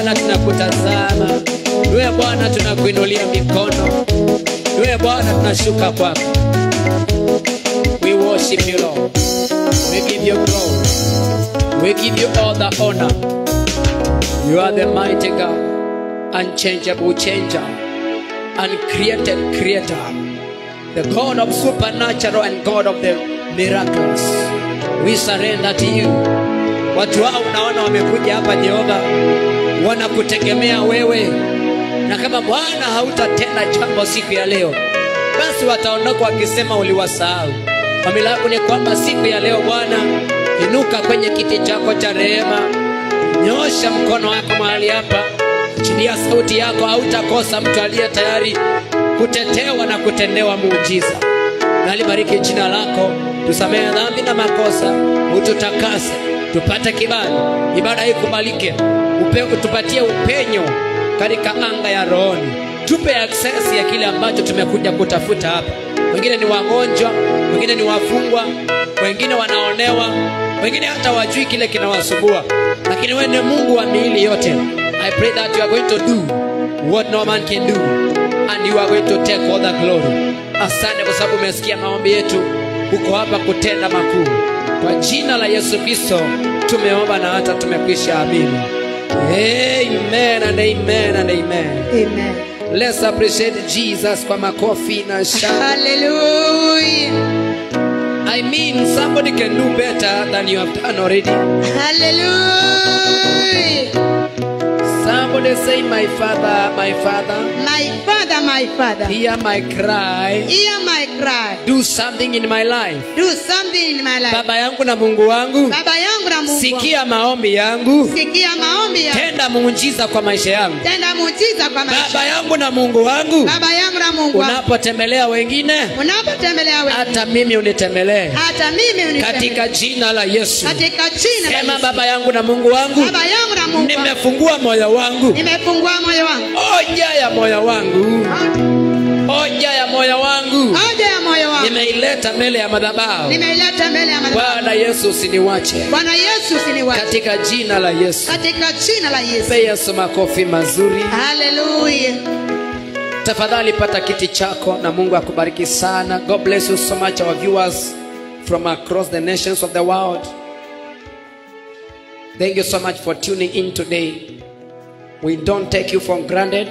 Bwana tunakutazama, niwe Bwana tunakuinulia mikono, niwe Bwana tunashuka kwako. We worship you Lord, we give you glory, we give you all the honor. You are the mighty God, unchangeable changer, uncreated creator, the God of supernatural and God of the miracles. We surrender to you. Watu hao unaona wamekuja hapa Jehova, wanakutegemea wewe, na kama Bwana hautatenda jambo siku ya leo, basi wataondoka wakisema uliwasahau. Ombi langu ni kwamba siku ya leo Bwana, inuka kwenye kiti chako cha rehema, nyosha mkono wako mahali hapa, chilia sauti yako, hautakosa mtu aliye tayari kutetewa na kutendewa muujiza. Nalibariki jina lako, tusamehe dhambi na makosa, ututakase, tupate kibali, ibada hii ikubalike, upe, tupatie upenyo katika anga ya rohoni, tupe access ya kile ambacho tumekuja kutafuta hapa. Wengine ni wagonjwa, wengine ni wafungwa, wengine wanaonewa, wengine hata wajui kile kinawasumbua, lakini wewe ni Mungu wa miili yote. I pray that you are going to do what no man can do and you are going to take all the glory. Asante kwa sababu umesikia maombi yetu, uko hapa kutenda makuu. Kwa jina la Yesu Kristo tumeomba na hata tumekwisha amini. Amen and amen and amen. Amen. Let's appreciate Jesus kwa makofi na shangwe. Hallelujah. I mean somebody can do better than you have done already. Hallelujah. Somebody say my father, my father, My Father, my Father, hear my cry. hear my cry. Do something in my life. Do something in my life. Baba yangu na Mungu wangu, Baba yangu na Mungu. wangu. sikia maombi yangu, Sikia maombi yangu. tenda muujiza kwa maisha yangu. Tenda muujiza kwa maisha. Baba yangu na Mungu wangu, Baba yangu na Mungu. wangu. unapotembelea wengine, Unapotembelea wewe. hata mimi unitembelee Hata mimi unitembelee. katika jina la Yesu. Katika jina la Sema Yesu. Baba yangu na Mungu wangu, Baba yangu na Mungu. wangu. nimefungua moyo wangu, Nimefungua moyo wangu. hoja ya moyo wangu, hoja ya moyo wangu Haja ya moyo wangu. nimeileta mbele ya madhabahu. Nimeileta mbele ya madhabahu. Bwana Yesu, usiniwache Bwana Yesu usiniwache. katika jina la Yesu. Katika jina la Yesu. Mpe Yesu makofi mazuri. Hallelujah. Tafadhali pata kiti chako na Mungu akubariki sana. God bless you so much our viewers from across the nations of the world. Thank you so much for tuning in today. We don't take you for granted.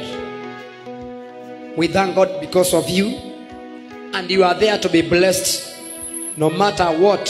We thank God because of you. And you are there to be blessed no matter what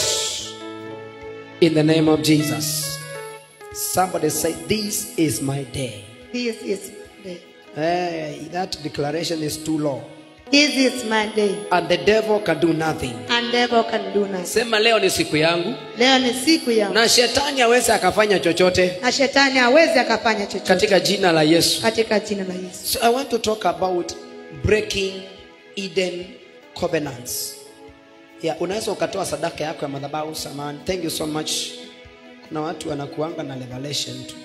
in the name of Jesus. Somebody say, This is my day. This is my day. Hey, that declaration is too low. This is my day. And the devil can do nothing. And devil can do nothing. Sema leo ni siku yangu Leo ni siku ya na shetani aweze akafanya chochote na shetani hawezi akafanya chochote katika jina la Yesu. katika jina la Yesu. So I want to talk about breaking Eden covenants. Yeah, unaweza ukatoa sadaka yako ya madhabahu samani. Thank you so much. Kuna watu wanakuanga na revelation tu.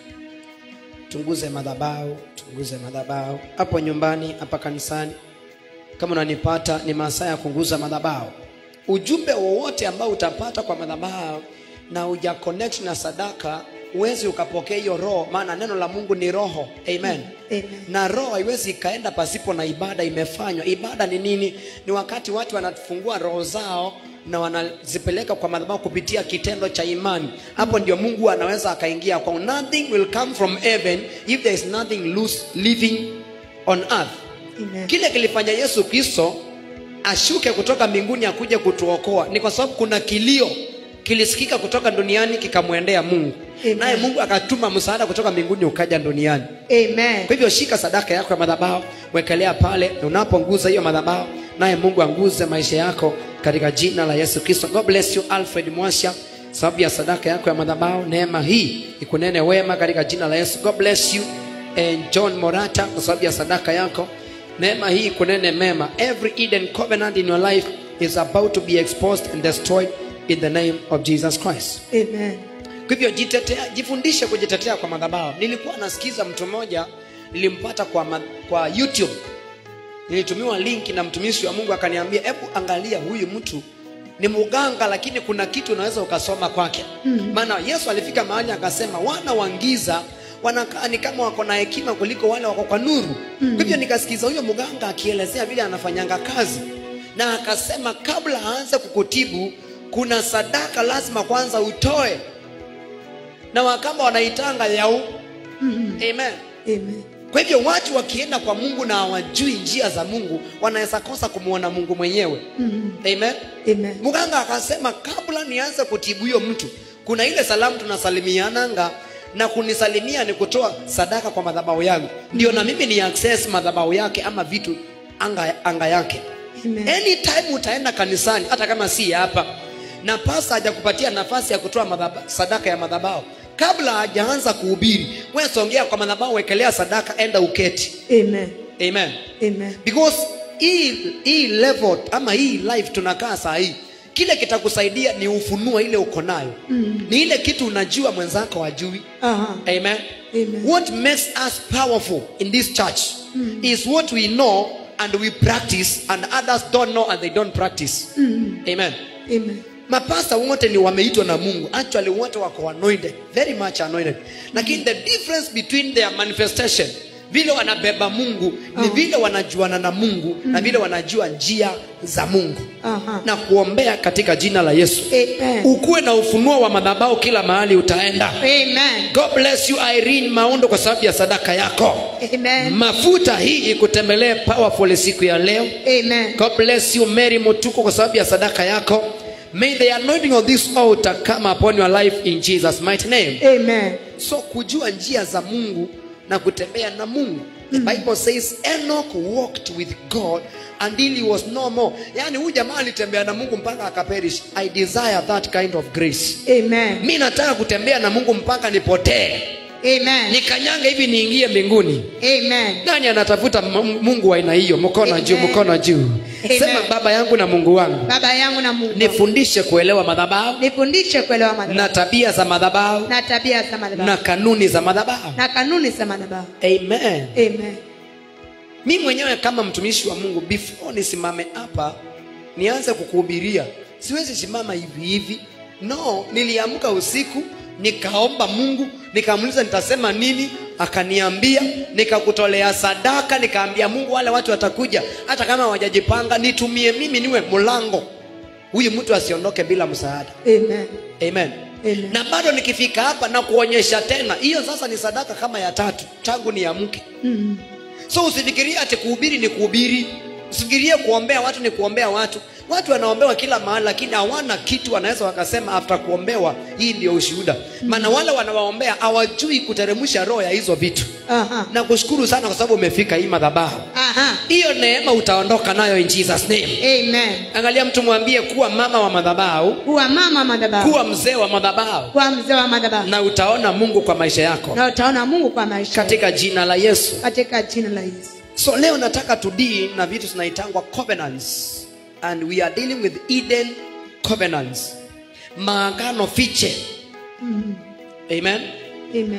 Tunguze madhabahu, tunguze madhabahu hapo nyumbani, hapa kanisani. Kama unanipata ni masaa ya kunguza madhabahu. Ujumbe wowote ambao utapata kwa madhabahu na uja connect na sadaka, huwezi ukapokea hiyo roho, maana neno la Mungu ni roho. Amen Amen. na roho haiwezi ikaenda pasipo na ibada imefanywa. Ibada ni nini? Ni wakati watu wanafungua roho zao na wanazipeleka kwa madhabahu kupitia kitendo cha imani. Hapo ndio Mungu anaweza akaingia kwa. Nothing will come from heaven if there is nothing loose living on earth. Amen. Kile kilifanya Yesu Kristo ashuke kutoka mbinguni akuje kutuokoa ni kwa sababu kuna kilio kilisikika kutoka duniani kikamwendea Mungu, Amen. naye Mungu akatuma msaada kutoka mbinguni ukaja duniani. Amen. Kwa hivyo shika sadaka yako ya madhabahu, wekelea pale, na unaponguza hiyo madhabahu, naye Mungu anguze maisha yako katika jina la Yesu Kristo. God bless you Alfred Mwasha, sababu ya sadaka yako ya madhabahu. Neema hii ikunene wema katika jina la Yesu. God bless you and John Morata, kwa sababu ya sadaka yako. Neema hii ikunene mema. Every Eden covenant in your life is about to be exposed and destroyed in the name of Jesus Christ. Amen. Kwa hivyo jitetea, jifundishe kujitetea kwa madhabahu. Nilikuwa nasikiza mtu mmoja, nilimpata kwa, ma, kwa YouTube. Nilitumiwa linki na mtumishi wa Mungu akaniambia, hebu angalia huyu mtu ni muganga, lakini kuna kitu unaweza ukasoma kwake. Maana Yesu alifika mahali akasema, wana wa giza wanakaa ni kama wako na hekima kuliko wale wako kwa nuru Mm. kwa hivyo nikasikiza huyo mganga akielezea vile anafanyanga kazi na akasema kabla aanze kukutibu kuna sadaka lazima kwanza utoe na wakamba wanaitanga yau Mhm. amen Amen. kwa hivyo watu wakienda kwa mungu na hawajui njia za mungu wanaweza kosa kumwona mungu mwenyewe Mhm. amen Amen. mganga akasema kabla nianze kutibu huyo mtu kuna ile salamu tunasalimiananga na kunisalimia ni kutoa sadaka kwa madhabahu yangu ndio na mimi ni access madhabahu yake ama vitu anga, anga yake Amen. anytime utaenda kanisani hata kama si hapa na pasa hajakupatia nafasi ya kutoa madhaba, sadaka ya madhabahu kabla hajaanza kuhubiri wewe songea kwa madhabahu wekelea sadaka enda uketi Amen. amen Amen. because hii hii level ama hii life tunakaa saa hii kile kitakusaidia ni ufunua ile uko nayo Mm. ni ile kitu unajua mwenzako hajui Aha. amen Amen. what makes us powerful in this church is what we know and we practice and others don't know and they don't practice Mhm. amen Amen. mapasta wote ni wameitwa na mungu actually wote wako anointed very much anointed lakini the difference between their manifestation vile wanabeba mungu ni Oh. vile wanajuana na mungu na vile wanajua njia za mungu Aha. na kuombea katika jina la yesu Amen. ukuwe na ufunuo wa madhabao kila mahali utaenda Amen. god bless you irene maundo kwa sababu ya sadaka yako Amen. mafuta hii ikutembelee powerful siku ya leo Amen. God bless you Mary Mutuko kwa sababu ya sadaka yako. May the anointing of this altar come upon your life in Jesus mighty name. Amen. So kujua njia za Mungu na kutembea na Mungu. The Bible says Enoch walked with God until he was no more. Yaani huyu jamaa alitembea na Mungu mpaka akaperish. I desire that kind of grace. Amen. Mi nataka kutembea na Mungu mpaka nipotee. Amen. Nikanyange hivi niingie mbinguni. Amen. Nani anatafuta M- Mungu wa aina hiyo? Mkono juu, Amen. mkono juu. Amen. Sema baba yangu na Mungu wangu. Baba yangu na Mungu. nifundishe kuelewa madhabahu Nifundishe kuelewa na madhabahu tabia za madhabahu na tabia za madhabahu na kanuni za madhabahu na kanuni za madhabahu. amen Amen. mi mwenyewe kama mtumishi wa mungu before nisimame hapa nianze kukuhubiria siwezi simama hivi hivi no niliamka usiku nikaomba mungu nikamuuliza nitasema nini akaniambia nikakutolea sadaka nikaambia mungu wale watu watakuja hata kama hawajajipanga nitumie mimi niwe mlango huyu mtu asiondoke bila msaada Amen. amen Amen. na bado nikifika hapa na kuonyesha tena hiyo sasa ni sadaka kama ya tatu tangu ni ya mke Mhm. so usifikirie ati kuhubiri ni kuhubiri usifikirie kuombea watu ni kuombea watu watu wanaombewa kila mahali lakini hawana kitu wanaweza wakasema after kuombewa hii ndio ushuhuda maana wale wanawaombea hawajui kuteremsha roho ya hizo vitu Aha. na kushukuru sana kwa sababu umefika hii madhabahu Aha. hiyo neema utaondoka nayo in jesus name Amen. angalia mtu mwambie kuwa mama wa madhabahu Kuwa mama madhabahu. kuwa mzee wa madhabahu Kuwa mzee wa madhabahu. na utaona mungu kwa maisha yako Na utaona Mungu kwa maisha. yako. katika jina la yesu Katika jina la Yesu. so leo nataka tudii na vitu zinaitangwa covenants and we are dealing with eden covenants maagano fiche Mhm. amen Amen.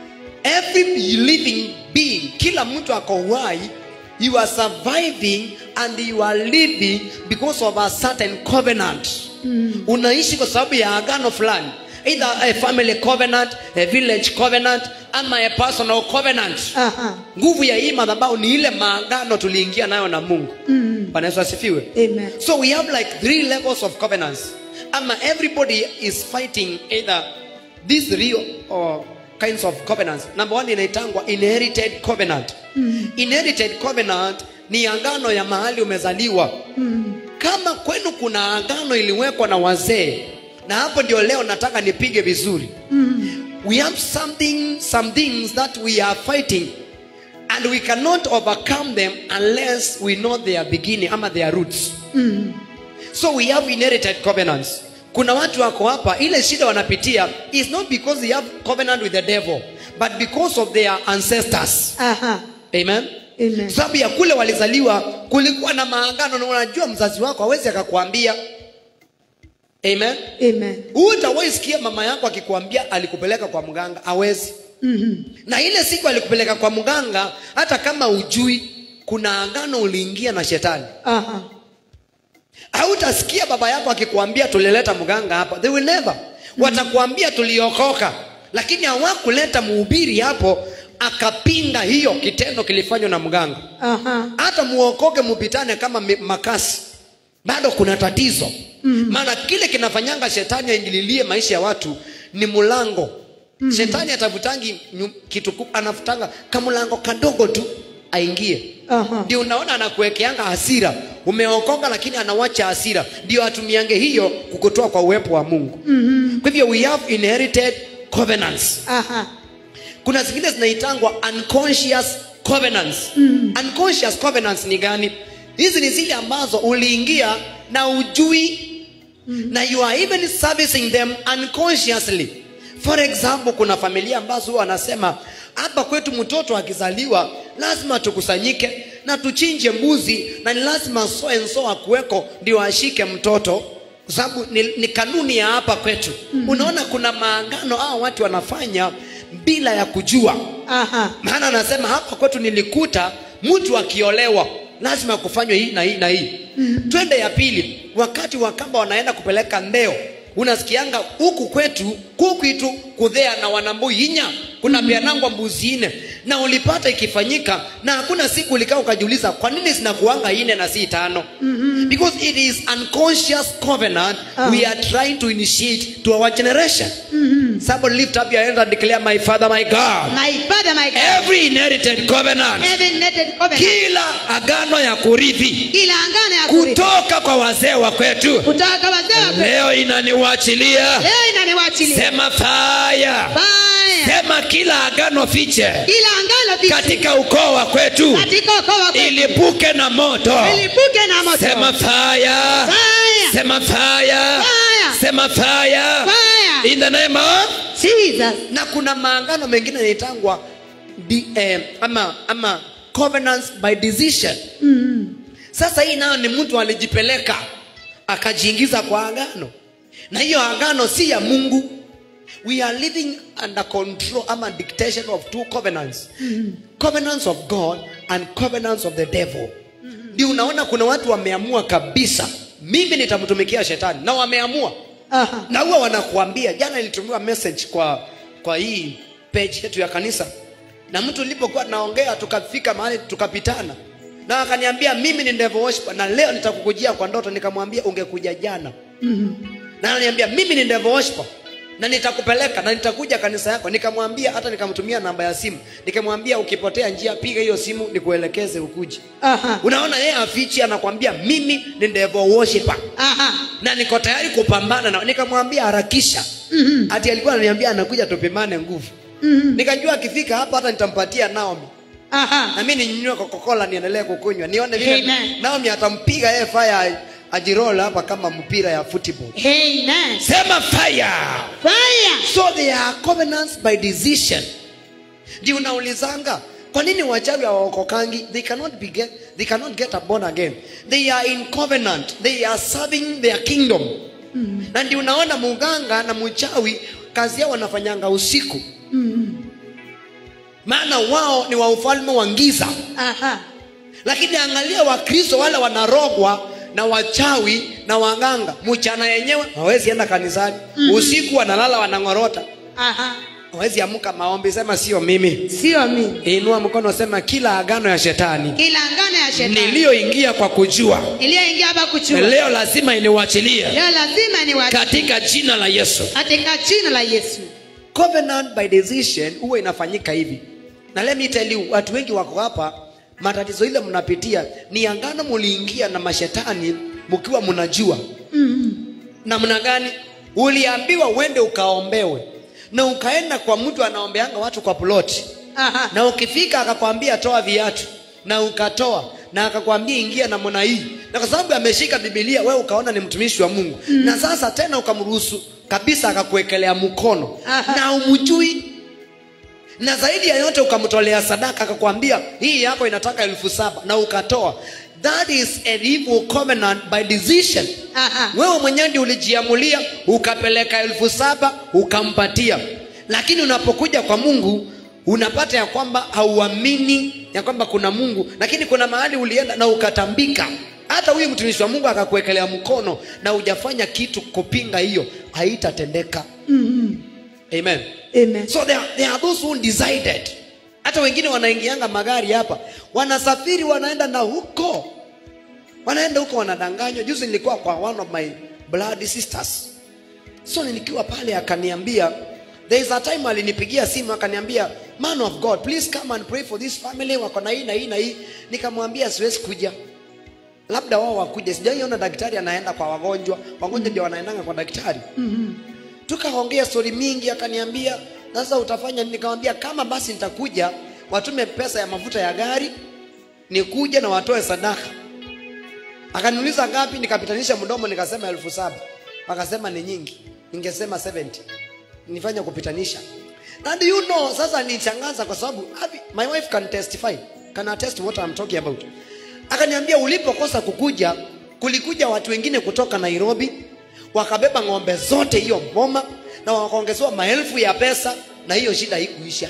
every living being kila mtu ako uhai you are surviving and you are living because of a certain covenant Mhm. unaishi kwa sababu ya agano fulani either a family covenant a village covenant ama a personal covenant Aha. nguvu ya hii madhabahu ni ile maagano tuliingia nayo na mungu Mhm. bwana yesu asifiwe Amen. so we have like three levels of covenants ama everybody is fighting either these three or kinds of covenants number one inaitangwa inherited covenant Mhm. inherited covenant ni agano ya mahali umezaliwa Mhm. kama kwenu kuna agano iliwekwa na wazee na hapo ndio leo nataka nipige vizuri Mhm. we have something some things that we are fighting and we cannot overcome them unless we know their beginning ama their roots Mhm. so we have inherited covenants kuna watu wako hapa ile shida wanapitia is not because they have covenant with the devil but because of their ancestors Aha. amen Amen. sababu ya kule walizaliwa kulikuwa na maangano na unajua mzazi wako hawezi akakwambia amen Amen. hutawahi sikia mama yako akikwambia alikupeleka kwa mganga hawezi Mhm. na ile siku alikupeleka kwa mganga hata kama ujui kuna agano uliingia na shetani Aha. hautasikia baba yako akikwambia tulileta mganga hapa they will never watakwambia tuliokoka lakini hawakuleta mhubiri hapo akapinga hiyo kitendo kilifanywa na mganga Aha. hata muokoke mupitane kama mi- makasi bado kuna tatizo maana kile kinafanyanga shetani aingililie maisha ya watu ni mlango shetani atavutangi nyu- kitu ku- anafutanga kamlango kadogo tu aingie Aha. ndio unaona anakuwekeanga hasira umeokoka lakini anawacha hasira ndio atumiange hiyo kukutoa kwa uwepo wa mungu mm-hmm. kwa hivyo we have inherited covenants Aha. kuna zingine zinaitangwa unconscious covenants mm. unconscious covenants ni gani hizi ni zile ambazo uliingia na ujui mm. na you are even servicing them unconsciously for example kuna familia ambazo huwa wanasema hapa kwetu mtoto akizaliwa lazima tukusanyike na tuchinje mbuzi na ni lazima so and so akuweko ndio ashike mtoto kwa sababu ni, ni kanuni ya hapa kwetu mm. unaona kuna maangano hao watu wanafanya bila ya kujua Aha. maana anasema hapa kwetu nilikuta mtu akiolewa lazima kufanywe hii na hii na hii mm. twende ya pili wakati wakamba wanaenda kupeleka ndeo unasikianga huku kwetu kukwitu kudhea na wanambui inya kuna mm. pianangwa mbuzi ine na ulipata ikifanyika na hakuna siku ulikaa ukajiuliza kwa nini zinakuanga ine na si tano mm-hmm. because it is unconscious covenant Ah. we are trying to initiate to our generation mm-hmm. somebody lift up your hands and declare my father my god My father, my God. every inherited covenant Every netted covenant. kila agano ya kurithi Kila angano ya kurithi. kutoka kwa wazee wa kwetu Kutoka wazee wa kwetu. leo inaniwachilia Leo inaniwachilia. sema faya Fire. sema kila agano fiche Kila angano fiche. katika ukoo wa kwetu Katika ukoo wa kwetu. ilipuke na moto Ilipuke na moto. sema faya Fire. sema faya Fire. sema faya Fire. in the name of Jesus. na kuna maangano mengine yanaitangwa di- eh, ama ama covenants by decision Mm. sasa hii nayo ni mtu alijipeleka akajiingiza kwa agano na hiyo agano si ya mungu we are living under control ama dictation of two covenants covenants of god and covenants of the devil ndio unaona kuna watu wameamua kabisa mimi nitamtumikia shetani na wameamua Aha. na huwa wanakuambia jana ilitumiwa message kwa kwa hii page yetu ya kanisa na mtu nilipokuwa naongea tukafika mahali tukapitana na akaniambia mimi ni devil worshiper na leo nitakukujia kwa ndoto nikamwambia ungekuja jana na ananiambia mimi ni devil worshiper na nitakupeleka na nitakuja kanisa yako nikamwambia hata nikamtumia namba ya simu nikamwambia ukipotea njia piga hiyo simu nikuelekeze ukuje Aha. unaona yeye afichi anakwambia mimi ni devil worshiper Aha. na niko tayari kupambana na nikamwambia harakisha Mhm. ati alikuwa ananiambia anakuja tupimane nguvu Mhm. nikajua akifika hapa hata nitampatia Naomi Aha. na mimi ninywe Coca-Cola niendelee kukunywa nione vile Amen. Naomi atampiga yeye fire ajirola hapa kama mpira ya football Amen. sema fire Fire. so they are covenants by decision ndio unaulizanga kwa nini wachawi hawaokokangi they cannot be get, they cannot get a born again they are in covenant they are serving their kingdom mm. na ndio unaona muganga na mchawi kazi yao wanafanyanga usiku Mm. maana wao ni wa ufalme wa giza Aha. lakini angalia wakristo wale wanarogwa na wachawi na waganga mchana yenyewe hawezi enda kanisani mm. usiku wanalala wanang'orota Aha. hawezi amka maombi sema sio mimi Sio mimi. inua mkono sema kila agano ya shetani Kila angano ya shetani niliyoingia kwa kujua iliyoingia hapa kuchua. leo lazima iniwachilie Leo lazima ni watu katika jina la yesu katika jina la Yesu. covenant by decision huwa inafanyika hivi na let me tell you watu wengi wako hapa matatizo ile mnapitia ni angano muliingia na mashetani mkiwa mnajua Mm. namna gani uliambiwa uende ukaombewe na ukaenda kwa mtu anaombeanga watu kwa ploti Aha. na ukifika akakwambia toa viatu na ukatoa na akakwambia ingia namna hii na kwa sababu ameshika bibilia wewe ukaona ni mtumishi wa mungu mm. na sasa tena ukamruhusu kabisa akakuwekelea mkono Aha. na umjui na zaidi ya yote ukamtolea sadaka akakwambia hii yako inataka elfu saba na ukatoa that is an evil covenant by decision Aha. wewe mwenyewe ndio ulijiamulia ukapeleka elfu saba ukampatia lakini unapokuja kwa mungu unapata ya kwamba hauamini ya kwamba kuna mungu lakini kuna mahali ulienda na ukatambika hata huyu mtumishi wa mungu akakuwekelea mkono na hujafanya kitu kupinga hiyo haitatendeka Mm. amen Amen. so there, there are those who decided hata wengine wanaingianga magari hapa wanasafiri wanaenda na huko wanaenda huko wanadanganywa juzi nilikuwa kwa one of my blood sisters so nikiwa pale akaniambia there is a time alinipigia simu akaniambia man of god please come and pray for this family wako na hii na hii na hii nikamwambia siwezi kuja labda wao wakuja sijaiona daktari anaenda kwa wagonjwa wagonjwa ndio wanaendanga kwa daktari tukaongea stori mingi akaniambia sasa utafanya nini nikamwambia kama basi nitakuja watume pesa ya mafuta ya gari nikuja na watoe sadaka akaniuliza ngapi nikapitanisha mdomo nikasema elfu saba akasema ni nyingi ningesema 70 nifanye kupitanisha and you know sasa nichangaza kwa sababu Abi, my wife can testify can attest what I'm talking about akaniambia ulipokosa kukuja kulikuja watu wengine kutoka Nairobi wakabeba ng'ombe zote hiyo boma na wakaongezewa maelfu ya pesa na hiyo shida haikuisha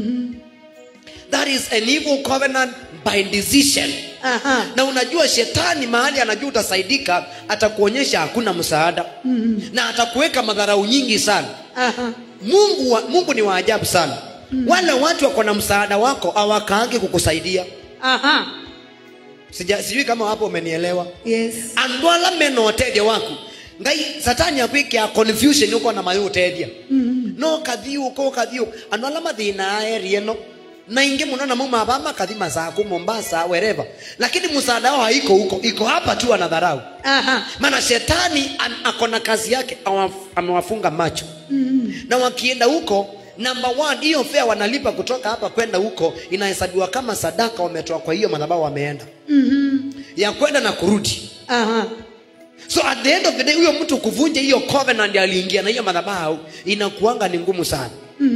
that is an evil covenant by decision Aha. na unajua shetani mahali anajua utasaidika atakuonyesha hakuna msaada mm-hmm. na atakuweka madharau nyingi sana Aha. mungu, wa, mungu ni waajabu sana mm-hmm. wale watu wako na msaada wako awakaange kukusaidia Aha. Sija, sijui kama hapo umenielewa Yes. andũ ala mena ũteithio waku ngai satani akwĩkĩa confusion ũkona maĩ ũteithia no kathiũka ũkathiũ andũ ala mathĩna area ĩno na ingi muno na mauma hapa makathi masaku mombasa wherever lakini msaada wao haiko huko iko hapa tu anadharau Aha. maana shetani an- ako na kazi yake awaf- amewafunga macho na wakienda huko number one hiyo fare wanalipa kutoka hapa kwenda huko inahesabiwa kama sadaka wametoa kwa hiyo madhabahu wameenda ya kwenda na kurudi Aha. so at the end of the day huyo mtu kuvunja hiyo covenant aliingia na hiyo madhabahu inakuanga ni ngumu sana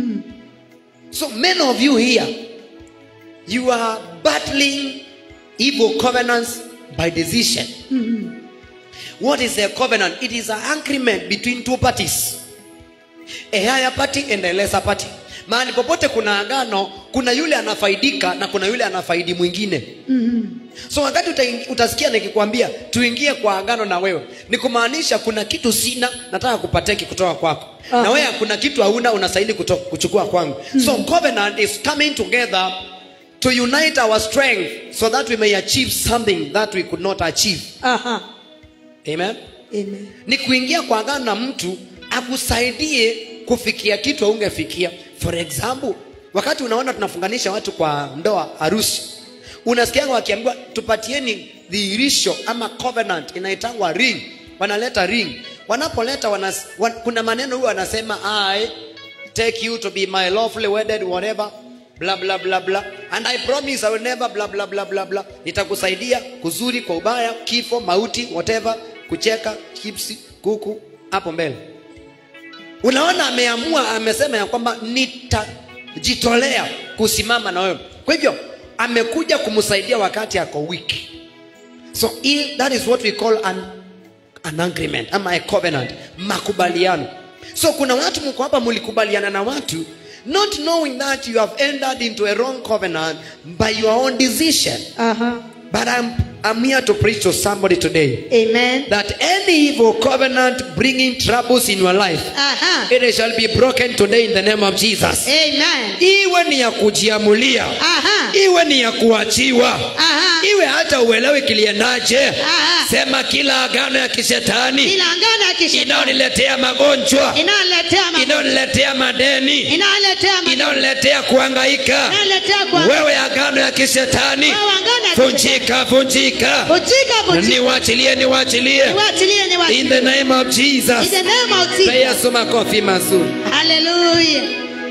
so many of you here you are battling evil covenants by decision what is a covenant it is an agreement between two parties a higher party and a lesser party mahali popote kuna agano kuna yule anafaidika na kuna yule anafaidi mwingine so wakati utaing- utasikia nikikwambia tuingie kwa agano na wewe ni kumaanisha kuna kitu sina nataka kupateki kutoka kwako Ah. na wewe kuna kitu hauna unastahili kuto- kuchukua kwangu so covenant is coming together to unite our strength so that we may achieve something that we could not achieve Aha. amen Amen. ni kuingia kwa agano na mtu akusaidie kufikia kitu aungefikia for example wakati unaona tunafunganisha watu kwa ndoa harusi unasikianga wakiambiwa tupatieni dhihirisho ama covenant inaitangwa ring wanaleta ring wanapoleta wanas, wan, kuna maneno huyo wanasema i take you to be my lawfully wedded whatever bla bla bla bla and i promise i will never bla bla bla bla bla nitakusaidia kuzuri kwa ubaya kifo mauti whatever kucheka chipsi kuku hapo mbele unaona ameamua amesema ya kwamba nitajitolea kusimama na wewe kwa hivyo amekuja kumsaidia wakati ako weak so i- that is what we call an, an agreement ama a covenant makubaliano so kuna watu mko hapa mlikubaliana na watu not knowing that you have entered into a wrong covenant by your own decision Aha. but I'm, I'm here to preach to somebody today Amen. that any evil covenant bringing troubles in your life Aha. it shall be broken today in the name of jesus Amen. iwe ni ya kujiamulia Aha. iwe ni ya kuachiwa Aha. iwe hata uelewe kiliendaje Aha. sema kila agano ya kishetani Kila ngano ya kishetani inayoniletea magonjwa inaletea ma- inayoniletea madeni inaletea ma- inayoniletea kuhangaika inaletea kwa wewe agano ya kishetani Wewe agano ya vunjika vunjika Bujika bujika. niwachilie niwachilie Niwachilie in niwachilie. the name of In jesus the name of Pe Jesus. yesu makofi mazuri Hallelujah.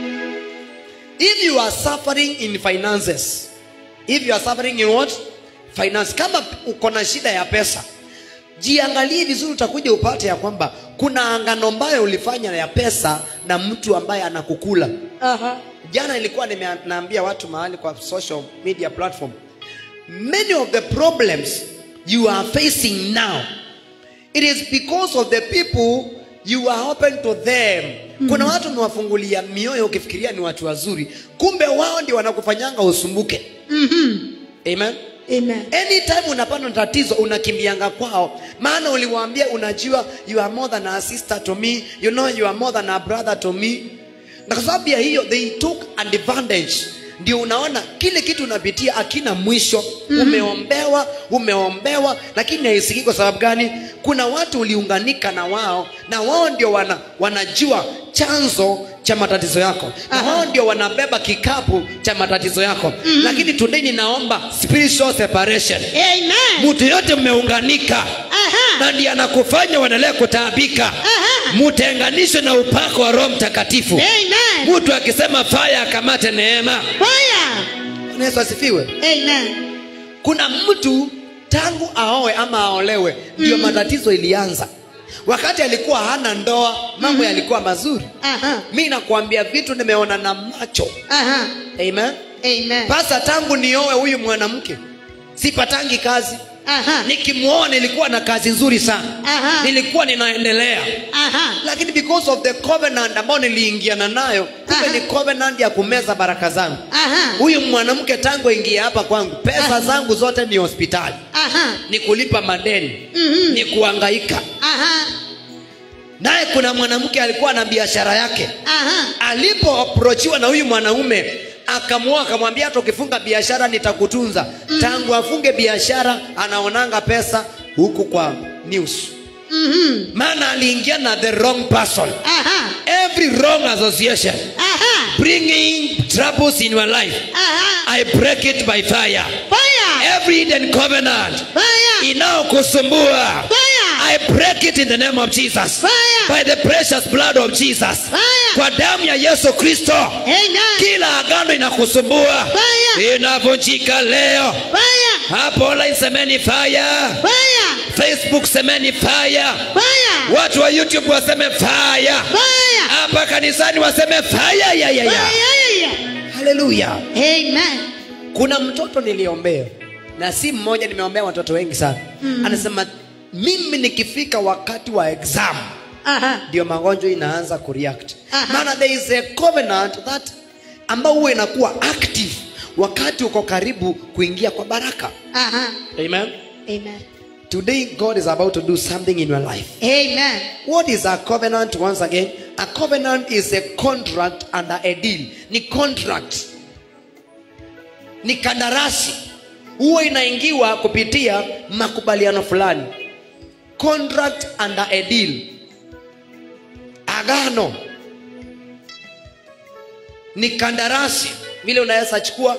if you are suffering in finances if you are suffering in what finance kama uko na shida ya pesa jiangalie vizuri utakuja upate ya kwamba kuna angano ambayo ulifanya ya pesa na mtu ambaye anakukula Aha. jana ilikuwa nimeambia watu mahali kwa social media platform many of the problems you are facing now it is because of the people you are open to them kuna watu umewafungulia mioyo ukifikiria ni watu wazuri kumbe wao ndio wanakufanyanga usumbuke amen Amen. anytime unapata tatizo unakimbianga kwao maana uliwaambia unajua you are more than a sister to me you know you are more than a brother to me na kwa sababu ya hiyo they took advantage ndio unaona kile kitu unapitia akina mwisho umeombewa umeombewa lakini haisikii kwa sababu gani kuna watu uliunganika na wao na wao ndio wana, wanajua chanzo cha matatizo yako na Aha. wao ndio wanabeba kikapu cha matatizo yako lakini today ninaomba spiritual separation Amen. mtu yote mmeunganika Aha. na ndiye anakufanya uendelee kutaabika Aha. mtenganishwe na upako wa roho mtakatifu Amen. mtu akisema faya akamate neema Fire. Bwana yesu asifiwe Amen. kuna mtu tangu aoe ama aolewe ndio matatizo ilianza wakati alikuwa hana ndoa mambo yalikuwa mazuri Aha. mi nakuambia vitu nimeona na macho Aha. amen Amen. pasa tangu nioe huyu mwanamke sipatangi kazi Aha. nikimwoa nilikuwa na kazi nzuri sana Aha. nilikuwa ninaendelea Aha. lakini because of the covenant ambayo niliingiana nayo kumbe Aha. ni covenant ya kumeza baraka zangu Aha. huyu mwanamke tangu ingia hapa kwangu pesa Aha. zangu zote ni hospitali Aha. ni kulipa madeni Mhm. ni kuangaika Aha. naye kuna mwanamke alikuwa na biashara yake Aha. alipoaprochiwa na huyu mwanaume akamwoa akamwambia hata ukifunga biashara nitakutunza tangu afunge biashara anaonanga pesa huku kwa news Mhm. maana aliingia na the wrong person Aha. every wrong association Aha. bringing troubles in your life Aha. i break it by fire Fire. every hidden covenant Fire. inayokusumbua Fire. i break it in the name of jesus Fire. by the precious blood of jesus Fire. kwa damu ya yesu kristo Amen. kila agano inakusumbua Fire. inavunjika leo Fire. hapo online semeni fire Fire. facebook semeni fire Fire. watu wa youtube waseme fire Fire. hapa kanisani waseme fire ya ya ya Fire. haleluya Amen. kuna mtoto niliombea na si mmoja nimeombea watoto wengi sana mm. anasema mimi nikifika wakati wa exam Aha. ndio magonjwa inaanza kureact Aha. maana there is a covenant that ambao huwa inakuwa active wakati uko karibu kuingia kwa baraka Aha. amen Amen. today god is about to do something in your life Amen. what is a covenant once again a covenant is a contract under a deal ni contract ni kandarasi huwa inaingiwa kupitia makubaliano fulani contract under a deal agano ni kandarasi vile unaweza chukua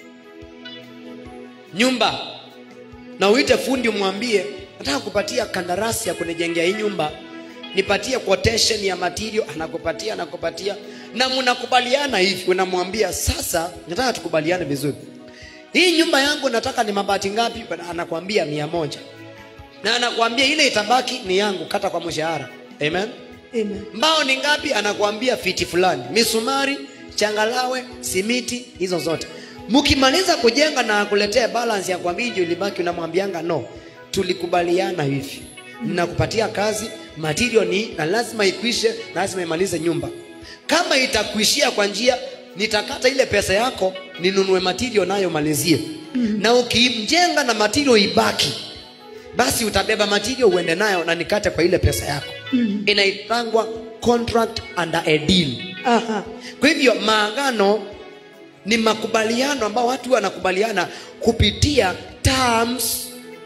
nyumba na uite fundi umwambie nataka kupatia kandarasi ya kunijengea hii nyumba nipatie quotation ya material anakupatia anakupatia na mnakubaliana hivi unamwambia sasa nataka tukubaliane vizuri hii nyumba yangu nataka ni mabati ngapi anakuambia mia moja na anakuambia ile itabaki ni yangu kata kwa mshahara amen Amen. mbao ni ngapi anakuambia fiti fulani misumari changalawe simiti hizo zote mkimaliza kujenga na akuletea balance ya kwambia hiyo ilibaki unamwambianga no tulikubaliana hivi ninakupatia kazi material ni na lazima ikwishe na lazima imalize nyumba kama itakuishia kwa njia nitakata ile pesa yako ninunue material nayo malizie na ukimjenga na material ibaki basi utabeba material uende nayo na nikate kwa ile pesa yako mm. inaitangwa contract under a deal Aha. kwa hivyo maagano ni makubaliano ambao watu wanakubaliana kupitia terms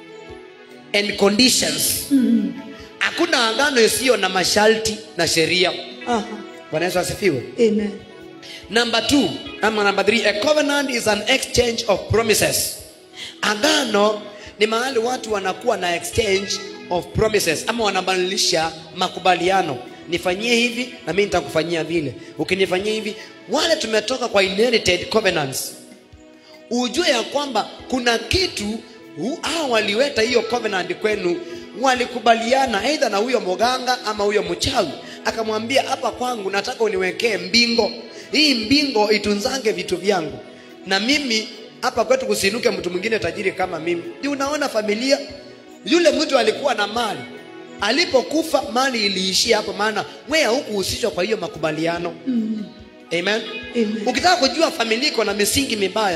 and conditions hakuna agano isiyo na masharti na sheria Aha. bwana yesu asifiwe Amen. number two ama number three a covenant is an exchange of promises agano ni mahali watu wanakuwa na exchange of promises ama wanabadilisha makubaliano nifanyie hivi na mimi nitakufanyia vile ukinifanyia hivi wale tumetoka kwa inherited covenants ujue ya kwamba kuna kitu hu- hao waliweta hiyo covenant kwenu walikubaliana aidha na huyo moganga ama huyo mchawi akamwambia hapa kwangu nataka uniwekee mbingo hii mbingo itunzange vitu vyangu na mimi hapa kwetu kusinuke mtu mwingine tajiri kama mimi ndio unaona familia yule mtu alikuwa na mali alipokufa mali iliishia hapo maana wewe hukuhusishwa kwa hiyo makubaliano amen Amen. ukitaka kujua familia iko na misingi mibaya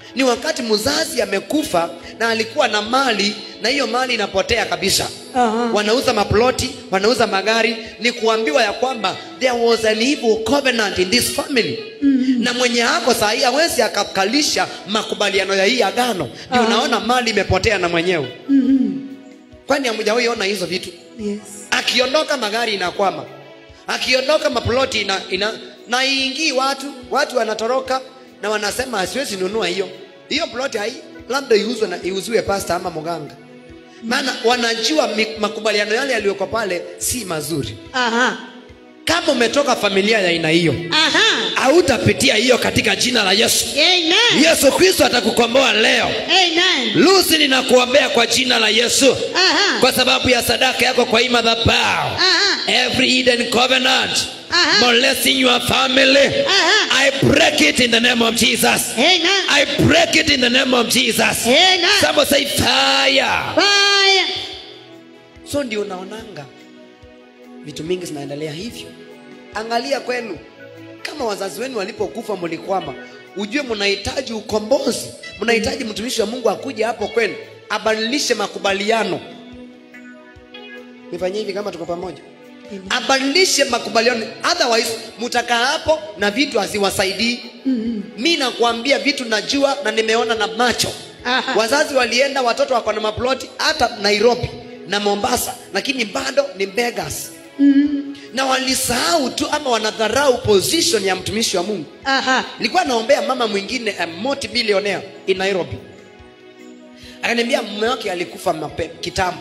ni wakati mzazi amekufa na alikuwa na mali na hiyo mali inapotea kabisa Aha. wanauza maploti wanauza magari ni kuambiwa ya kwamba there was an evil covenant in this family mm-hmm. na mwenye ako sahii awezi akakalisha makubaliano ya hii agano ndio Aha. unaona mali imepotea na mwenyewe Mhm. kwani hamjawahi ona hizo vitu Yes. akiondoka magari inakwama akiondoka maploti ina, ina na iingii watu watu wanatoroka na wanasema asiwezi nunua hiyo hiyo ploti hai labda iuzwe na iuziwe pasta ama mganga maana wanajua mi- makubaliano yale yaliyoko pale si mazuri Aha. kama umetoka familia ya aina hiyo Aha. hautapitia hiyo katika jina la yesu Amen. yesu kristo atakukomboa leo Amen. lusi ninakuombea kwa jina la yesu Aha. kwa sababu ya sadaka yako kwa hii madhabahu Aha. every hidden covenant Aha. molesting your family Aha. i break it in the name of jesus Amen. i break it in the name of jesus Amen. somebody say fire Fire. so ndio unaonanga vitu mingi zinaendelea hivyo angalia kwenu kama wazazi wenu walipokufa mlikwama ujue mnahitaji ukombozi mnahitaji mtumishi wa mungu akuje hapo kwenu abadilishe makubaliano nifanyie hivi kama tuko pamoja Amen. abadilishe makubaliano otherwise mtakaa hapo na vitu haziwasaidii Mhm. mi nakwambia vitu najua na nimeona na macho Aha. wazazi walienda watoto wako na maploti hata nairobi na mombasa lakini bado ni beggars Mhm. na walisahau tu ama wanadharau position ya mtumishi wa mungu Aha. nilikuwa naombea mama mwingine a multi-billionaire in nairobi akaniambia mume wake alikufa mape, kitambo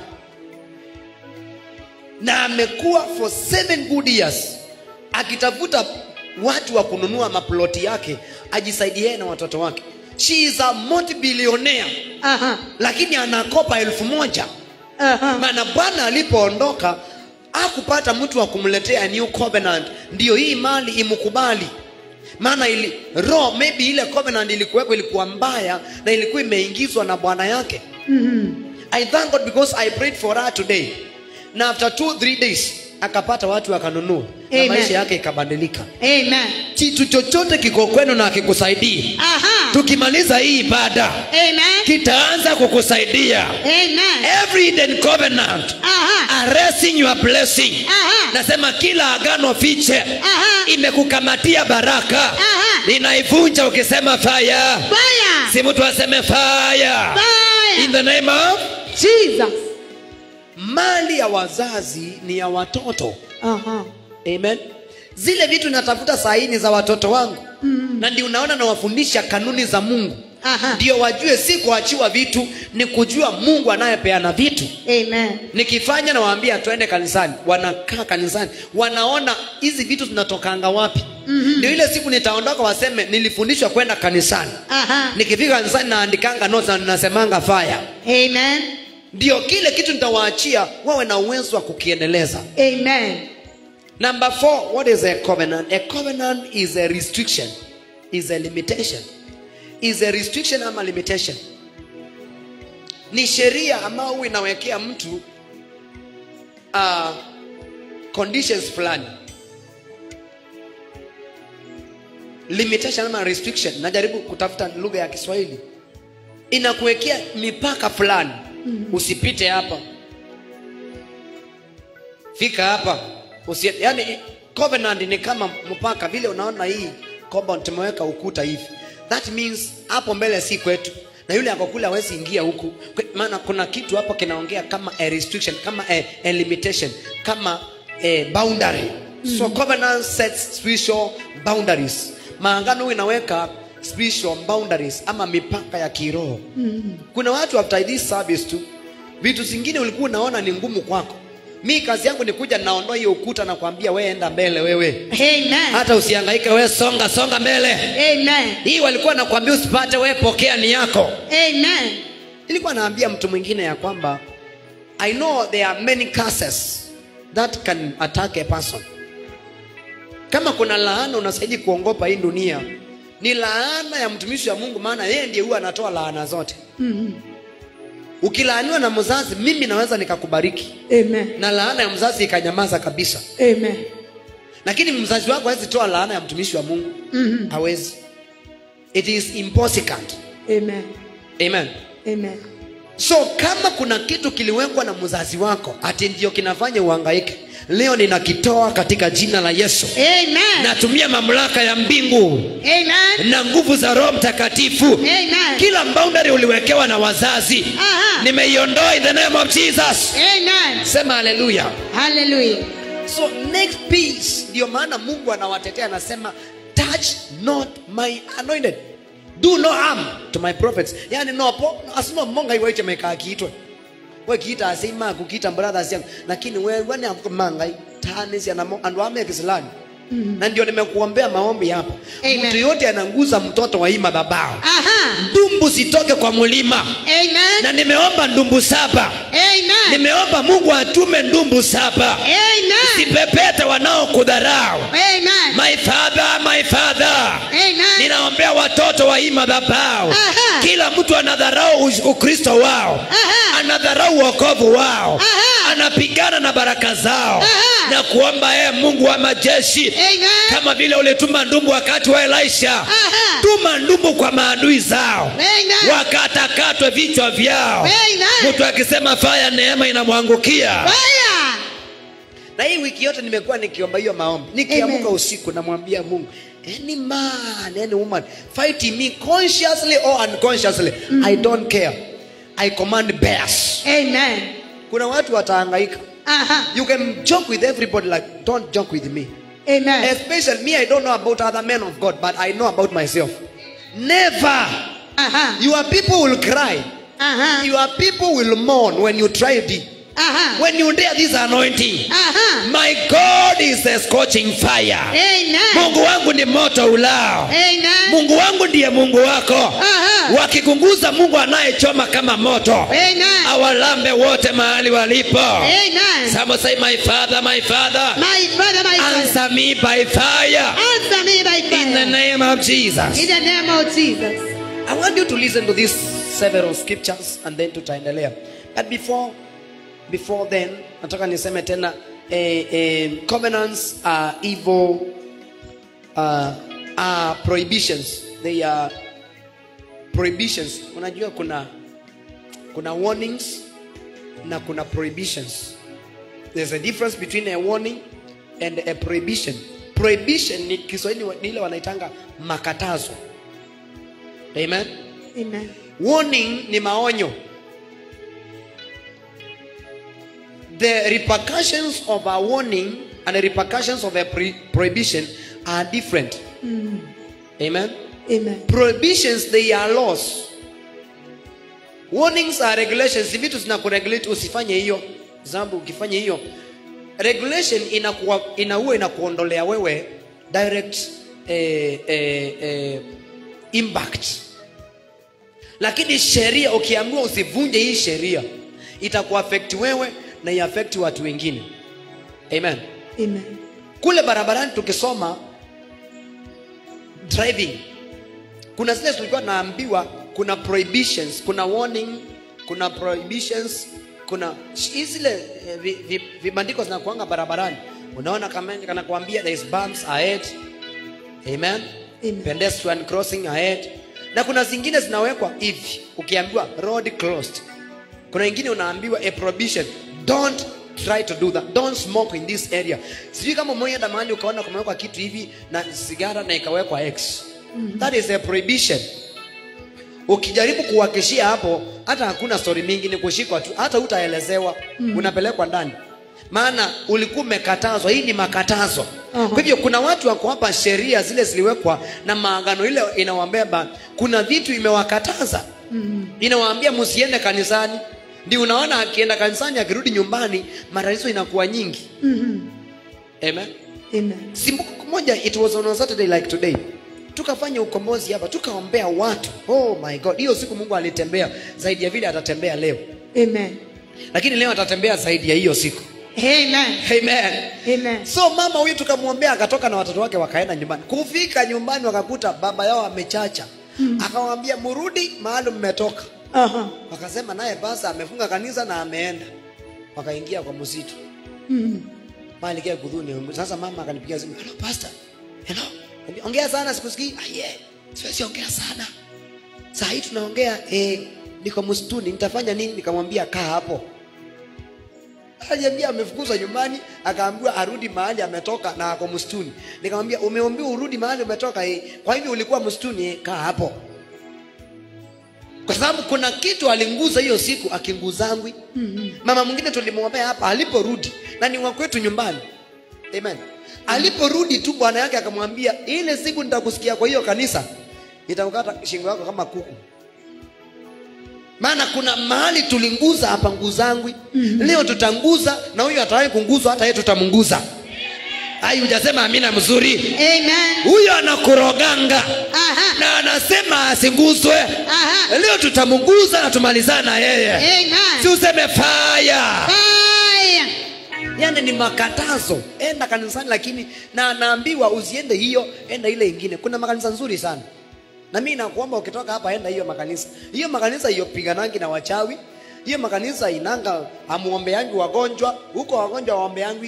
na amekuwa for seven good years akitafuta watu wa kununua maploti yake ajisaidie yeye na watoto wake she is a multi-billionaire Aha. lakini anakopa elfu moja Aha. maana bwana alipoondoka akupata mtu wa kumletea new covenant ndiyo hii mali imkubali maana ili roho maybe ile covenant ilikuweko ilikuwa mbaya na ilikuwa imeingizwa na bwana yake Mhm. i thank god because i prayed for her today na after two three days akapata watu wakanunua na Amen. maisha yake ikabadilika Amen. kitu chochote kiko kwenu na akikusaidii Aha. tukimaliza hii ibada Amen. kitaanza kukusaidia Amen. every hidden covenant Aha. arresting your blessing Aha. nasema kila agano fiche Aha. imekukamatia baraka Aha. ninaivunja ukisema fire Fire. si mtu aseme fire in Fire. the name of Jesus. mali ya wazazi ni ya watoto Aha. amen zile vitu natafuta saini za watoto wangu mm. na ndio unaona nawafundisha kanuni za mungu Aha. ndio wajue si kuachiwa vitu ni kujua mungu anayepeana vitu Amen. nikifanya nawaambia twende kanisani wanakaa kanisani wanaona hizi vitu zinatokanga wapi mm-hmm. ndio ile siku nitaondoka waseme nilifundishwa kwenda kanisani Aha. nikifika kanisani naandikanga notes na ninasemanga fire Amen. ndio kile kitu nitawaachia wawe na uwezo wa kukiendeleza Amen. number four what is a covenant a covenant is a restriction is a limitation is a restriction ama limitation ni sheria ambayo huwa inawekea mtu uh, conditions fulani limitation ama restriction najaribu kutafuta lugha ya kiswahili inakuwekea mipaka fulani usipite hapa fika hapa usi, yani covenant ni kama mpaka vile unaona hii compound tumeweka ukuta hivi that means hapo mbele si kwetu na yule ako kule hawezi ingia huku Kwe- maana kuna kitu hapo kinaongea kama a restriction kama a, a limitation kama a boundary so covenant sets spiritual boundaries maangano huwa inaweka spiritual boundaries ama mipaka ya kiroho kuna watu after this service tu vitu zingine ulikuwa unaona ni ngumu kwako mi kazi yangu ni kuja naondoa hiyo ukuta na kuambia we enda mbele wewe Amen. hata usihangaike we songa songa mbele Amen. hii walikuwa nakwambia usipate we pokea ni yako Amen. nilikuwa naambia mtu mwingine ya kwamba i know there are many curses that can attack a person kama kuna laana unastahili kuongopa hii dunia ni laana ya mtumishi wa mungu maana yeye ndiye huwa anatoa laana zote Mhm. ukilaaniwa na mzazi mimi naweza nikakubariki Amen. na laana ya mzazi ikanyamaza kabisa Amen. lakini mzazi wako hawezi toa laana ya mtumishi wa mungu Mhm. hawezi it is impossible Amen. amen Amen. so kama kuna kitu kiliwekwa na mzazi wako ati ndio kinafanya uhangaike leo ninakitoa katika jina la yesu Amen. natumia mamlaka ya mbingu Amen. na nguvu za roho mtakatifu Amen. kila boundary uliwekewa na wazazi Aha. nimeiondoa in the name of jesus Amen. sema haleluya Hallelujah. so next piece ndio maana mungu anawatetea anasema touch not my anointed do no harm to my prophets yani nopo asino monga iwe chemeka akiitwe we kiita asima kukiita brothers yangu lakini we wani manga tani ya namo andu ame kisilani na ndio nimekuombea maombi hapa Amen. mtu yote ananguza mtoto wa hii madhabahu Aha. ndumbu zitoke kwa mulima Amen. na nimeomba ndumbu saba Amen. nimeomba mungu atume ndumbu saba Amen. sipepete wanaokudharau Amen. my father my father Amen. ninaombea watoto wa hii madhabahu Aha. kila mtu anadharau us- ukristo wao Aha. anadharau uokovu wao Aha. anapigana na baraka zao Aha. na kuomba ee mungu wa majeshi Amen. kama vile ulituma ndumbu wakati wa elisha Aha. tuma ndumbu kwa maadui zao Amen. wakatakatwe vichwa vyao Amen. mtu akisema faya neema inamwangukia Fire. na hii wiki yote nimekuwa nikiomba hiyo maombi nikiamka Amen. usiku namwambia mungu any man any woman fighting me consciously or unconsciously i don't care i command bears Amen. kuna watu watahangaika Aha. you can joke with everybody like don't joke with me Amen. especially me i don't know about other men of god but i know about myself never Aha. your people will cry Aha. your people will mourn when you try it Aha. when you dare this anointing Aha. my god is a scorching fire Amen. mungu wangu ni moto ulao Amen. mungu wangu ndiye mungu wako Aha. wakikunguza mungu anayechoma kama moto Amen. awalambe wote mahali walipo Amen. Some say my father my father My father, my father. answer me by fire Answer me by fire. in the name of jesus In the name of Jesus. i want you to listen to these several scriptures and then tutaendelea but before before then nataka niseme tena eh, eh, covenants are evil uh, are prohibitions they are prohibitions unajua kuna kuna warnings na kuna prohibitions there's a difference between a warning and a prohibition prohibition ni kiswahili ni ile wanaitanga makatazo amen Amen. warning ni maonyo the repercussions of a warning and the repercussions of a pre- prohibition are different amen Amen. prohibitions they are laws warnings are regulations ni vitu zinakuregulate usifanye hiyo zambu ukifanya hiyo regulation inakuwa inaua inakuondolea wewe direct eh, eh, eh, impact lakini sheria ukiambiwa usivunje hii sheria itakuafect wewe na iafekti watu wengine amen Amen. kule barabarani tukisoma driving kuna zile tulikuwa naambiwa kuna prohibitions kuna warning kuna prohibitions kuna hii zile eh, vi- vi- vibandiko zinakuanga barabarani unaona kama kanakuambia there is bumps ahead amen Amen. pedestrian crossing ahead na kuna zingine zinawekwa hivi ukiambiwa road closed kuna ingine unaambiwa a prohibition don't try to do that don't smoke in this area sijui kama umeenda mahali ukaona kumewekwa kitu hivi na sigara na ikawekwa x that is a prohibition ukijaribu kuwakishia hapo hata hakuna story mingi ni kushikwa tu hata utaelezewa unapelekwa ndani maana ulikuwa umekatazwa hii ni makatazo Aha. kwa hivyo kuna watu wako hapa sheria zile ziliwekwa na maagano ile inawambeba kuna vitu imewakataza inawaambia msiende kanisani ndio unaona akienda kanisani akirudi nyumbani matatizo inakuwa nyingi amen Amen. simbuko moja it was on a saturday like today tukafanya ukombozi hapa tukaombea watu oh my god hiyo siku mungu alitembea zaidi ya vile atatembea leo Amen. lakini leo atatembea zaidi ya hiyo siku Amen. amen Amen. so mama huyu tukamwombea akatoka na watoto wake wakaenda nyumbani kufika nyumbani wakakuta baba yao amechacha akamwambia murudi mahali mmetoka Aha. wakasema naye basa amefunga kanisa na ameenda wakaingia kwa msitu Mm. mahali kia kudhuni sasa mama akanipigia simu hello pastor hello Niambia, ongea sana sikusikii ah, yeah. siwezi ongea sana saa hii tunaongea eh, niko msituni nitafanya nini nikamwambia kaa hapo aliambia amefukuzwa nyumbani akaambiwa arudi mahali ametoka na ako msituni nikamwambia umeambiwa urudi mahali umetoka eh. kwa hivyo ulikuwa msituni eh, kaa hapo kwa sababu kuna kitu alinguza hiyo siku akinguzangwi mm-hmm. mama mwingine tulimwombea hapa aliporudi na ni wakwetu nyumbani amen aliporudi tu bwana yake akamwambia ile siku nitakusikia kwa hiyo kanisa nitakukata shingo yako kama kuku maana kuna mahali tulinguza hapa nguzangwi mm-hmm. leo tutanguza na huyu atawahi kunguzwa hata yeye tutamnguza ai hujasema amina mzuri Amen. huyo anakuroganga Aha. na anasema asinguzwe Aha. leo tutamnguza na tumalizana na yeye Amen. si useme faya Fire. yani ni makatazo enda kanisani lakini na naambiwa usiende hiyo enda ile ingine kuna makanisa nzuri sana na mimi nakuomba ukitoka hapa enda hiyo makanisa hiyo makanisa hiyo piganangi na wachawi hiyo makanisa inanga amuombeangi wagonjwa huko wagonjwa waombeangi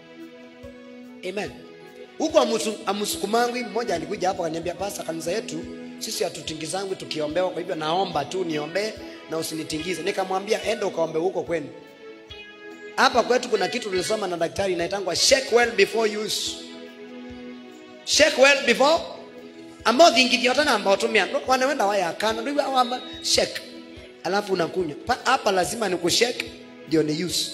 amen huko amusu- amusukumangwi mmoja alikuja hapo akaniambia pasa kanisa yetu sisi hatutingizangwi tukiombewa kwa hivyo naomba tu niombee na usinitingize nikamwambia enda ukaombe huko kwenu hapa kwetu kuna kitu tulisoma na daktari inaitangwa shake well before use shake well before ambao vingi vyotana ambao tumia ndo wanawenda wayakana ndio awamba shake alafu unakunywa Pa- hapa lazima ni kushake ndio ni use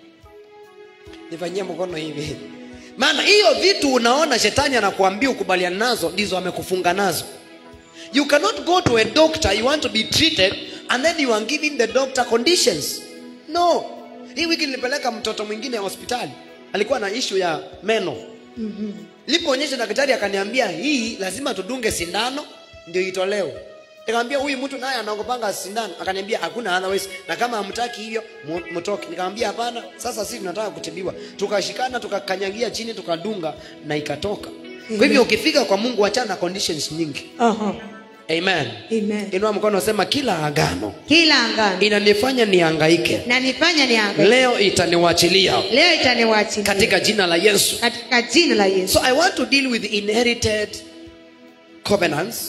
nifanyie mkono hivi maana hiyo vitu unaona shetani anakuambia ukubaliana nazo ndizo amekufunga nazo you cannot go to a doctor you want to be treated and then you are giving the doctor conditions no hii wiki nilipeleka mtoto mwingine hospitali alikuwa na issue ya meno lipoonyesha daktari akaniambia hii lazima tudunge sindano ndio itolewe nikamwambia huyu mtu naye anaogopanga sindano akaniambia hakuna otherwise na kama hamtaki hivyo mu- mtoke nikamwambia hapana sasa sisi tunataka kutibiwa tukashikana tukakanyagia chini tukadunga na ikatoka kwa hivyo ukifika kwa mungu wachana na conditions nyingi Aha. amen Amen. inua mkono sema kila agano Kila angano inanifanya niangaike na nifanya niangalie. leo itaniwachilia Leo itaniwachilia katika jina la yesu katika jina la Yesu. So I want to deal with inherited covenants,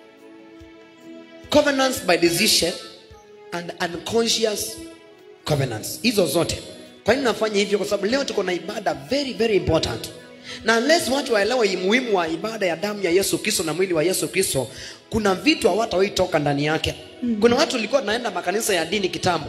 covenants by decision, and unconscious covenants. Hizo zote. Kwa nini nafanya hivyo? Kwa sababu leo tuko na ibada very very important, na unless watu waelewe umuhimu wa ibada ya damu ya Yesu Kristo na mwili wa Yesu Kristo, kuna vitu hawatawahi toka ndani yake. Kuna watu walikuwa tunaenda makanisa ya dini kitambo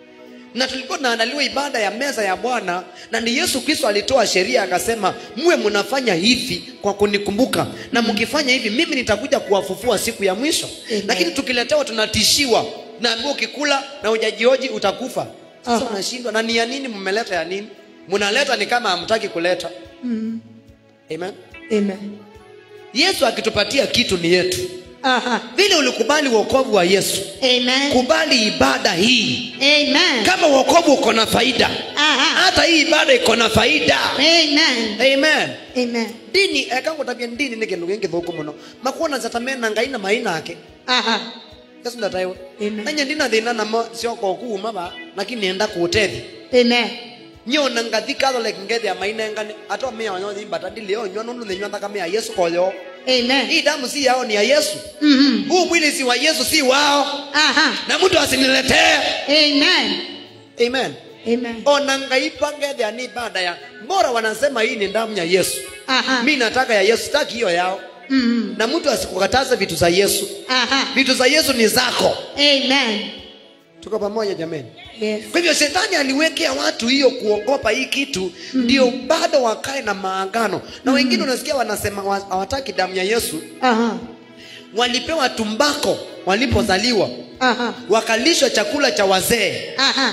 na tulikuwa tunaandaliwa ibada ya meza ya bwana na ni yesu kristo alitoa sheria akasema muwe mnafanya hivi kwa kunikumbuka na mkifanya hivi mimi nitakuja kuwafufua siku ya mwisho Amen. lakini tukiletewa tunatishiwa naambia ukikula na ujajioji utakufa sasa Aha. unashindwa na ni ya nini mmeleta ya nini mnaleta ni kama hamtaki kuleta Mm. amen Amen. yesu akitupatia kitu ni yetu Aha. vile ulikubali wokovu wa yesu Amen. kubali ibada hii Amen. kama wokovu uko na faida Aha. hata hii ibada iko na faida Amen. amen Amen. dini ekangutavia ndini ni kindu gingi thuku muno makuona zatamena ngai na mai nake Aha. kasu ndataiwe Amen. nanye ndina thina namo cioko kuuma ba lakini nenda kutethi Amen. nyona ngathi catholic ngethia mai nengani ato mionyo thimbata ndilio nywa nundu thinywa thakame ya yesu koyo Amen. hii damu si yao ni ya yesu Mhm. huu mwili si wa yesu si wao Aha. na mtu asiniletee Amen. amen Amen. ona ngai pangethia ni ibada ya mbora wanasema hii ni damu ya yesu Aha. mi nataka ya yesu sitaki hiyo yao Mhm. na mtu asikukataze vitu za yesu Aha. vitu za yesu ni zako Amen. tuko pamoja jamani Yes. kwa hivyo shetani aliwekea watu hiyo kuogopa hii kitu ndio bado wakae na maagano na wengine unasikia wanasema wa- hawataki damu ya yesu Aha. walipewa tumbako walipozaliwa Aha. wakalishwa chakula cha wazee Aha.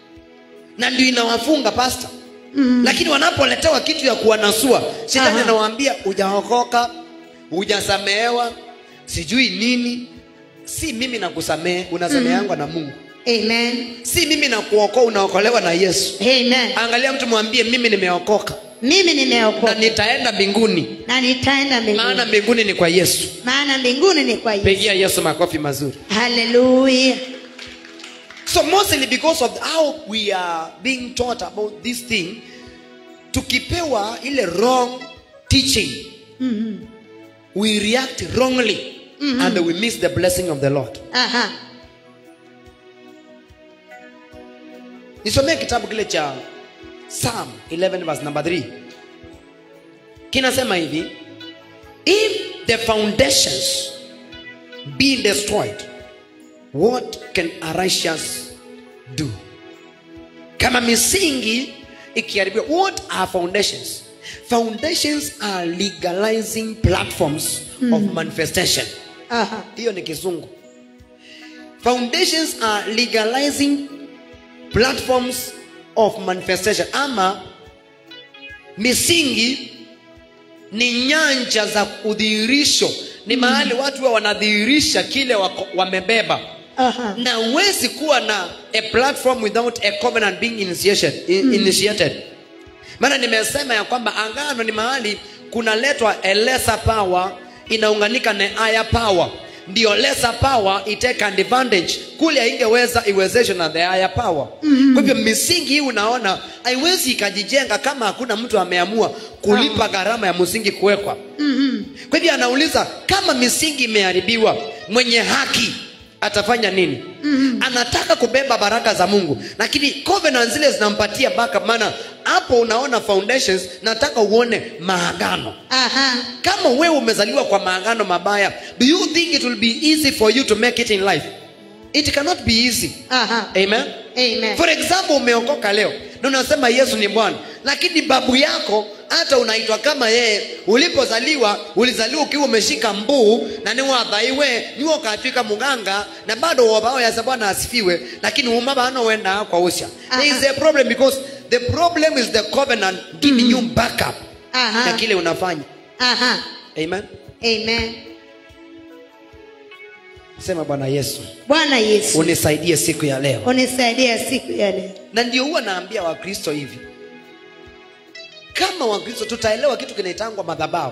na ndio inawafunga pasta Mhm. lakini wanapoletewa kitu ya kuwanasua shetani Aha. anawaambia hujaokoka hujasamehewa sijui nini si mimi nakusamehe unasameheangwa na mungu Amen. si mimi nakuokoa unaokolewa na yesu Amen. angalia mtu mwambie mimi nimeokoka Mimi na nimeokoka nitaenda mbinguni na nitaenda maana mbinguni. mbinguni ni kwa yesu Maana mbinguni ni kwa Yesu. pigia yesu makofi mazuri Hallelujah. so mostly because of how we are being taught about this thing tukipewa ile wrong teaching Mhm. we react wrongly and we miss the blessing of the lord Aha. nisomee kitabu kile cha psalm 11 verse number 3 kinasema hivi if the foundations be destroyed what can a righteous do kama misingi ikiharibiwa what are foundations foundations are legalizing platforms of manifestation Aha. hiyo ni kizungu foundations are legalizing platforms of manifestation ama misingi ni nyanja za udhihirisho ni mahali watu wa wanadhihirisha kile wako- wamebeba Aha. na huwezi kuwa na a platform without a covenant being initiated, in, initiated. maana nimesema ya kwamba angano ni mahali kunaletwa a lesser power inaunganika na higher power ndio lesser power itake advantage kule haingeweza iwezeshwe na the higher power mm-hmm. kwa hivyo misingi hii unaona haiwezi ikajijenga kama hakuna mtu ameamua kulipa gharama ya msingi kuwekwa Mhm. kwa hivyo anauliza kama misingi imeharibiwa mwenye haki atafanya nini mm-hmm. anataka kubeba baraka za mungu lakini covenant zile zinampatia backup maana hapo unaona foundations nataka uone maagano Aha. kama wewe umezaliwa kwa maagano mabaya do you think it will be easy for you to make it in life it cannot be easy Aha. amen Amen. for example umeokoka leo na unasema yesu ni bwana lakini babu yako hata unaitwa kama yeye ulipozaliwa ulizaliwa ukiwa umeshika mbuu na niwathaiwe niwe ukafika muganga na bado wobao yasa bwana asifiwe lakini umabano wenda kwa usha there is a problem because the problem is the covenant giving you backup Aha. na kile unafanya Aha. amen Amen. sema bwana yesu Bwana Yesu, unisaidie siku ya leo unisaidie siku ya leo. na ndio huwa naambia wakristo hivi kama wakristo tutaelewa kitu kinaitangwa madhabahu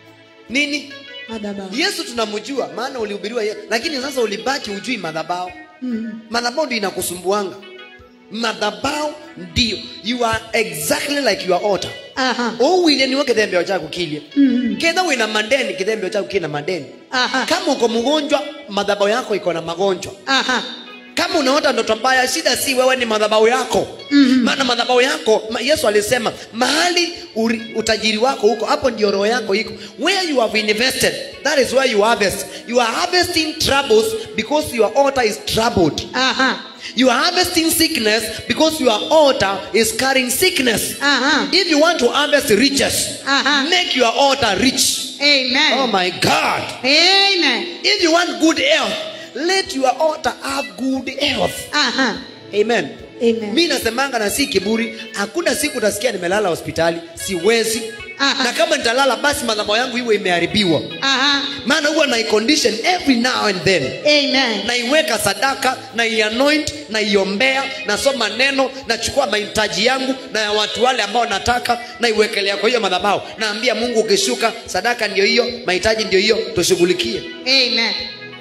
nini Madhabahu. yesu tunamjua maana ulihubiriwa ye- lakini sasa ulibaki ujui madhabahu Mhm. madhabahu ndio inakusumbuanga madhabahu ndio you are exactly like your altar Aha. ouwile niwe kithembeo chaku kilie Mhm. ketha wina mandeni kithembeo chaku kina mandeni Aha. kama uko mgonjwa madhabahu yako iko na magonjwa Aha. kama unaota ndoto mbaya shida si wewe ni madhabahu yako Mhm. maana madhabahu yako ma- yesu alisema mahali uri, utajiri wako huko hapo ndio roho yako iko where you have invested that is where you harvest you are harvesting troubles because your altar is troubled Aha. you are harvesting sickness because your altar is carrying sickness Aha. if you want to harvest riches Aha. make your altar rich Amen. oh my god Amen. if you want good health let your altar have good health Aha. amen Amen. mi nasemanga na si kiburi hakuna siku utasikia nimelala hospitali siwezi Aha. na kama nitalala basi madhamo yangu iwe imeharibiwa Aha. maana huwa naicondition every now and then Amen. naiweka sadaka naianoint naiombea nasoma neno nachukua mahitaji yangu na ya watu wale ambao nataka naiwekelea kwa hiyo madhabahu naambia mungu ukishuka sadaka ndio hiyo mahitaji ndio hiyo tushughulikie Amen.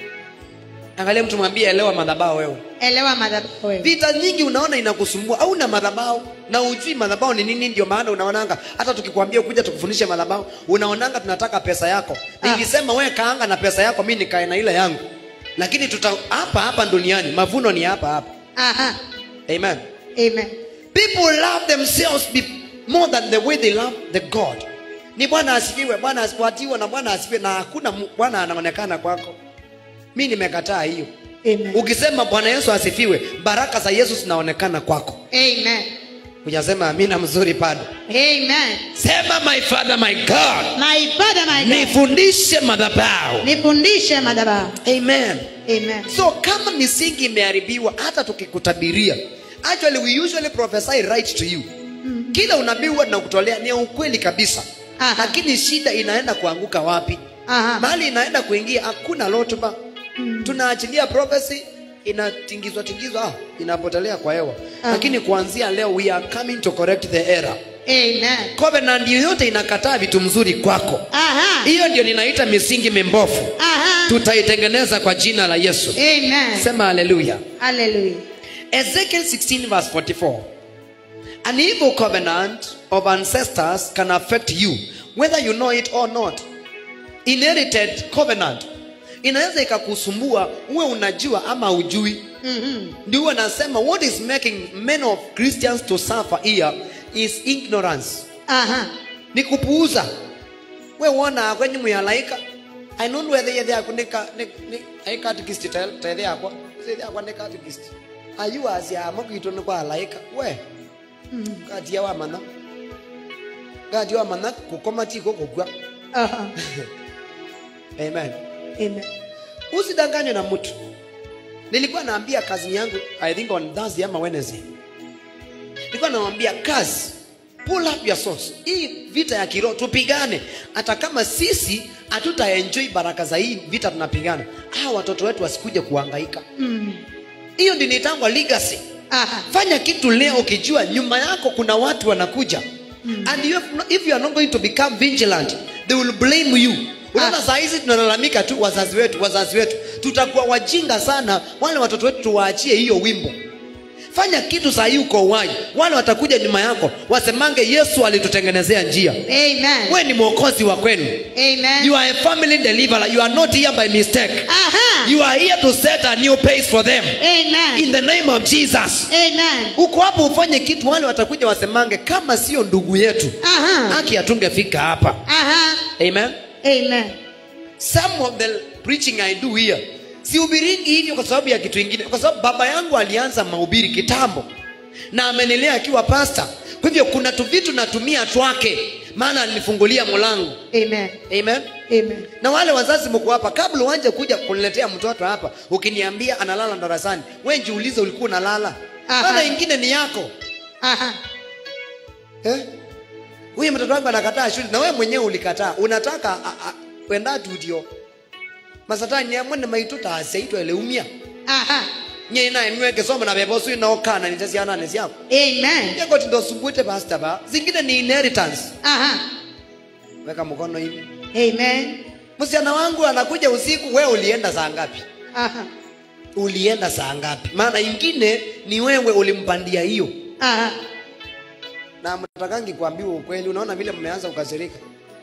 angalia mtu mwambie elewa madhabahu wewe Elewa madhabahu wewe. vita nyingi unaona inakusumbua au na madhabahu na ujui madhabahu ni nini ndio maana unaonanga hata tukikwambia kuja tukufundishe madhabahu unaonanga tunataka pesa yako Ah. nilisema we kaanga na pesa yako mi nikae na ile yangu lakini tuta hapa hapa duniani mavuno ni hapa hapa Aha. amen Amen. people love themselves be more than the way they love the god ni bwana asifiwe bwana asifuatiwe na bwana asifiwe na hakuna mu- bwana anaonekana kwako mi nimekataa hiyo Amen. ukisema bwana yesu asifiwe baraka za yesu zinaonekana kwako Amen. hujasema amina mzuri bado Amen. sema my father my god My Father, my God. nifundishe madhabahu Nifundishe madhabahu. amen Amen. so kama misingi imeharibiwa hata tukikutabiria actually we usually prophesy right to you kila unabii huwa tunakutolea ni ya ukweli kabisa Aha. lakini shida inaenda kuanguka wapi Aha. mahali inaenda kuingia hakuna rotuba tunaachilia prophecy inatingizwa tingizwa ah, inapotelea kwa hewa Ah. lakini kuanzia leo we are coming to correct the error Amen. covenant yoyote inakataa vitu mzuri kwako Aha. hiyo ndio ninaita misingi mimbofu Aha. tutaitengeneza kwa jina la yesu Amen. sema haleluya Hallelujah. ezekiel 16 verse 44 an evil covenant of ancestors can affect you whether you know it or not inherited covenant inaweza ikakusumbua uwe unajua ama ujui Mhm. ndio huwa nasema what is making many of christians to suffer here is ignorance Aha. ni kupuuza we wona kwenye muyalaika ainundu ethe yethe yaku ni ka- ni- ni- ai catechist te- tethe yakwa tethe yakwa ni catechist ayu asiamo gitu ni kwa laika we katia wa mana katia wa mana kukoma tiko kukwa Aha. amen Amen. usidanganywe na mtu nilikuwa naambia kazi yangu i think on thursday ama wednesday nilikuwa nawambia kazi pull up your source hii vita ya kiroho tupigane hata kama sisi hatutaenjoy baraka za hii vita tunapigana hawa watoto wetu wasikuje kuhangaika Mm. hiyo ndi nitangwa legacy Aha. fanya kitu leo ukijua nyuma yako kuna watu wanakuja and you have no, if you are not going to become vigilant they will blame you unaona Ah. saa hizi tunalalamika tu wazazi wetu wazazi wetu tutakuwa wajinga sana wale watoto wetu tuwaachie hiyo wimbo fanya kitu saa hii uko uhai wale watakuja nyuma yako wasemange yesu alitutengenezea njia Amen. we ni mwokozi wa kwenu Amen. you are a family deliverer you are not here by mistake Aha. you are here to set a new pace for them Amen. in the name of jesus Amen. uko hapo ufanye kitu wale watakuja wasemange kama sio ndugu yetu Aha. haki hatungefika hapa Aha. amen Amen. some of the preaching i do here sihubiringi hivyo kwa sababu ya kitu ingine kwa sababu baba yangu alianza mahubiri kitambo na amenilea akiwa pasta kwa hivyo kuna tu vitu natumia twake maana alinifungulia mlango Amen. amen Amen. na wale wazazi mko hapa kabla uanje kuja kuniletea mtoto hapa ukiniambia analala darasani we jiulize ulikuwa unalala Aha. maana ingine ni yako Aha. Eh? huyu mtoto wangu anakataa shule na wewe mwenyewe ulikataa unataka a- a- wenda tudio masatani amwene maitu taseitwa eleumia Aha. nye naye niweke somo na bebo sui naokana nitesianane siako Amen. yeko tindosumbuite pasta ba zingine ni inheritance Aha. weka mkono hivi Amen. msichana wangu anakuja usiku we ulienda saa ngapi Aha. ulienda saa ngapi maana ingine ni wewe ulimpandia hiyo Aha. na mtakangi kuambiwa ukweli unaona vile mmeanza kukasirika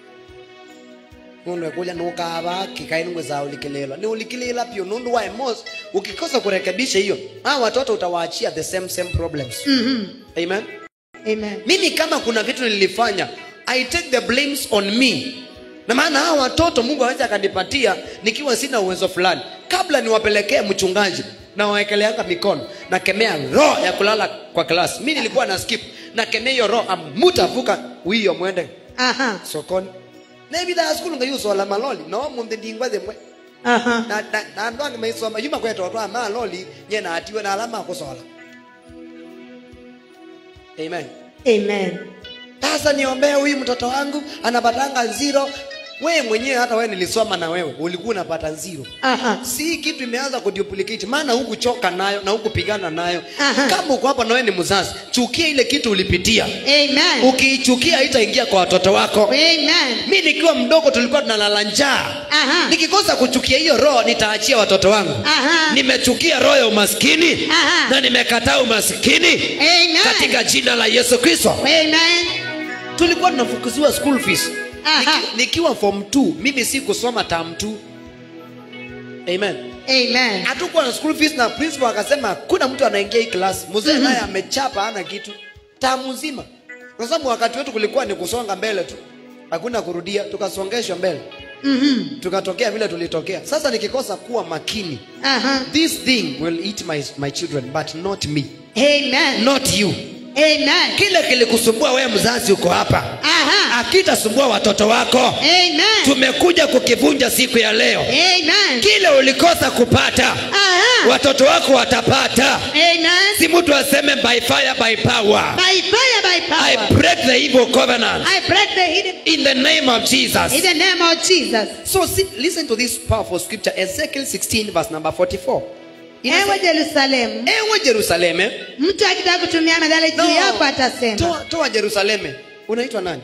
mundu ekuja nukava kikainungwe za ulikililwa ni ulikilila pio nundu wa emos ukikosa kurekebisha hiyo hawa watoto utawaachia the same same problems Mhm. amen Amen. mimi kama kuna vitu nilifanya i take the blames on me na maana hawa watoto mungu awezi akanipatia nikiwa sina uwezo fulani kabla niwapelekee mchungaji na wawekeleanga mikono nakemea roho ya kulala kwa klasi mi nilikuwa na skip nakemea hiyo roho amutavuka wiyo mwende Aha. sokoni nebithaa skulu ngayusola maloli no munthi ndingwa thimwe Aha. na na- na andu angi maisoma yuma kwetotwa maloli nyena atiwe na alama akusola amen Amen. sasa niombee huyu mtoto wangu anapatanga zero wewe mwenyewe hata wewe nilisoma na wewe ulikuwa unapata zero Aha. si kitu imeanza kuduplicate maana hukuchoka nayo na hukupigana nayo Aha. kama uko hapa na wewe ni mzazi chukia ile kitu ulipitia Amen. ukiichukia haitaingia kwa watoto wako Amen. mi nikiwa mdogo tulikuwa tunalala njaa Aha. nikikosa kuchukia hiyo roho nitaachia watoto wangu Aha. nimechukia roho ya umaskini Aha. na nimekataa umaskini Amen. katika jina la yesu kristo Amen. tulikuwa tunafukuziwa school fees Aha. Niki, nikiwa form 2 mimi si kusoma term 2 amen Amen. hatukuwa na school fees na principal akasema kuna mtu anaingia hii class mzee naye amechapa hana kitu tamu nzima kwa sababu wakati wetu kulikuwa ni kusonga mbele tu hakuna kurudia tukasongeshwa mbele Mhm. tukatokea vile tulitokea sasa nikikosa kuwa makini Aha. this thing will eat my, my children but not me Amen. not you Amen. kile kilikusumbua wewe mzazi uko hapa Aha. akitasumbua watoto wako Amen. tumekuja kukivunja siku ya leo Amen. kile ulikosa kupata Aha. watoto wako watapata Amen. si mtu aseme by fire by power By fire, by i power. break the evil covenant I break the hidden in the name of in jesus the name of Jesus. so see, listen to this powerful scripture ezekiel 16 verse number 44 Ewe Inasema, Jerusalemu, ewe jerusaleme mtu akitaka kutumia madhara juu No. yako atasema, toa, toa jerusaleme unaitwa nani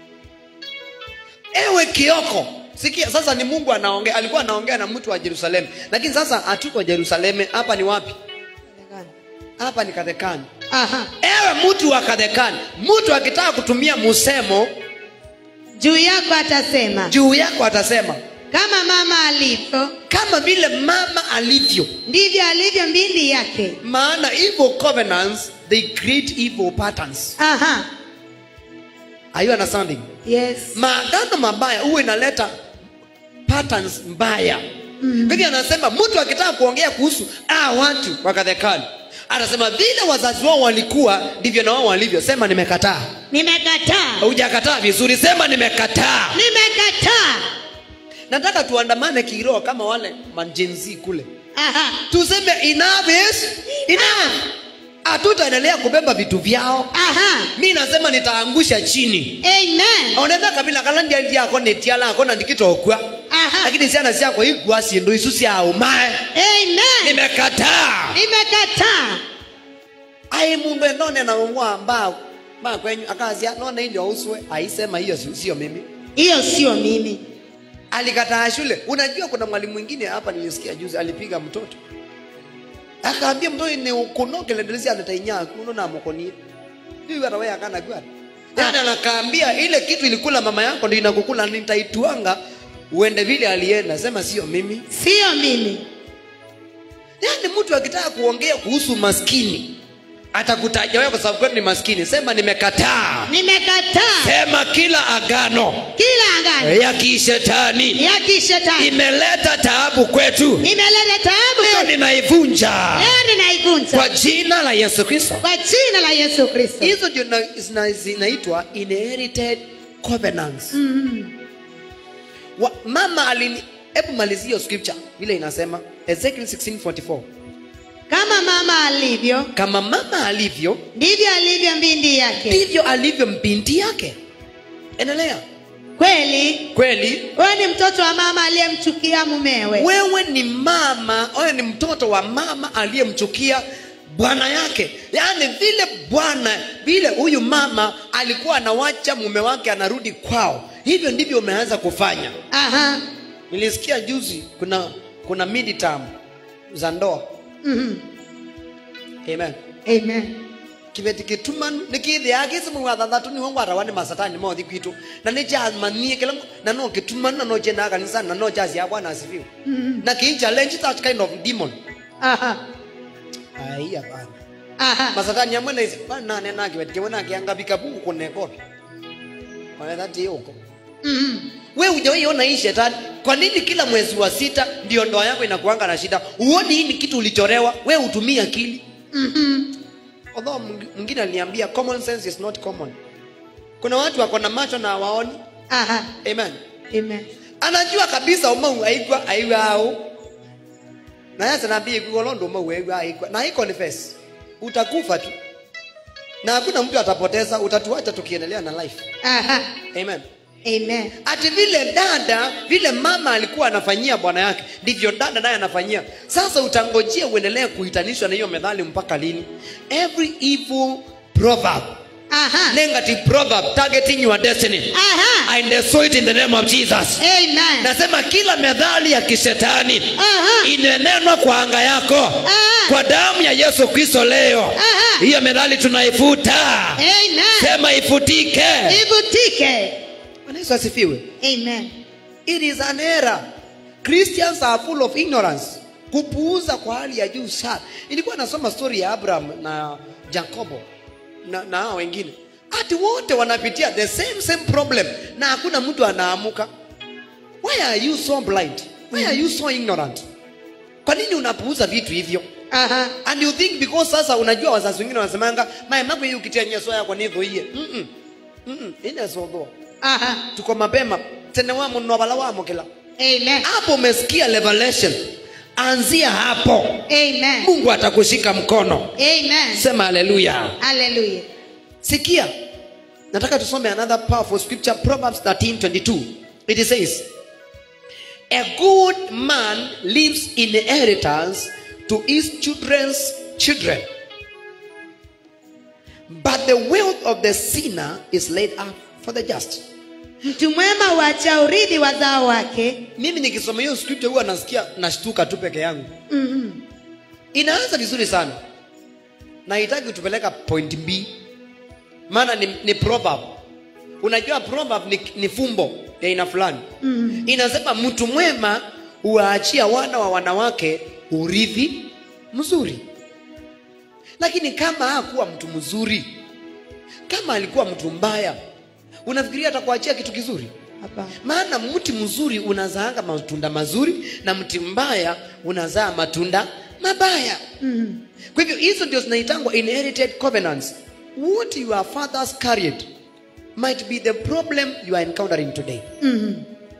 ewe kioko sikia sasa ni mungu anaongea alikuwa anaongea na mtu wa jerusalemu lakini sasa hatuko jerusaleme hapa ni wapi hapa ni kadhekani Aha. ewe mtu wa kadhekani mtu akitaka kutumia musemo Juu yako atasema, juu yako atasema kama mama alivyo kama vile mama alivyo ndivyo alivyo mbindi yake maana evil covenants they create evil patterns aha are you understanding yes maagano mabaya huwa inaleta patterns mbaya mm. hivyo anasema mtu akitaka kuongea kuhusu ah, watu wakadhekali anasema vile wazazi wao walikuwa ndivyo na wao walivyo sema nimekataa nimekataa hujakataa vizuri sema nimekataa nimekataa nataka tuandamane kiroho kama wale manjenzi kule aha tuseme enough is enough hatutaendelea kubeba vitu vyao aha mi nasema nitaangusha chini amen onetha kabila kala ndiali lyako nitialako na ndikitokwa aha lakini ciana ciakwa igua cindu icu ciaumae amen nimekataa nimekataa ai mundu endone na mwa mbao ma kwenyu akazia nona ilio uswe aisema hiyo si- sio mimi hiyo sio mimi alikataa shule unajua kuna mwalimu mwingine hapa nilisikia juzi alipiga mtoto akaambia mtoto ni ukunokelendelezi anatainya kuno na mokonie hiyo hata wewe akana kwa yani anakaambia ile kitu ilikula mama yako ndio inakukula nitaituanga uende vile alienda sema sio mimi sio mimi yaani mtu akitaka kuongea kuhusu maskini atakutaja wewe kwa sababu kwani ni maskini sema nimekataa nimekataa sema kila agano kila angani ya kishetani ya kishetani imeleta taabu kwetu imeleta taabu leo kwetu. ninaivunja leo ninaivunja kwa jina la yesu kristo kwa jina la yesu kristo hizo ndio na- zina- zinaitwa inherited covenants Wa, mama alini hebu malizia hiyo scripture vile inasema ezekiel 1644 kama mama alivyo kama mama alivyo ndivyo alivyo mbindi yake ndivyo alivyo mbinti yake endelea kweli kweli wewe ni mtoto wa mama aliyemchukia mumewe wewe ni mama wewe ni mtoto wa mama aliyemchukia bwana yake yaani vile bwana vile huyu mama alikuwa anawacha mume wake anarudi kwao hivyo ndivyo umeanza kufanya aha nilisikia juzi kuna kuna midterm za ndoa Mhm. amen amen kibeti kitumanu nikithia kisimu wa thathatu niwo ngwarawa ni masatani mothi kwitu na ni jamanie kila na no kitumanu na no jenda kanisa na no jazi ya bwana asifiwe na ki challenge that kind of demon aha ai hapana aha masatani amwe na isi bana nane na kibeti kimwe na kianga bikabu kunekopi wala dhati huko Mhm. we hujawaiona hii shetani kwa nini kila mwezi wa sita ndio ndoa yako inakuanga na shida uoni hii ni kitu ulichorewa we utumie akili Mhm. although mwing- mwingine aliniambia common sense is not common kuna watu wako na macho na hawaoni aha amen amen anajua kabisa umau aigwa aiwa au na yasa nabii kuolondo umau aigwa aigwa na iko ni face utakufa tu na hakuna mtu atapoteza utatuacha tukiendelea na life aha amen amen ati vile dada vile mama alikuwa anafanyia bwana yake ndivyo dada naye anafanyia sasa utangojia uendelee kuhitanishwa na hiyo methali mpaka lini every evil proverb aha negative proverb targeting your destiny aha I destroy it in the name of Jesus amen nasema kila methali ya kishetani aha inenenwa kwa anga yako Ah. kwa damu ya yesu kristo leo Aha. hiyo methali tunaifuta amen sema ifutike ibutike Bwana yesu asifiwe amen it is an error christians are full of ignorance kupuuza kwa hali ya juu sana ilikuwa nasoma story ya abraham na jacobo na, na hao wengine ati wote wanapitia the same same problem na hakuna mtu anaamuka why are you so blind why are you so ignorant kwa nini unapuuza vitu hivyo aha and you think because sasa unajua wazazi wengine wanasemanga maemako hii ukitia nyeso yako nithuie mm -mm. inesothoa aha tuko mapema tene wa muno bala wamo kila amen hapo umesikia revelation anzia hapo amen mungu atakushika mkono amen sema haleluya hallelujah sikia nataka tusome another powerful scripture proverbs 13:22 it says a good man leaves inheritance to his children's children but the wealth of the sinner is laid up for the just mtu mwema huacha urithi wazao wake mimi nikisoma hiyo scripture huwa nasikia nashtuka tu peke yangu Mhm. inaanza vizuri sana nahitaji kutupeleka point b maana ni, ni proverb unajua proverb ni, ni fumbo ya aina fulani mm. inasema mtu mwema huwaachia wana wa wanawake urithi mzuri lakini kama hakuwa mtu mzuri kama alikuwa mtu mbaya unafikiria atakuachia kitu kizuri Hapana. maana mti mzuri unazaanga matunda mazuri na mti mbaya unazaa matunda mabaya Mm. kwa hivyo hizo ndio zinaitangwa inherited covenants what your fathers carried might be the problem you are encountering today Mm.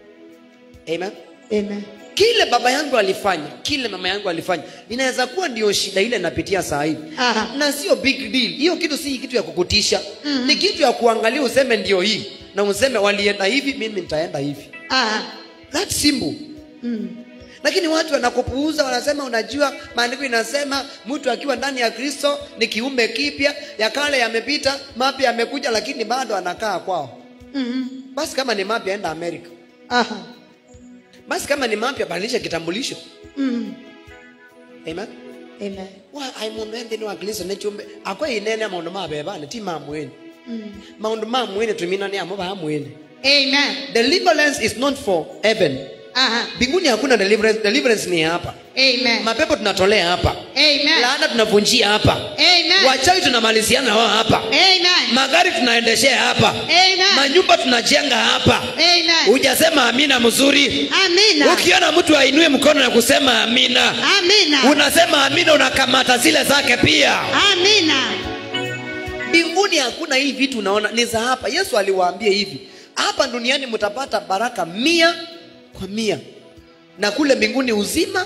amen Amen. kile baba yangu alifanya kile mama yangu alifanya inaweza kuwa ndio shida ile napitia saa hii Aha. na sio big deal hiyo kitu si kitu ya kukutisha mm-hmm. ni kitu ya kuangalia useme ndio hii na useme walienda hivi mimi nitaenda hivi Ah. That's simple Mm. lakini watu wanakupuuza wanasema unajua maandiko inasema mtu akiwa ndani ya kristo ni kiumbe kipya ya kale yamepita mapya yamekuja lakini bado anakaa kwao Mm. basi kama ni mapya enda amerika Aha. basi kama ni mapya badilisha kitambulisho Mm. amen Amen. wa ai mundu enthini wa kristo ni chumbe akwa inene maundu ma bebane ti ma mwene Mm. maundu ma mwene tumina ni amo ba mwene Amen. deliverance is not for heaven Aha. mbinguni hakuna deliverance deliverance ni hapa Amen. mapepo tunatolea hapa Amen. laana tunavunjia hapa Amen. wachawi tunamaliziana wao hapa Amen. magari tunaendeshea hapa Amen. manyumba tunajenga hapa Amen. hujasema amina mzuri Amina. ukiona mtu ainue mkono na kusema amina Amina. unasema amina unakamata zile zake pia Amina. mbinguni hakuna hii vitu unaona ni za hapa yesu aliwaambia hivi hapa duniani mtapata baraka mia kwa mia na kule mbinguni uzima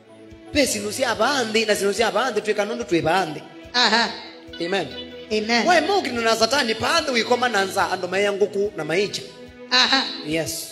pe sinusia abandi na sinusia abandi twikanondo twi bandi Aha. amen Amen. wae mukino na satani pande wikoma nanza ando maya nguku na maicha Aha. yes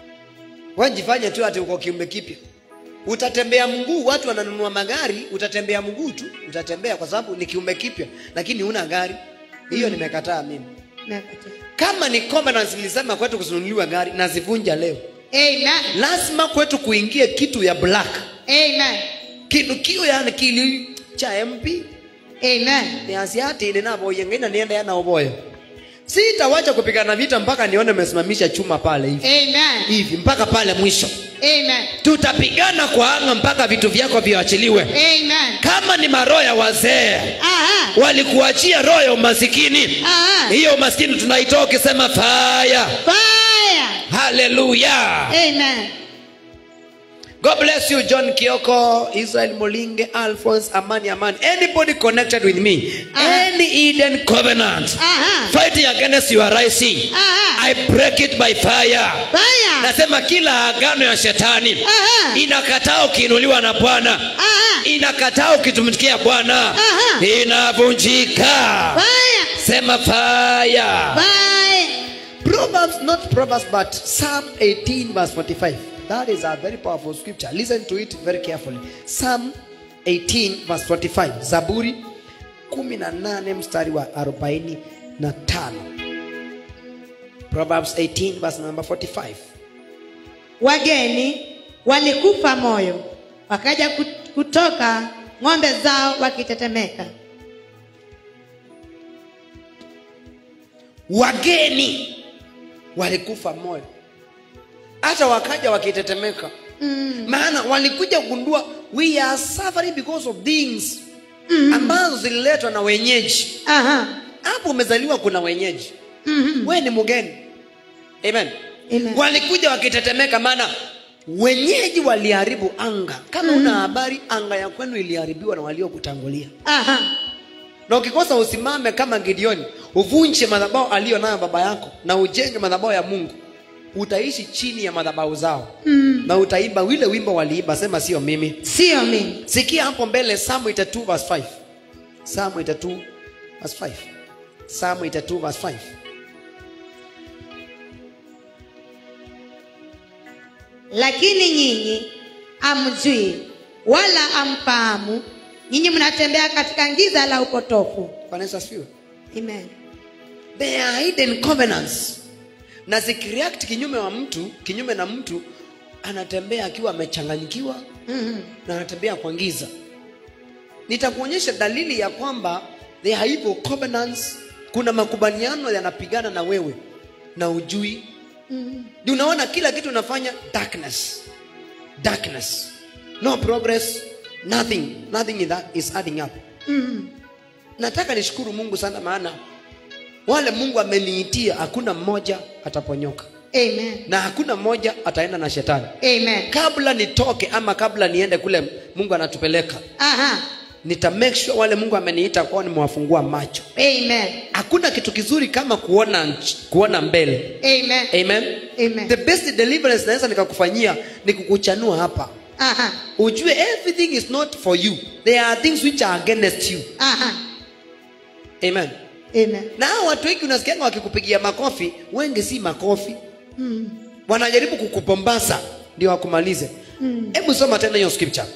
wajifanye tu ati uko kiumbe kipya utatembea mguu watu wananunua magari utatembea mguu tu utatembea kwa sababu ni kiumbe kipya lakini una gari hiyo nimekataa mimi Nakati. kama ni covenants nilisema kwetu kusinunuliwa gari nazivunja leo Amen. lazima kwetu kuingie kitu ya black Amen. kinukio yani kili cha mp Amen. ni asiati ninavoyengaina nienda yana oboyo sitawacha kupigana vita mpaka nione mesimamisha chuma pale hivi Amen. hivi mpaka pale mwisho Amen. tutapigana kwa anga mpaka vitu vyako viachiliwe Amen. kama ni maroho ya wazee Aha. walikuachia roho ya umasikini Aha. hiyo umasikini tunaitoa ukisema faya Fire. haleluya Amen. god bless you john kioko israel molinge alphonse amani amani anybody connected with me Uh-huh. any eden covenant Aha. fighting against your rising Aha. i break it by fire Fire. nasema kila agano ya shetani Aha. inakataa ukiinuliwa na bwana Aha. inakataa ukitumikia bwana Aha. inavunjika Fire. sema fire Fire. proverbs not proverbs but psalm 18 verse 45 that is a very powerful scripture listen to it very carefully psalm 18 verse 45 zaburi 18 mstari wa 45 proverbs 18 verse number 45 Wageni walikufa moyo, wakaja kut- kutoka ng'ombe zao wakitetemeka. wageni walikufa moyo hata wakaja wakitetemeka Mm. maana walikuja kugundua we are suffering because of things ambazo zililetwa na wenyeji Aha. hapo umezaliwa kuna wenyeji Mhm. we ni mgeni amen. Amen. walikuja wakitetemeka maana wenyeji waliharibu anga kama una habari anga ya kwenu iliharibiwa na waliokutangulia Aha. na ukikosa usimame kama gideoni uvunje madhabao aliyo nayo baba yako na ujenge madhabao ya mungu utaishi chini ya madhabao zao Mm. na utaimba wile wimbo waliimba sema sio mimi Sio mimi. sikia hapo mbele samu 82 verse 5 samu 82 verse 5 samu 82 verse 5 Lakini nyinyi amjui wala amfahamu, nyinyi mnatembea katika giza la upotofu. Bwana Yesu asifiwe Amen. they are hidden covenants na zikireact kinyume wa mtu kinyume na mtu anatembea akiwa amechanganyikiwa Mhm. na anatembea kwa giza nitakuonyesha dalili ya kwamba they are evil covenants kuna makubaliano yanapigana na wewe na ujui Ndio unaona kila kitu unafanya darkness darkness no progress nothing nothing in that is adding up nataka nishukuru mungu sana maana wale mungu ameniitia hakuna mmoja ataponyoka Amen. na hakuna mmoja ataenda na shetani Amen. kabla nitoke ama kabla niende kule mungu anatupeleka Aha. nita make sure wale mungu ameniita kwao nimewafungua macho Amen. hakuna kitu kizuri kama kuona nch- kuona mbele Amen. amen Amen. the best deliverance naweza nikakufanyia ni kukuchanua hapa Aha. ujue everything is not for you there are things which are against you Aha. amen Amen. na hao watu wengi unasikianga wakikupigia makofi wengi si makofi wanajaribu kukupombaza ndio wakumalize hebu soma tena hiyo scripture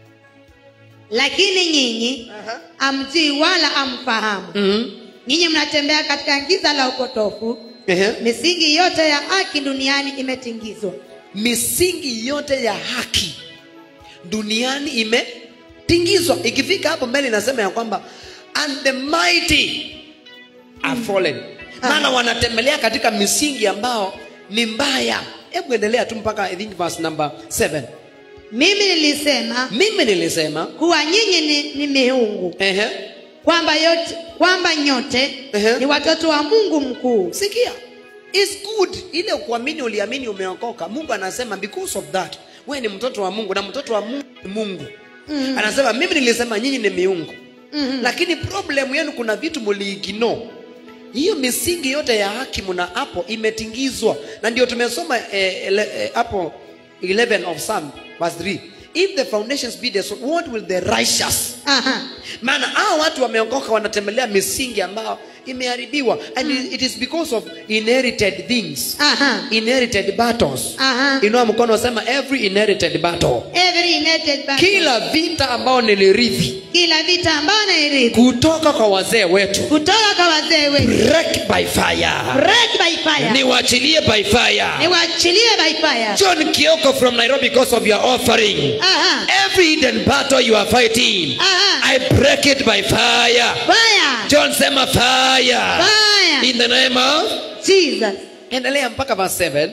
Lakini nyinyi amjui wala amfahamu. Mhm. Nyinyi mnatembea katika giza la upotofu. Ehe. Misingi yote ya haki duniani imetingizwa. misingi yote ya haki duniani imetingizwa ikifika hapo mbele inasema ya kwamba and the mighty are fallen maana wanatembelea katika misingi ambao ni mbaya hebu endelea tu mpaka i think verse number 7 Mimi nilisema mimi nilisema kuwa nyinyi ni, ni miungu, ehe, kwamba yote kwamba nyote Ehe. ni watoto wa Mungu mkuu. sikia It's good ile kuamini uliamini umeokoka mungu anasema because of that we ni mtoto wa mungu na mtoto wa mungu ni mungu mm. anasema mimi nilisema nyinyi ni miungu mm. lakini problem yenu kuna vitu muliigino hiyo misingi yote ya haki mna hapo imetingizwa na ndio tumesoma eh, ele- eh, hapo 11 of Psalm verse 3 if the foundations be the what will the righteous Aha. maana hao watu wameokoka wanatembelea misingi ambayo imeharibiwa and it is because of inherited things Aha. inherited battles Aha. inua mkono sema every inherited battle Every united battle. kila vita ambao nilirithi Kila vita ambayo nairithi kutoka kwa wazee wetu kutoka kwa wazee wetu. break by fire Break by fire. niwachilie by fire Niwachilie by fire. john kioko from nairobi because of your offering Aha. every hidden battle you are fighting Aha. i break it by fire Fire. john sema fire Fire. in the name of Jesus. endelea mpaka verse 7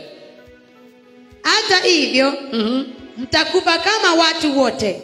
Hata hivyo mtakufa kama watu wote.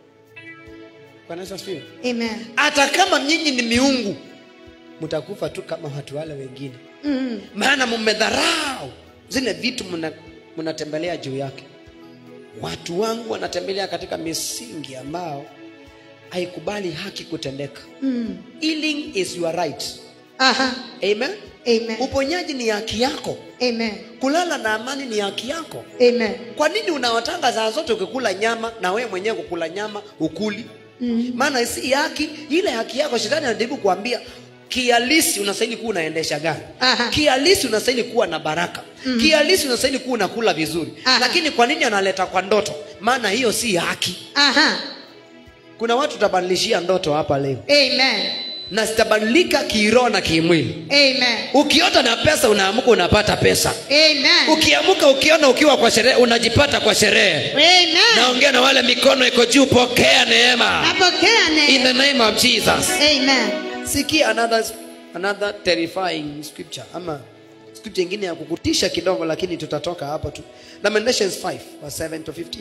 Bwana Yesu asifiwe. Amen. hata kama nyinyi ni miungu mtakufa tu kama watu wale wengine Mm. maana mmedharau zile vitu mna- mnatembelea juu yake watu wangu wanatembelea katika misingi ambao haikubali haki kutendeka Mm. healing is your right Aha. amen Amen. uponyaji ni haki yako Amen. kulala na amani ni haki yako Amen. kwa nini unawatanga saa zote ukikula nyama na wewe mwenyewe kukula nyama ukuli Mm. maana si haki ile haki yako shetani anajaribu kuambia kialisi unastahili kuwa unaendesha gari Aha. kialisi unastahili kuwa na baraka mm. kialisi unastahili kuwa unakula vizuri Aha. lakini kwa nini analeta kwa ndoto maana hiyo si haki Aha. kuna watu utabadilishia ndoto hapa leo Amen. na zitabadilika kiroho na kimwili Amen. ukiota na pesa unaamuka unapata pesa Amen. ukiamuka ukiona ukiwa kwa sherehe unajipata kwa sherehe Amen. naongea na wale mikono iko juu pokea neema Napokea in the neema. name of jesus Amen. sikia another, another terrifying scripture ama scripture ingine ya kukutisha kidogo lakini tutatoka hapo tu lamentations 5 verse 7 to 15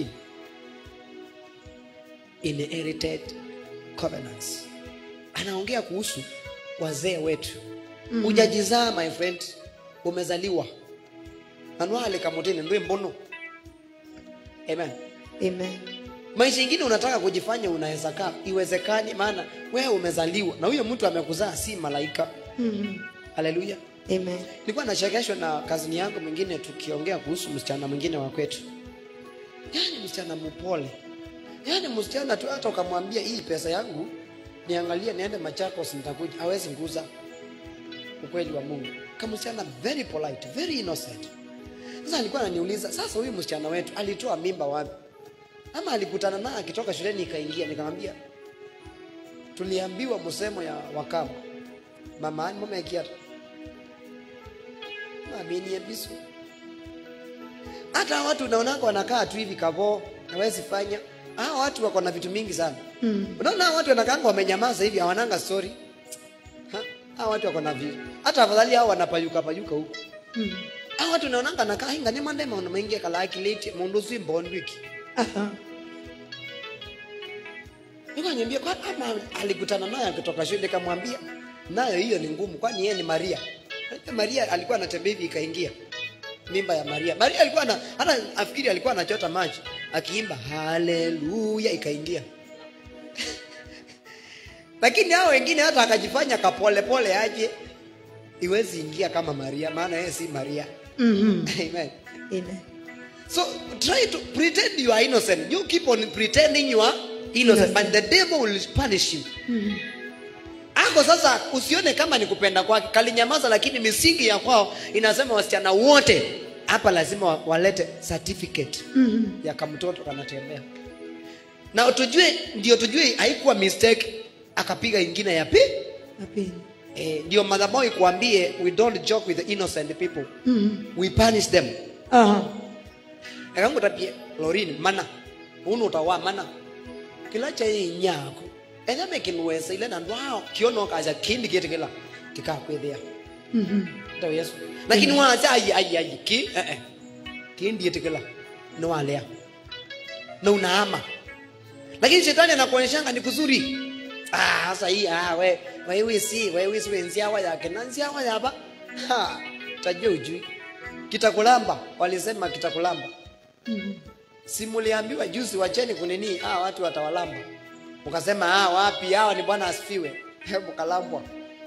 inherited covenants anaongea kuhusu wazee wetu mm. ujajizaa my friend umezaliwa nanwale kamotini ndwe mbono amen Amen. maisha ingine unataka kujifanya unaweza kaa iwezekani maana wewe umezaliwa na huyo mtu amekuzaa si malaika Mm. haleluya Amen. nilikuwa nachekeshwa na kazini yangu mwingine tukiongea kuhusu msichana mwingine wa kwetu yaani msichana mpole yaani msichana tu hata ukamwambia hii pesa yangu niangalie niende machakos nitakuja hawezi nguza ukweli wa mungu kamsichana very polite very innocent sasa alikuwa ananiuliza sasa huyu msichana wetu alitoa mimba wapi ama alikutana naye akitoka shuleni ikaingia nikamwambia tuliambiwa msemo ya wakama mama ani mama yakiata amini bisu hata watu unaonanga wanakaa tu hivi kavoo hawezi fanya hao watu wako na vitu mingi sana Mm. unaona hao watu wanakaanga wamenyamaza hivi hawananga story Ha? hao watu wako na vitu hata afadhali hao wanapayuka payuka huko Mm. Hao watu naonanga nakaa hinga ni mande maono mengi kala akiliti mundu si mbondwiki. Aha. Nikanyambia kwa ama alikutana naye akitoka shule nikamwambia nayo hiyo ni ngumu kwani yeye ni Maria. Hata Maria alikuwa anatembea hivi ikaingia mimba ya Maria. Maria alikuwa na hata afikiri alikuwa anachota maji akiimba haleluya ikaingia. Lakini hao wengine hata akajifanya kapole pole aje iwezi ingia kama Maria maana yeye si Maria. Mhm. Amen. Amen. So try to pretend you are innocent. You keep on pretending you are innocent, but the devil will punish you. Ako sasa usione kama ni kupenda kwake, kalinyamaza, lakini misingi ya kwao inasema wasichana wote hapa lazima wa- walete certificate ya kamtoto kanatembea, na tujue, ndio tujue haikuwa mistake, akapiga ingine ya pi Napenda. eh, ndio madhabahu ikuambie we don't joke with the innocent people, we punish them Aha. ekangutapie lorini mana unu utawa mana kila cha inyako enyame kinwesa ile na ndwao kiono kaja kindi kiti kila kikakwithia Mhm. ndo yesu lakini wacha ai ai ai ki eh eh kindi kiti kila no walea na unaama lakini shetani anakuonyeshanga ni kuzuri ah sasa hii ah we wewe si wewe si wenziawa yake na nziawa yaba ha tajua ujui kitakulamba walisema kitakulamba si muliambiwa juzi wacheni kunini ah watu watawalamba ukasema ah wapi hawa ni bwana asifiwe hebu kalambwa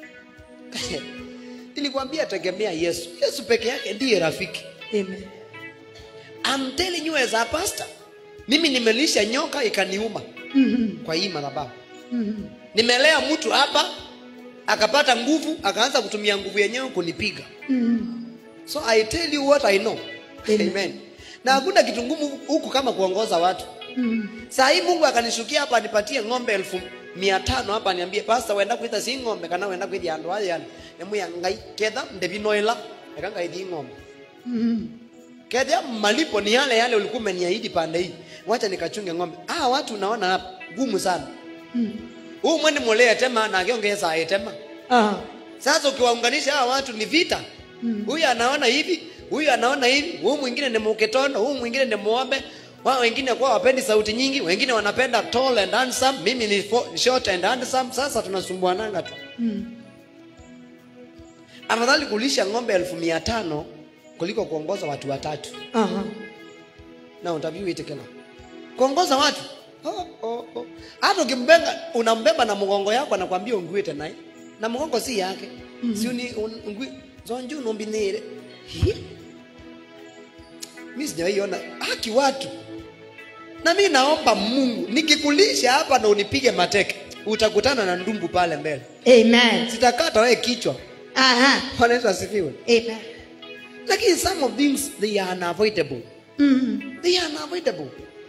nilikwambia tegemea yesu yesu peke yake ndiye rafiki Amen. I'm telling you as a pastor mimi nimelisha nyoka ikaniuma Mhm. kwa hii madhabahu Mhm. nimelea mtu hapa akapata nguvu akaanza kutumia nguvu yenyewe kunipiga Mhm. so i tell you what i know Amen. amen na hakuna kitu ngumu huku kama kuongoza watu Mhm. saa hii mungu akanishukia hapa anipatie ng'ombe elfu mia tano hapa niambie pasta wenda kwitha si ng'ombe kana wenda kwithia andu aya yani nemuya ngai ketha ndevinoila eka ngaithi ng'ombe Mhm. ketha malipo ni yale yale ulikuwa umeniahidi pande hii wacha nikachunge ng'ombe ah watu unaona hapa gumu sana Mhm. huu mwene mulea tema na akiongeza aitema Aha. sasa ukiwaunganisha hawa watu ni vita huyu anaona hivi huyu anaona hivi huyu mwingine ni muketono huyu mwingine ni muombe wao wengine kwa wapendi sauti nyingi wengine wanapenda tall and handsome mimi ni fo- short and handsome sasa tunasumbuananga tu Mhm. afadhali kulisha ng'ombe elfu mia tano kuliko kuongoza watu watatu Aha. na utaviuitikela kuongoza watu oh, oh, oh. hata ukimbenga unambeba na mgongo yako anakwambia unguite naye na mgongo si yake mm-hmm. siuni un, ungui zonju unumbinire Hi? mi sijawaiona haki watu na mi naomba mungu nikikulisha hapa na unipige mateke utakutana na ndumbu pale mbele Amen. sitakata wewe kichwa Aha. Bwana Yesu asifiwe Amen. lakini some of things they are unavoidable Mhm. they are unavoidable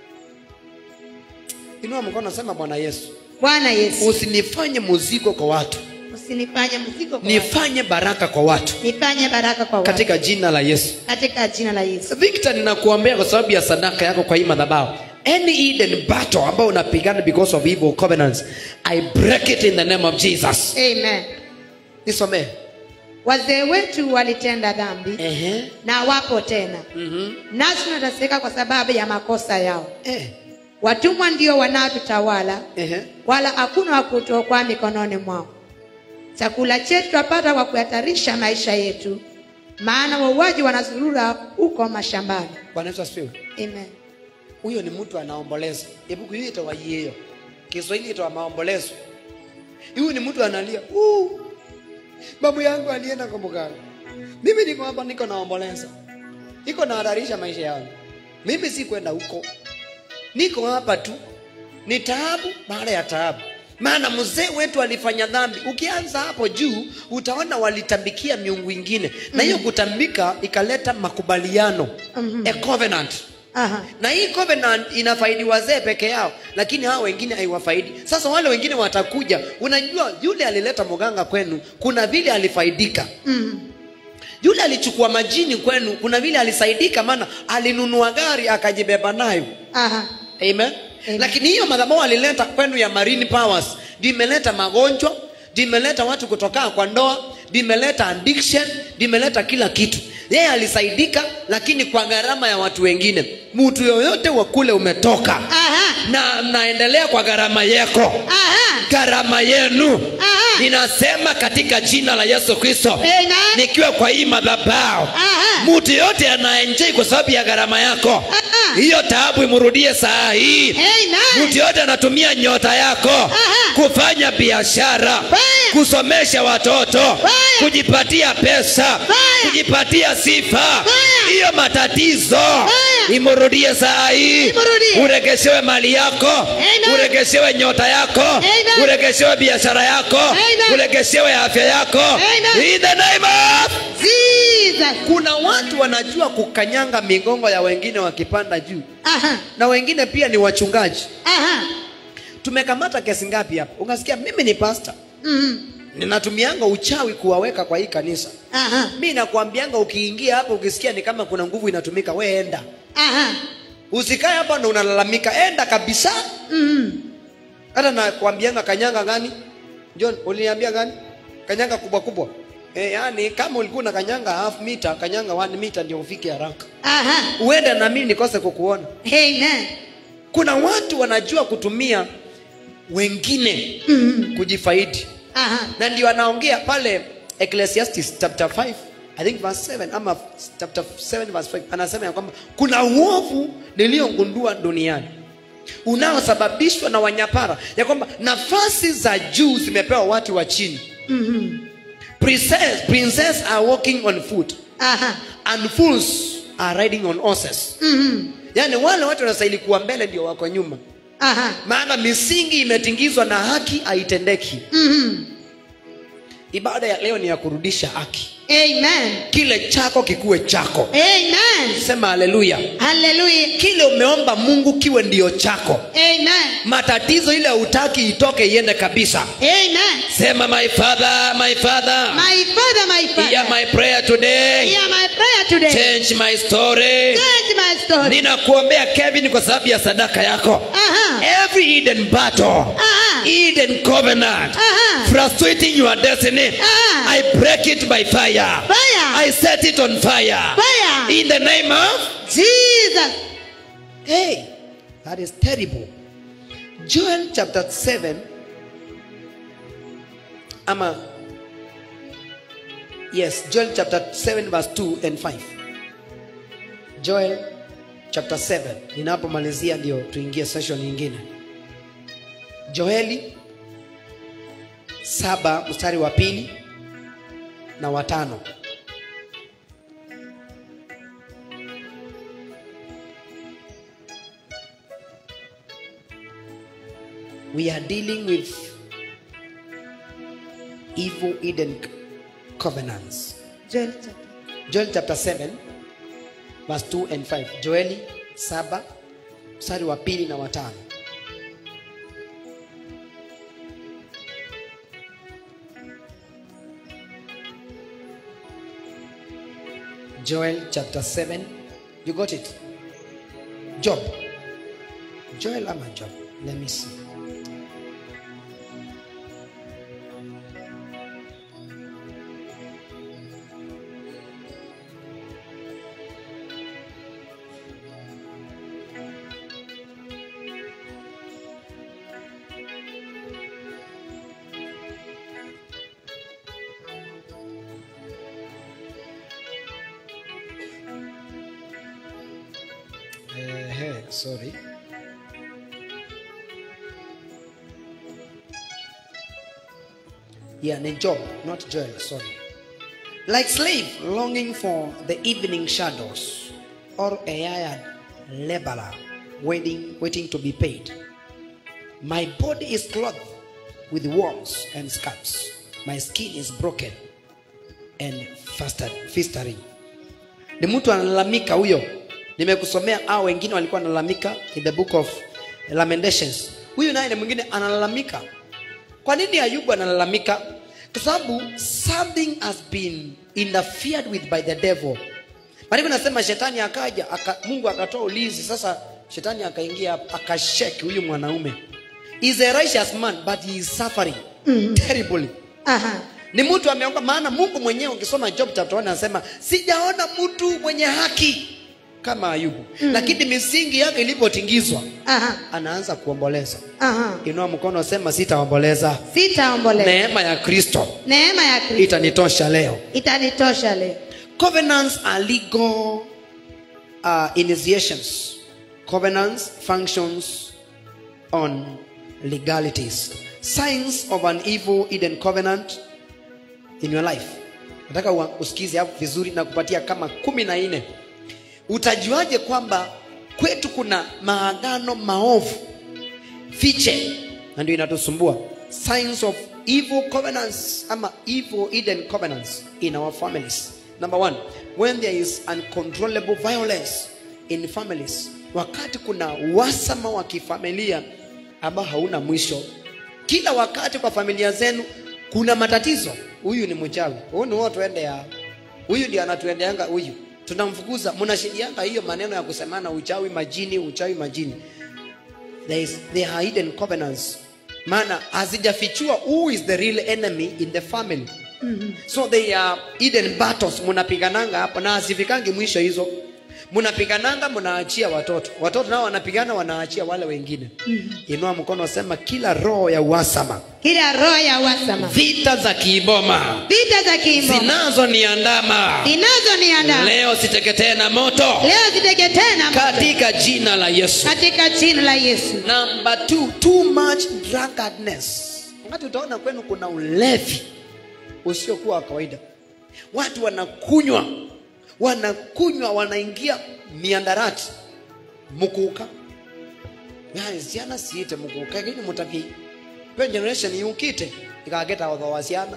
inua mkono sema bwana yesu Bwana Yesu, usinifanye muziko kwa watu usinifanye mzigo kwa watu. nifanye baraka kwa watu nifanye baraka kwa watu katika jina la yesu katika jina la Yesu. victor ninakuombea kwa sababu ya sadaka yako kwa hii madhabahu any hidden battle ambao unapigana because of evil covenants i break it in the name of jesus Amen. nisomee Wazee wetu walitenda dhambi Ehe. na wapo tena, Mhm. nasi tunateseka kwa sababu ya makosa yao. Eh. Watumwa ndio wanaotutawala, Ehe. wala hakuna wa kutuokoa mikononi mwao. Chakula chetu twapata kwa kuhatarisha maisha yetu, maana wauaji wanazurura huko mashambani. bwana yesu asifiwe Amen. huyo ni mtu anaomboleza ebuku hiyo itawa hiyo kiswahili itawa maombolezo huyu ni mtu analia "Uu, babu yangu alienda kwa mganga mimi niko hapa niko naomboleza niko nahatarisha maisha yangu mimi si kwenda huko niko hapa tu ni taabu baada ya taabu maana mzee wetu alifanya dhambi ukianza hapo juu utaona walitambikia miungu ingine na hiyo kutambika ikaleta makubaliano Mhm. a covenant Aha. na hii covenant inafaidi wazee peke yao lakini hao wengine haiwafaidi sasa wale wengine watakuja unajua yule alileta mganga kwenu kuna vile alifaidika Mm. yule alichukua majini kwenu kuna vile alisaidika maana alinunua gari akajibeba nayo Aha. amen, Amen. lakini hiyo madhabahu alileta kwenu ya marine powers ndio imeleta magonjwa ndio imeleta watu kutokaa kwa ndoa ndio imeleta addiction ndio imeleta kila kitu yeye alisaidika lakini kwa gharama ya watu wengine mtu yoyote wa kule umetoka Aha. na mnaendelea kwa gharama yako Aha. gharama yenu Aha. ninasema katika jina la yesu kristo Amen. nikiwa kwa hii madhabao Aha. mtu yoyote anaenjei kwa sababu ya gharama yako Aha. hiyo taabu imrudie saa hii Amen. mtu yoyote anatumia nyota yako kufanya biashara Fire. kusomesha watoto Fire. kujipatia pesa Fire. kujipatia sifa Fire. hiyo matatizo Fire. imrudie saa hii Imrudie. uregeshewe mali yako Amen. uregeshewe nyota yako Amen. uregeshewe biashara yako Amen. uregeshewe afya yako Amen. In the name of Jesus. kuna watu wanajua kukanyanga migongo ya wengine wakipanda juu Aha. na wengine pia ni wachungaji Aha. tumekamata kesi ngapi hapa ukasikia mimi ni pasta Mhm. ninatumianga uchawi kuwaweka kwa hii kanisa Aha. mi nakwambianga ukiingia hapa ukisikia ni kama kuna nguvu inatumika we enda Aha. usikae hapa ndo unalalamika enda kabisa Mhm. hata nakwambianga kanyanga gani john uliniambia gani kanyanga kubwa kubwa e, yani kama ulikuwa na kanyanga half meter kanyanga one meter ndio ufike haraka Aha. uende na mimi nikose kukuona Amen. kuna watu wanajua kutumia wengine Mhm. kujifaidi Aha. na ndio anaongea pale ecclesiastes chapter 5 i think verse 7 ama chapter 7 verse 5 anasema ya kwamba kuna uovu niliyogundua duniani unaosababishwa na wanyapara ya kwamba nafasi za juu zimepewa watu wa chini Mhm. princess, princess are walking on foot Aha. and fools are riding on horses Mhm. yaani wale watu wanastahili kuwa mbele ndio wako nyuma Aha. maana misingi imetingizwa na haki haitendeki Mhm. ibada ya leo ni ya kurudisha haki Amen. kile chako kikuwe chako Amen. sema haleluya Hallelujah. kile umeomba mungu kiwe ndio chako Amen. matatizo ile utaki itoke iende kabisa Amen. sema my father my father My father, my father. hear my prayer today Hear my prayer today. change my story Change my story. ninakuombea kevin kwa sababu ya sadaka yako Aha. every hidden battle Aha. hidden covenant Aha. frustrating your destiny Aha. i break it by fire Fire. i set it on fire Fire. in the name of Jesus. hey that is terrible joel chapter 7 ama yes joel chapter 7 verse 2 and 5 joel chapter 7 ninapomalizia ndio tuingie session nyingine joeli saba mstari wa pili na watano we are dealing with evil hidden covenants Joel chapter. joel chapter 7 verse 2 and 5 joeli 7 mstari wa pili na watano joel chapter 7 you got it job joel ama job let me see Ehe, sorry. Yeah, ni Job, not Joel, sorry. Like slave longing for the evening shadows, or a hired laborer waiting, waiting to be paid. My body is clothed with worms and scabs. My skin is broken and faster- festering. Ni mtu analalamika huyo. Nimekusomea au wengine walikuwa wanalalamika in the book of Lamentations. Huyu naye ni mwingine analalamika. Kwa nini Ayubu analalamika? Kwa sababu something has been interfered with by the devil. Maandiko nasema shetani akaja, aka, Mungu akatoa ulinzi. Sasa shetani akaingia hapo, akashake huyu mwanaume. He is a righteous man but he is suffering terribly. Aha. ni mtu ameonga maana mungu mwenyewe ukisoma job chapter 1 anasema sijaona mtu mwenye haki kama ayubu mm. lakini misingi yake ilipotingizwa Aha. anaanza kuomboleza Aha. inua mkono sema sitaomboleza Sitaomboleza. neema ya kristo Neema ya Kristo itanitosha leo itanitosha leo. covenants are legal uh, initiations covenants functions on legalities signs of an evil hidden covenant in your life nataka ua- usikize hapo vizuri na kupatia kama kumi na nne utajuaje kwamba kwetu kuna maagano maovu fiche na ndio inatusumbua signs of evil covenants ama evil hidden covenants in our families number one when there is uncontrollable violence in families wakati kuna wasama wa kifamilia ambao hauna mwisho kila wakati kwa familia zenu kuna matatizo huyu ni mchawi huyu ni huo tuende ya huyu ndio anatuendeanga huyu tunamfukuza mnashidianga hiyo maneno ya kusemana uchawi majini uchawi majini there is there are hidden covenants maana hazijafichua who is the real enemy in the family mm-hmm. so they are hidden battles mnapigananga hapo na hazifikangi mwisho hizo mnapigananga mnaachia watoto watoto nao wanapigana wanaachia wale wengine mm-hmm. inua mkono sema kila roho ya uhasama Kila roho ya uhasama, vita za kiiboma vita za kiimo zinazoniandama zinazoniandaa leo siteketee na moto leo ziteketee na moto katika jina la yesu katika jina la Yesu. number two too much drunkardness wakati utaona kwenu kuna ulevi usiokuwa wa kawaida watu wanakunywa wanakunywa wanaingia miandarati mukuka yani ciana ciite mukuka gini mutavi pe generation yukite ikageta otho wa ciana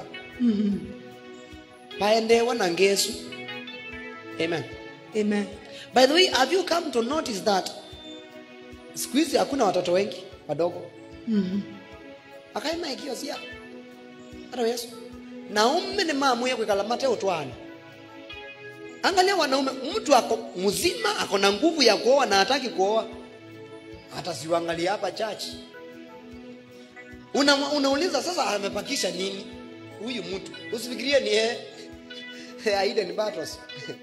paendewa na ngesu amen Amen. by the way have you come to notice that siku hizi hakuna watoto wengi wadogo akaima ikio cia hata yesu naume ni maamuye kwikala mate utwani angalia wanaume mtu ako mzima ako na nguvu ya kuoa na hataki kuoa hata siuangalia hapa church una, unauliza sasa amepakisha nini huyu mtu usifikirie ni yeye Hidden battles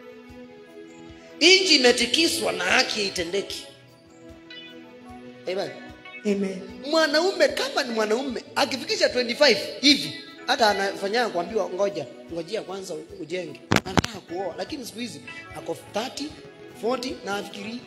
nchi imetikiswa na haki itendeki Amen. Amen. mwanaume kama ni mwanaume akifikisha 25 hivi hata anafanya kuambiwa ngoja ngojea kwanza ujenge anataka kuoa lakini siku hizi ako 30 40 na afikiri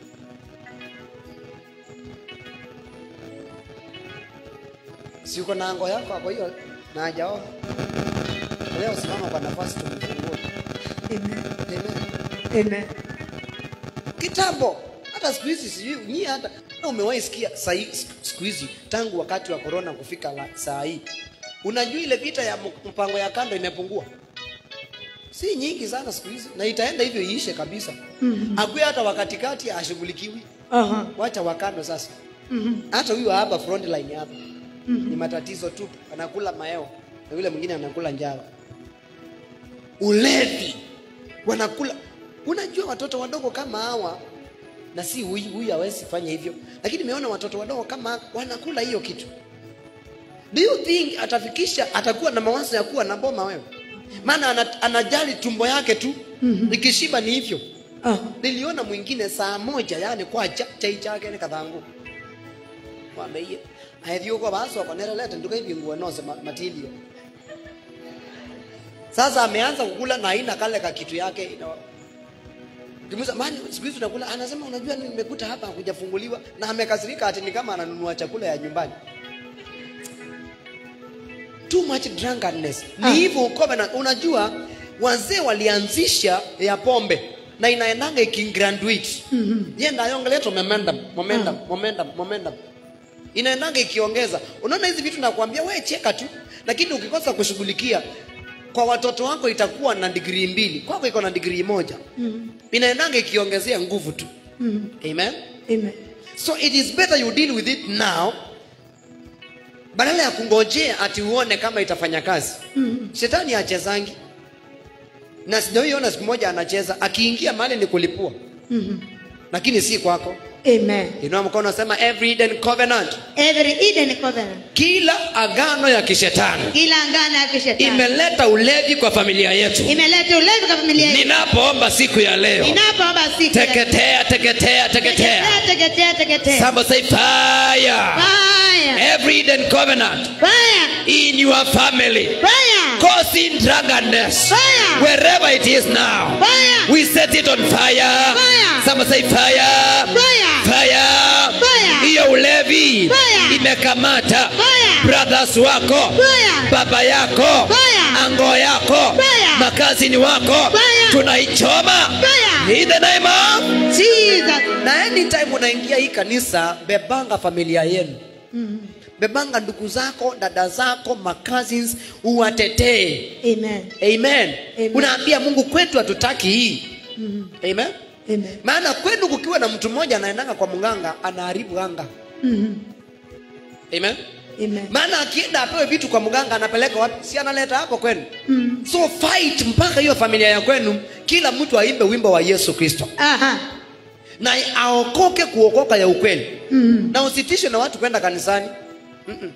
si uko na ngo yako hapo hiyo na hajaoa leo simama kwa nafasi tumfungue Amen. Amen Amen. kitambo hata siku hizi sijui nyie hata na umewahi sikia sahi siku hizi tangu wakati wa korona kufika la, saa hii unajua ile vita ya m- mpango ya kando imepungua si nyingi sana siku hizi na itaenda hivyo iishe kabisa mm-hmm. akuwe hata wakatikati ashughulikiwi Aha. wacha wakando sasa Mhm. hata huyu wa hapa front line hapa ni matatizo tu anakula maeo na yule mwingine anakula njala ulevi wanakula unajua watoto wadogo kama hawa na si huyu huyu hawezi fanya hivyo lakini nimeona watoto wadogo kama hawa wanakula hiyo kitu do you think atafikisha atakuwa na mawazo ya kuwa na boma wewe maana ana, anajali tumbo yake tu mm-hmm. ikishiba ni hivyo Ah. niliona mwingine saa moja yani kwa cha, chai chake ni kathangu wameiye aethiuko basoko nerelete nduka hivi nguo nose ma- matilio sasa ameanza kukula na aina kale ka kitu yake ina Kimuza, mani siku hizi unakula anasema unajua nimekuta hapa hakujafunguliwa na amekasirika ati ni kama ananunua chakula ya nyumbani too much drunkenness Ah. ni hivyo covenant unajua wazee walianzisha ya pombe na inaendanga ikigraduate mm-hmm. yenda yongeleto momentum momentum momentum momentum inaendanga ikiongeza unaona hizi vitu nakwambia we cheka tu lakini ukikosa kushughulikia kwa watoto wako itakuwa na digrii mbili kwako iko na digrii moja mm-hmm. inaendanga ikiongezea nguvu tu mm-hmm. amen Amen. so it is better you deal with it now badala ya kungojea ati uone kama itafanya kazi mm-hmm. shetani achezangi na sijaiona siku moja anacheza akiingia mahali ni kulipua mm-hmm. lakini si kwako Amen. inua mkono sema every hidden covenant Every Eden covenant. kila agano ya kishetani Kila ngana ya kishetani. imeleta ulevi kwa familia yetu Imeleta ulevi kwa familia yetu. ninapoomba siku ya leo Ninapoomba siku. ya- teketea teketea teketea Teketea, teketea, teketea. Somebody say fire Fire. every hidden covenant Fire. in your family Fire. causing drunkenness Fire. wherever it is now Fire. we set it on fire Fire. Somebody say fire Fire. fire Fire. hiyo ulevi Fire. imekamata Fire. brothers wako Fire. baba yako Fire. ango yako Fire. makazini wako Fire. tunaichoma Fire. in the name of Jesus. na anytime unaingia hii kanisa bebanga familia yenu bebanga ndugu zako dada zako macousins uwatetee Amen. amen, Amen. unaambia mungu kwetu hatutaki hii amen Amen. maana kwenu kukiwa na mtu mmoja anaendanga kwa mganga anaharibu anga Mhm. amen Amen. maana akienda apewe vitu kwa mganga anapeleka wapi si analeta hapo kwenu Mm. so fight mpaka hiyo familia ya kwenu kila mtu aimbe wimbo wa yesu kristo Aha. na aokoke kuokoka ya ukweli Mhm. na usitishwe na watu kwenda kanisani Mm-mm.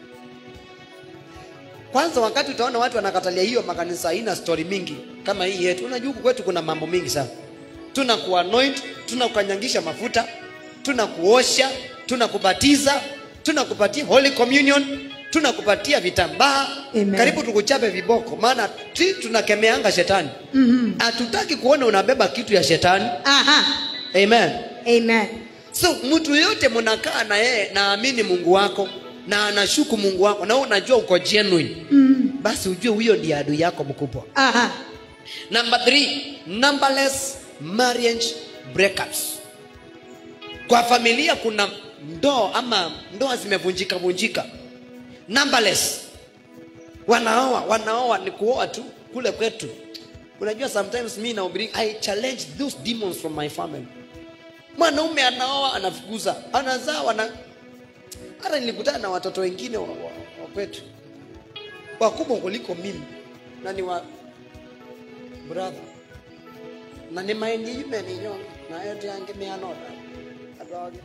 kwanza wakati utaona watu wanakatalia hiyo makanisa haina story mingi kama hii yetu unajua huku kwetu kuna mambo mingi sana tuna kuanoint tuna kukanyangisha mafuta tuna kuosha tuna kubatiza tuna kupatia holy communion tuna kupatia vitambaa Amen. karibu tukuchape viboko maana ti tunakemeanga shetani Mhm. hatutaki kuona unabeba kitu ya shetani Aha. amen Amen. so mtu yote mnakaa na yeye naamini mungu wako na anashuku mungu wako na wewe unajua uko genuine Mhm. basi ujue huyo ndiye adui yako mkubwa Aha. number three numberless marriage breakups kwa familia kuna ndoa ama ndoa zimevunjika vunjika numberless wanaoa wanaoa ni kuoa tu kule kwetu unajua sometimes mi nahubiri i challenge those demons from my family mwanaume anaoa anafukuza anazaa wana hata nilikutana na watoto wengine wa, wa, wa kwetu wakubwa kuliko mimi na ni wa brother na nä maändi yume nä nyonga nayo tå yangä mä anota andå age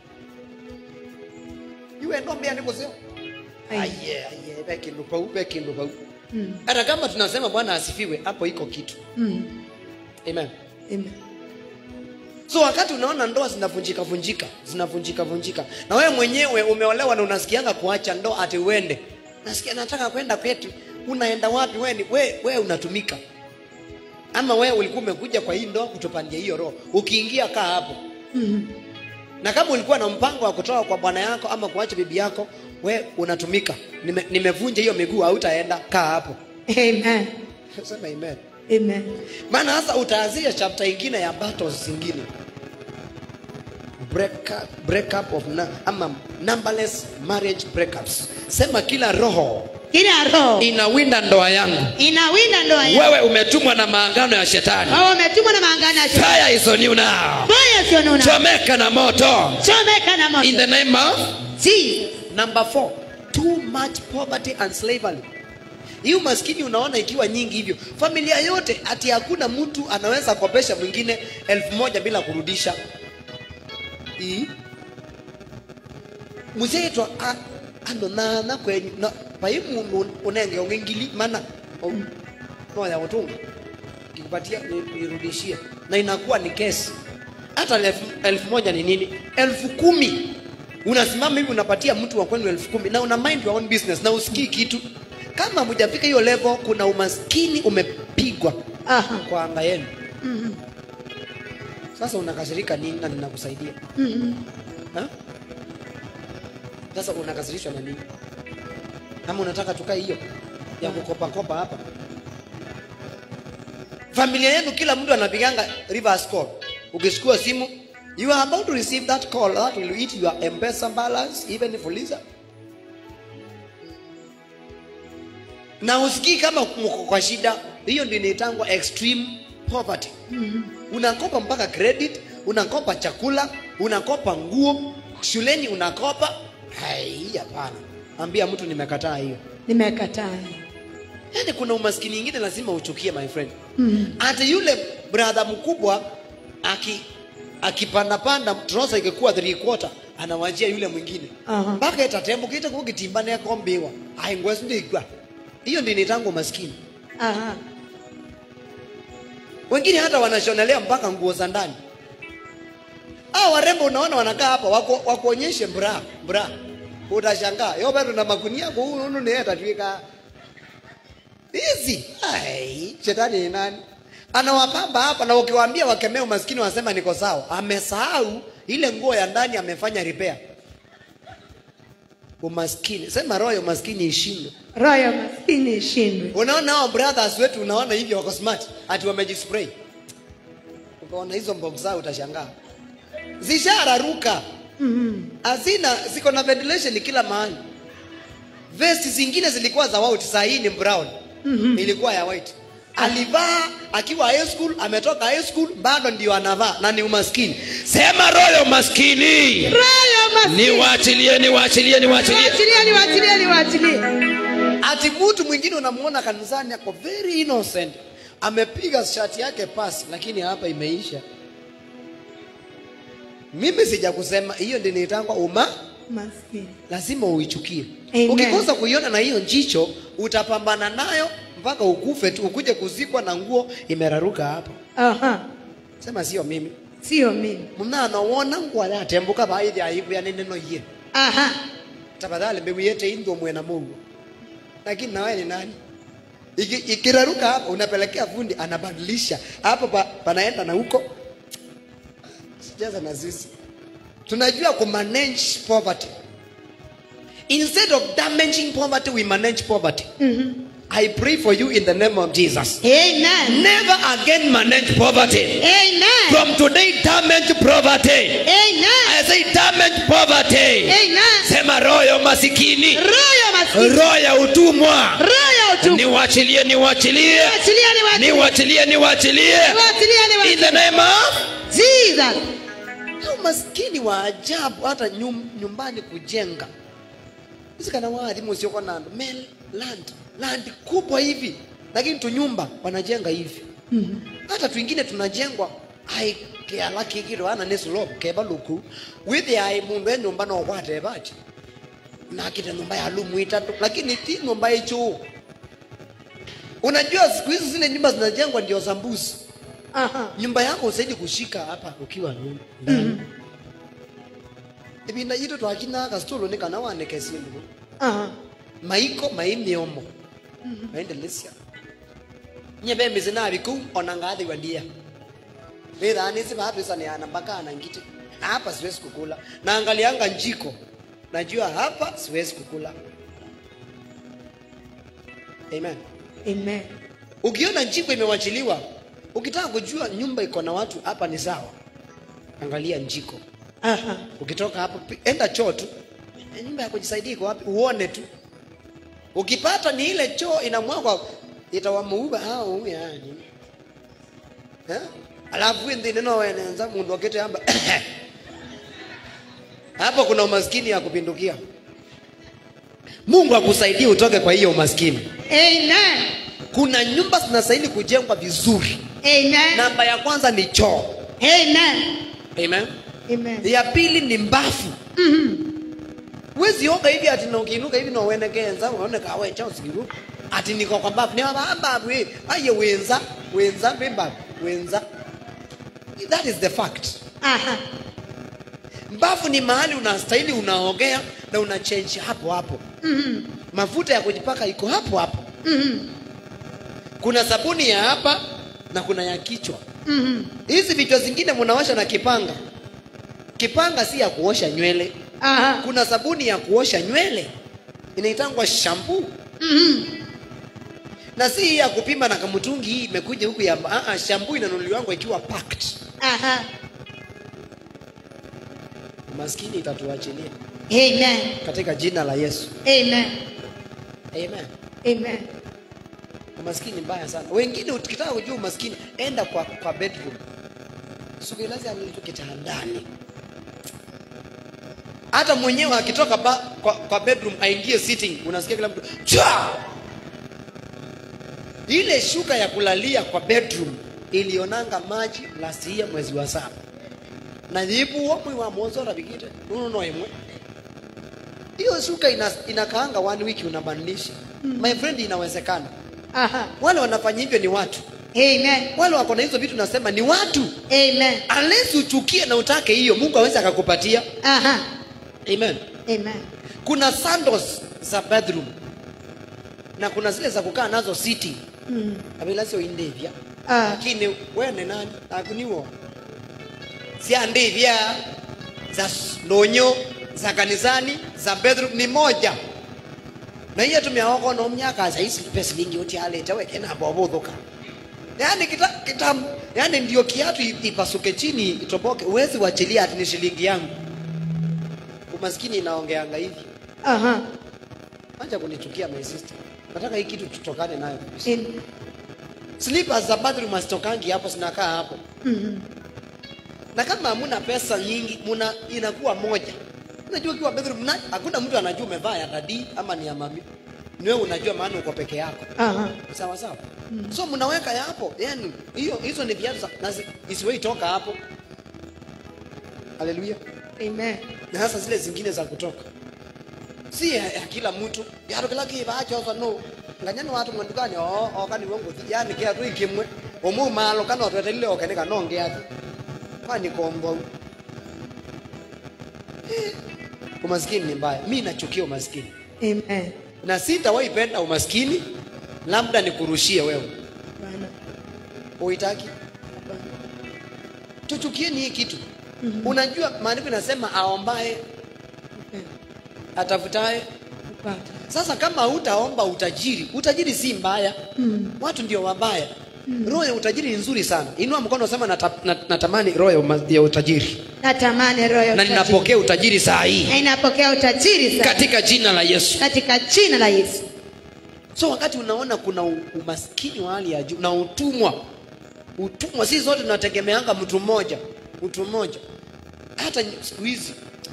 iwe ndo mbia nä gå cio Ai. aye aye be kä ndå pau be kä ndå pau Mhm. hata kama tunasema bwana asifiwe hapo iko kitu Mhm. amen Amen. so wakati unaona ndoa zinavunjika vunjika zinavunjika vunjika na wewe mwenyewe umeolewa na unasikianga kuacha ndoa ati uende nasikia nataka kwenda kwetu unaenda wapi wewe ni we, we unatumika ama wewe ulikuwa umekuja kwa hii ndoa kutupandia hiyo roho ukiingia kaa hapo Mhm. na kama ulikuwa na mpango wa kutoka kwa bwana yako ama kuacha bibi yako we unatumika Nime, nimevunja hiyo miguu hautaenda kaa hapo Amen. sema amen Amen. maana sasa utaanzia chapter ingine ya battles zingine break up, break up of na, ama numberless marriage breakups sema kila roho Kila roho inawinda ndoa yangu inawinda ndoa yako. wewe umetumwa na maangano ya shetani Wewe umetumwa na maangano ya shetani. fire is on you now Fire sio nuna. chomeka na moto Chomeka na in moto. the name of Jesus. number four too much poverty and slavery hii umaskini unaona ikiwa nyingi hivyo familia yote ati hakuna mtu anaweza kopesha mwingine elfu moja bila kurudisha hii muzeetwa ano nana kwenyu na pai mundu unenge ungengili mana noya utunga kikupatia ni- nirudishie na inakuwa ni kesi hata elfu, elfu moja ni nini elfu kumi unasimama hivi unapatia mtu wa kwenu elfu kumi na una mind your own business na usikii kitu kama hujafika hiyo level kuna umaskini umepigwa Aha. kwa anga yenu Mhm. sasa unakasirika nini na ninakusaidia Mhm. Ha? sasa unakasirishwa na nini ama unataka tukae hiyo ya kukopakopa hapa familia yenu kila mtu anapiganga reverse call ukichukua simu you are about to receive that call that will eat your mpesa balance even if uliza na usikii kama mko kwa shida hiyo ndio inaitangwa extreme poverty unakopa mpaka credit unakopa chakula unakopa nguo shuleni unakopa hai hapana ambia mtu nimekataa hiyo Nimekataa. yaani kuna umaskini ingine lazima uchukie my friend Mhm. hata yule brother mkubwa aki akipandapanda trosa ikikuwa three quarter anawajia yule mwingine Aha. mpaka itatembukite kugitimba nekombiwa aingwesu ndigwa hiyo ndi nitangu maskini Aha. wengine hata wanashonelea mpaka nguo za ndani ah warembo unaona wanakaa hapa wako wakuonyeshe bra bra utashangaa yo bado na makunia kwa huyu nunu ni atatwika hizi ai shetani ni nani anawapamba hapa na ukiwaambia wakemea umaskini wanasema niko sawa amesahau ile nguo ya ndani amefanya repair umaskini sema roho ya umaskini ishindwe roho ya maskini ishindwe unaona hao brothers wetu unaona hivyo wako smart ati wamejispray ukaona hizo mbox zao utashangaa zishararuka hazina ziko na ventilation kila mahali vesti zingine zilikuwa za white saa hii ni brown ilikuwa ya white alivaa akiwa high school ametoka high school bado ndio anavaa na ni umaskini sema roho ya umaskini roho ya maskini niwaachilie niwaachilie niwaachilie niwachilie niwachilie niwachilie ati mtu mwingine unamuona kanisani ako very innocent amepiga shati yake pasi lakini hapa imeisha mimi sija kusema hiyo ndi niitangwa uma maskini lazima uichukie Amen. ukikosa kuiona na hiyo njicho utapambana nayo mpaka ukufe tu ukuje kuzikwa na nguo imeraruka hapa aha sema sio mimi sio mimi mnanowona ngwale atembuka baithi aivya ni neno iye aha tafadhali mbegu yete indwo mwena mungu lakini nawe ni nani Iki- ikiraruka hapa unapelekea fundi anabadilisha hapo pa, panaenda na huko sijaza na sisi tunajua kumanage poverty instead of damaging poverty we manage poverty i pray for you in the name of jesus amen never again manage poverty amen from today damage poverty amen i say damage poverty amen sema roho ya umasikini roho ya maskini roho ya utumwa roho ya utukufu niwachilie niwachilie niwachilie niwachilie niwachilie niwachilie niwachilie in niwachilie the name of jesus Hao maskini wa ajabu hata nyum, nyumbani kujenga isikana waadhimu usioko na mel land land kubwa hivi lakini tu nyumba wanajenga hivi hata twingine tunajengwa ai kealakikiro ana nesulobo keba luku withi ai mundu e nyumba no kwatebachi nakite nyumba ya lumu itatu lakini ti nyumba ichu unajua siku hizi zile nyumba zinajengwa ndio za mbuzi aha nyumba yako usaidi kushika hapa ukiwa nu- ndani ibinda yitu twakinaka situlo nikana waneke sindu aha maiko maimiomo maendelesya nye bembizi nabiku ona ngathi wandia vithanisi vapisaneana mpaka anangiti hapa siwezi kukula naangalianga njiko najua hapa siwezi kukula amen amen ukiona njiko imewachiliwa ukitaka kujua nyumba iko na watu hapa ni sawa angalia njiko aha ukitoka hapo pi- enda choo tu Eh, nyumba ya kujisaidia iko wapi uone tu ukipata ni ile choo inamwagwa itawamuuba hao yani eh alafu ndi neno wenenza mundu akete amba hapo kuna umaskini ya kupindukia mungu akusaidie utoke kwa hiyo umaskini amen kuna nyumba zinastahili kujengwa vizuri amen namba ya kwanza ni choo amen amen amen ya pili ni mbafu wezi oga hivi ati na ukiinuka hivi na uenekenza unaone kawe cha usiru ati niko kwa mbafu ni wa mbafu hii aye wenza wenza mbafu wenza that is the fact aha mbafu ni mahali unastahili unaogea na una change hapo hapo mafuta ya kujipaka iko hapo hapo kuna sabuni ya hapa na kuna ya kichwa hizi vichwa zingine munawasha na kipanga kipanga si ya kuosha nywele aha kuna sabuni ya kuosha nywele inaitangwa shampoo na si hii ya kupima na kamutungi hii imekuja huku ya ah, ah, shampoo inanunuliwangu ikiwa packed aha maskini itatuachilia amen katika jina la yesu amen amen amen umaskini mbaya sana wengine ukitaka kujua umaskini enda kwa, kwa bedroom sukilazi alitu kitandani hata mwenyewe akitoka ba, kwa, kwa bedroom aingie sitting unasikia kila mtu Chwa! ile shuka ya kulalia kwa bedroom ilionanga maji last year mwezi wa saba na thipu mwi wa mwanzo rabikite nuno no imwe hiyo shuka ina, inakaanga one wiki unabadilisha my friend inawezekana Aha. wale wanafanya hivyo ni watu Amen. wale wako na hizo vitu nasema ni watu Amen. unless uchukie na utake hiyo mungu awezi akakupatia Aha. amen Amen. kuna sandals za bedroom na kuna zile za kukaa nazo city Mm. abilasio indevya Ah. lakini wene nani nakuniwo sia ndivya za s- ndonyo za kanisani za bedroom ni moja na hiyo tumeaoko no myaka za hizi pesa lingi uti alete weke na bobo dhuka yani kita, kita yani ndio kiatu i- ipasuke chini itoboke uwezi wachilia ati ni shilingi yangu umaskini inaongeanga hivi Aha. acha kunichukia my sister nataka hii kitu tutokane nayo kabisa Amen. slippers za bathroom hazitokangi hapo zinakaa hapo Mhm. na kama hamuna pesa nyingi muna inakuwa moja unajua ukiwa bedroom na hakuna mtu anajua umevaa ya dadi ama ni ya mami ni wewe unajua maana uko peke yako Aha. sawa sawa so mnaweka ya hapo yani hiyo hizo ni viatu za- na zi- isiwahi toka hapo haleluya Amen. na hasa zile zingine za kutoka si ya, ya kila mtu yaro kila kibachoso no nganyani watu mwandukani o okani wongo yani kiatu ikimwe omu malo kana otwetelile okene kanonge ati kwani kombo Eh, umaskini ni mbaya mi nachukia umaskini Amen. na sitawaipenda umaskini labda nikurushie wewe Bwana. uitaki Bwana. tuchukieni hii kitu unajua maandiko inasema aombaye Amen. atafutaye Upata. sasa kama hutaomba utajiri utajiri si mbaya Mm. watu ndio wabaya roho ya utajiri ni nzuri sana inua mkono usema nata, nat- natamani roho ya, uma- ya utajiri Natamani roho ya na utajiri. ninapokea utajiri saa hii Na ninapokea utajiri sasa katika jina la yesu katika jina la Yesu. so wakati unaona kuna u- umaskini wa hali ya juu na utumwa utumwa si zote tunategemeanga mtu mmoja mtu mmoja hata ny- siku hizi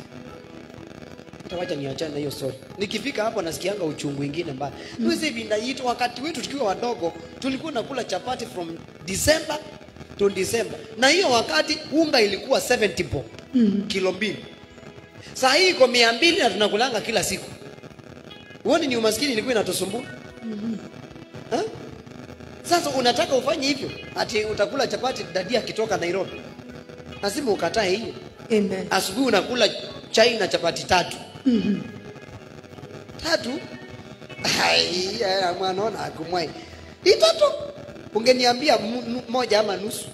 hata wacha niachane na hiyo story nikifika hapo nasikianga uchungu ingine mbaya mm. hizi hivi naitwa wakati wetu tukiwa wadogo tulikuwa nakula chapati from December to December na hiyo wakati unga ilikuwa 70 bob Mm. kilo mbili saa hii iko mia mbili na tunakulanga kila siku huoni ni umaskini ilikuwa inatusumbua Ha? sasa unataka ufanye hivyo ati utakula chapati dadi akitoka nairobi lazima ukatae hiyo Amen. asubuhi unakula chai na chapati tatu Mhm. tatu Ai, ya, mwanaona akumwai itatu ungeniambia mu- nu- moja ama nusu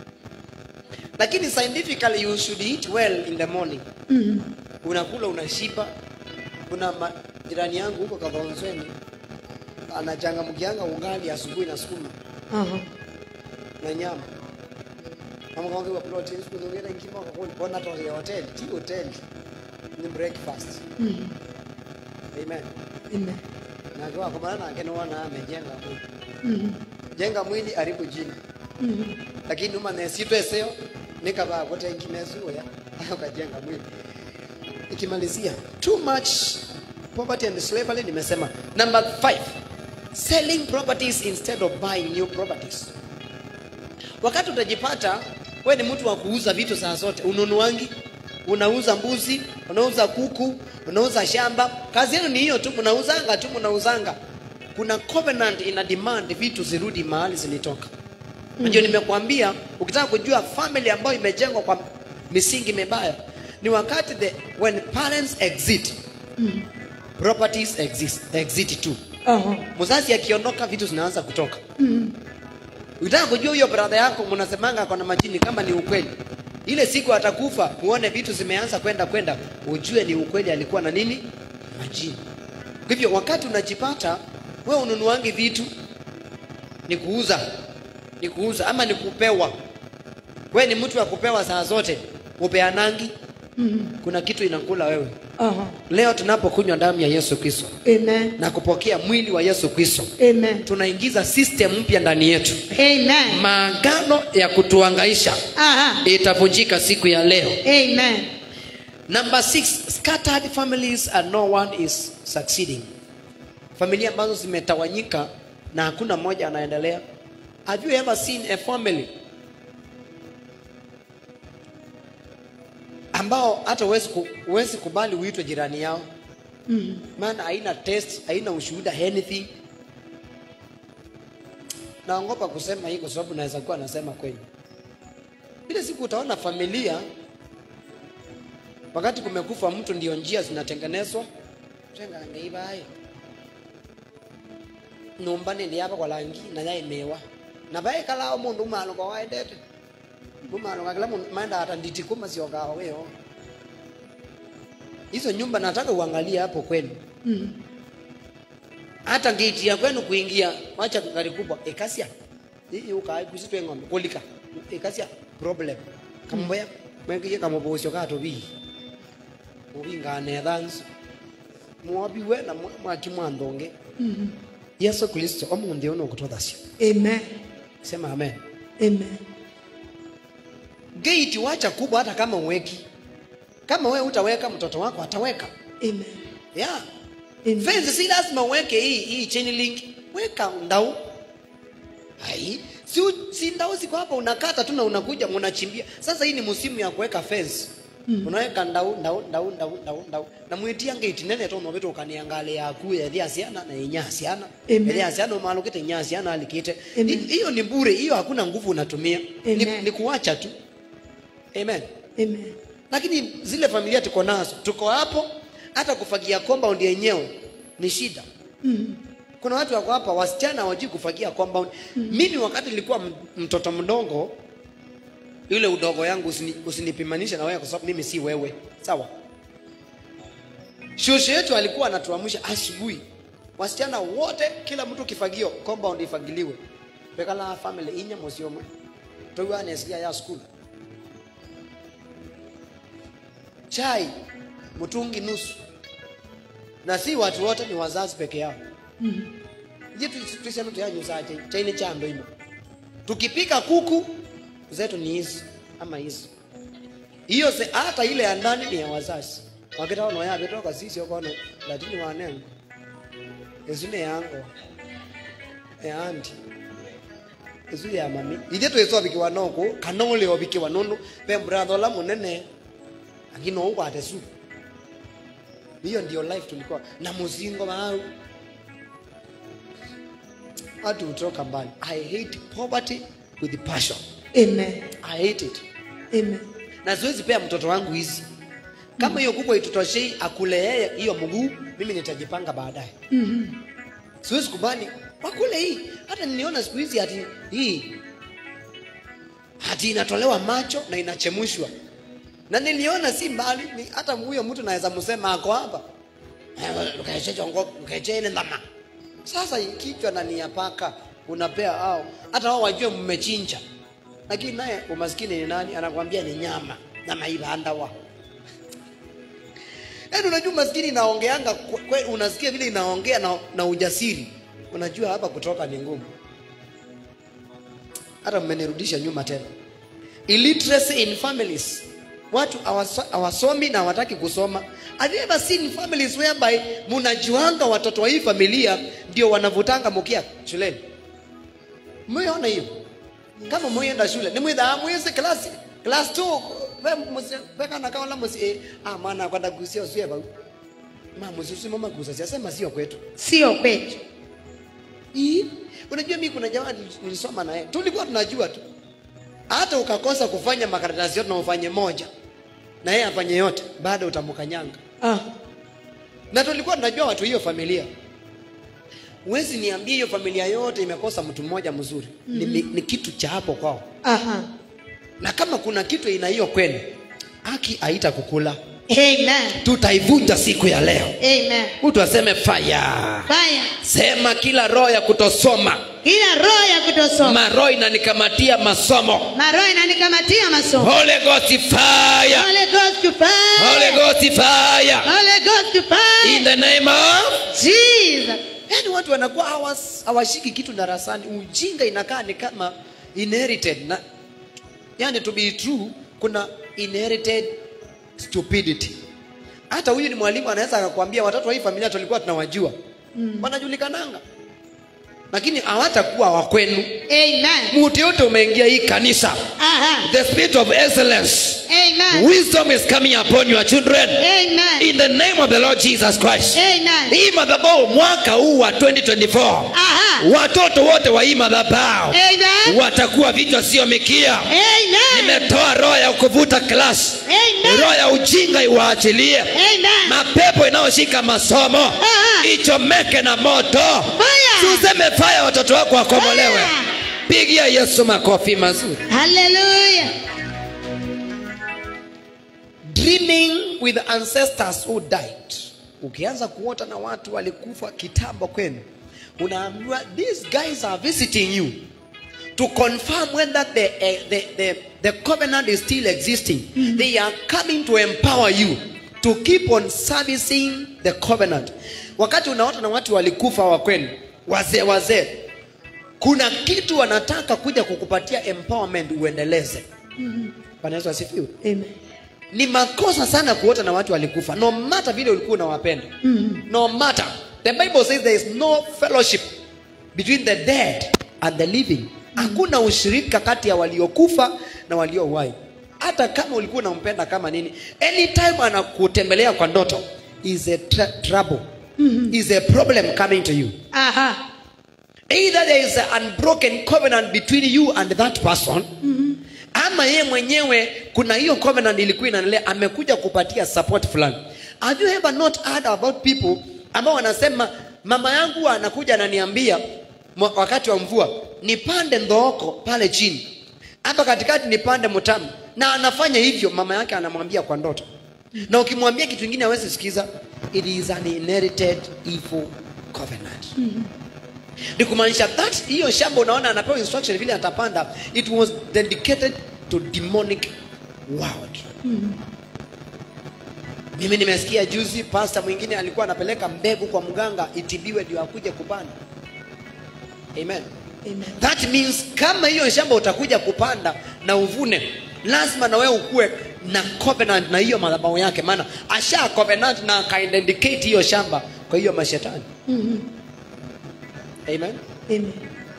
lakini scientifically you should eat well in the morning Mhm. unakula unashiba kuna ma, jirani yangu huko kadhonzweni anachangamkianga ungali asubuhi na sukuma Aha. na nyama amakangewa protein siku zingine nkima kakona to ya hotel ti hotel ni breakfast Mhm. amen Amen. na kwa kwa maana ngene wana amejenga mwili Mhm. jenga mwili aribu jina Mhm. lakini uma nesito eseo nikaba kote nkimezu ya ukajenga mwili ikimalizia too much poverty and slavery nimesema number 5 selling properties instead of buying new properties wakati utajipata we ni mtu wa kuuza vitu saa zote ununuangi unauza mbuzi unauza kuku unauza shamba kazi yenu ni hiyo tu mnauzanga tu mnauzanga kuna covenant ina demand vitu zirudi mahali zilitoka ndio nimekuambia ukitaka kujua family ambayo imejengwa kwa misingi mibaya ni wakati the when parents exit properties exist exit too Aha. mzazi akiondoka vitu zinaanza kutoka Mhm. ukitaka kujua huyo brother yako mnasemanga ako na majini kama ni ukweli ile siku atakufa muone vitu zimeanza kwenda kwenda ujue ni ukweli alikuwa na nini majini kwa hivyo wakati unajipata wewe ununuangi vitu ni kuuza ni kuuza ama ni kupewa we ni mtu wa kupewa saa zote upeanangi Mhm. kuna kitu inakula wewe Aha. leo tunapokunywa damu ya yesu kristo Amen. na kupokea mwili wa yesu kristo Amen. tunaingiza system mpya ndani yetu Amen. maagano ya kutuangaisha Aha. itavunjika siku ya leo Amen. number six scattered families and no one is succeeding familia ambazo zimetawanyika na hakuna mmoja anaendelea have you ever seen a family ambao hata huwezi ku, huwezi kubali uitwe jirani yao Mm. maana haina test haina ushuhuda anything naogopa kusema hii kwa sababu naweza kuwa nasema kweli ile siku utaona familia wakati kumekufa mtu ndio njia zinatengenezwa tengangeivaye nyumba nindi yapa kwa langi na yaimewa na vae kalao mundu umalo kwa waendete umalo kakila mundu maenda hata nditi kuma siokawa weo hizo nyumba nataka uangalie hapo kwenu Mm. hata ngiti ya kwenu kuingia wacha gari kubwa ekasia hii ukai kusitwe ng'ombe kulika ekasia problem kamboya mwengiye kamobosyo kato bi ubinga ne dance mwabi we na mwaki mwandonge Mm. Yesu Kristo omunthi ono kutothasio Amen. sema amen Amen. gate wacha kubwa hata kama uweki kama we utaweka mtoto wako ataweka Amen. yeah Amen. fence si lazima uweke hii hii chain link weka ndau hai si, si ndau ziko hapa unakata tu na unakuja unachimbia sasa hii ni msimu ya kuweka fence mm. unaweka ndau ndau ndau ndau ndau ndau na mwitia ngeti nene to nobeto kaniangale yaku ya asiana na inya asiana Amen. ya asiana umalukite nya asiana alikite Amen. Hi- hiyo ni bure hiyo hakuna nguvu unatumia ni, Amen. ni kuacha tu amen Amen. lakini zile familia tuko nazo tuko hapo hata kufagia compound yenyewe ni shida Mm. kuna watu wako hapa wasichana hawajui kufagia compound mimi wakati nilikuwa m- mtoto mdogo yule udogo yangu usini, usinipimanishe na wewe kwa sababu mimi si wewe sawa shosho yetu alikuwa anatuamsha asubuhi wasichana wote kila mtu kifagio compound ifagiliwe pekala family inya mosiomwe toiwanesikia ya school chai mtungi nusu na si watu wote ni wazazi peke yao je tuseme tuyanyusaje chaine chando imo tukipika kuku zetu ni hizi ama hizi hiyo se- hata ile ya ndani ni ya wazazi wakitaona yavitoka sisi okono lakini wanengo ezune yango eandi ezu ya mami ije tweso bikiwa noko kanole obikiwa nono pe brother la munene akino ungwate su hiyo ndio life tulikuwa na muzingo wao watu hutoka mbali i hate poverty with passion Amen. i hate it Amen. na siwezi pea mtoto wangu hizi kama hiyo kubwa itutoshei akule yeye hiyo mguu mimi nitajipanga baadaye Mhm. siwezi kubali wakule hii hata niliona siku hizi hati hii hati inatolewa macho na inachemushwa na niliona si mbali ni, hata huyo mtu naweza msema ako hapa ukechene ndama sasa kichwa na nia paka unapea au hata wao wajue mmechinja lakini naye umaskini ni nani anakwambia ni nyama nyama ibandawa yaani unajua maskini inaongeanga kwe- kwe- unasikia vile inaongea na, na ujasiri unajua hapa kutoka ni ngumu hata mmenirudisha nyuma tena illiteracy in families watu hawaso- hawasomi na hawataki kusoma have you ever seen families whereby munajuanga watoto wa hii familia ndio wanavutanga mukia shuleni mmeona hiyo kama mwienda shule ni mwitha mwise class class 2 ve musi veka na kaola musi eh, ah mwana kwenda kusia usie ba mama musi mama kusa sema sio kwetu Sio kwetu. Ii, unajua mimi kuna jamaa nil- nilisoma naye tulikuwa tunajua tu hata ukakosa kufanya makaratasi yote na ufanye moja na yeye afanye yote bado utamkanyanga Ah. na tulikuwa tunajua watu hiyo familia huwezi niambie hiyo familia yote imekosa mtu mmoja mzuri mm-hmm. ni, ni kitu cha hapo kwao Aha. na kama kuna kitu ina hiyo kwenu haki haita kukula Amen. tutaivunja siku ya leo Amen. mtu aseme fire Fire. sema kila roho ya kutosoma Kila roho ya kutosoma. maroho inanikamatia masomo Maroho inanikamatia masomo. Holy Ghost fire Holy Ghost to fire. Holy Ghost fire Holy Ghost to fire. in the name of Jesus. yaani watu wanakuwa hawas- hawashiki kitu darasani ujinga inakaa ni kama inherited na yani to be true kuna inherited stupidity hata huyu ni mwalimu anaweza akakwambia watoto wa hii familia tulikuwa tunawajua mm. wanajulikananga lakini hawatakuwa wakwenu Amen. mtu yote umeingia hii kanisa Aha. the spirit of excellence Amen. wisdom is coming upon your children Amen. in the name of the lord jesus christ Amen. hii madhabao mwaka huu wa 2024 Aha. watoto wote wa hii madhabao Amen. watakuwa vichwa sio mikia Amen. nimetoa roho ya kuvuta klasi Amen. roho ya ujinga iwaachilie Amen. mapepo inayoshika masomo Ah. ichomeke na moto Fire. tuseme faya watoto wako wakomolewe Fire. pigia yesu makofi mazuri Hallelujah. dreaming with ancestors who died ukianza kuota na watu walikufa kitambo kwenu unaambiwa these guys are visiting you to confirm whether the, eh, the, the, the covenant is still existing they are coming to empower you to keep on servicing the covenant wakati unaota na watu walikufa wa kwenu wazee wazee kuna kitu wanataka kuja kukupatia empowerment uendeleze bwana yesu asifiwe Amen. ni makosa sana kuota na watu walikufa no matter vile ulikuwa unawapenda no matter the bible says there is no fellowship between the dead and the living hakuna ushirika kati ya waliokufa na waliowai hata kama ulikuwa unampenda kama nini anytime anakutembelea kwa ndoto is a tra- trouble is a problem coming to you Aha. either there is an unbroken covenant between you and that person ama yeye mwenyewe kuna hiyo covenant ilikuwa inaendelea amekuja kupatia support fulani have you ever not heard about people ambao wanasema mama yangu anakuja ananiambia mwa- wakati wa mvua nipande ndhooko pale chini hapa katikati nipande mtamu na anafanya hivyo mama yake anamwambia kwa ndoto na ukimwambia kitu kingine hawezi sikiza it is an inherited evil covenant ni kumaanisha that hiyo shamba unaona anapewa instruction vile atapanda it was dedicated to demonic world mimi nimesikia juzi pasta mwingine alikuwa anapeleka mbegu kwa mganga itibiwe ndio akuje kupanda amen Amen. that means kama hiyo shamba utakuja kupanda na uvune lazima na wewe ukuwe na covenant na hiyo madhabahu yake maana asha covenant na akaindicate hiyo shamba kwa hiyo mashetani amen Amen.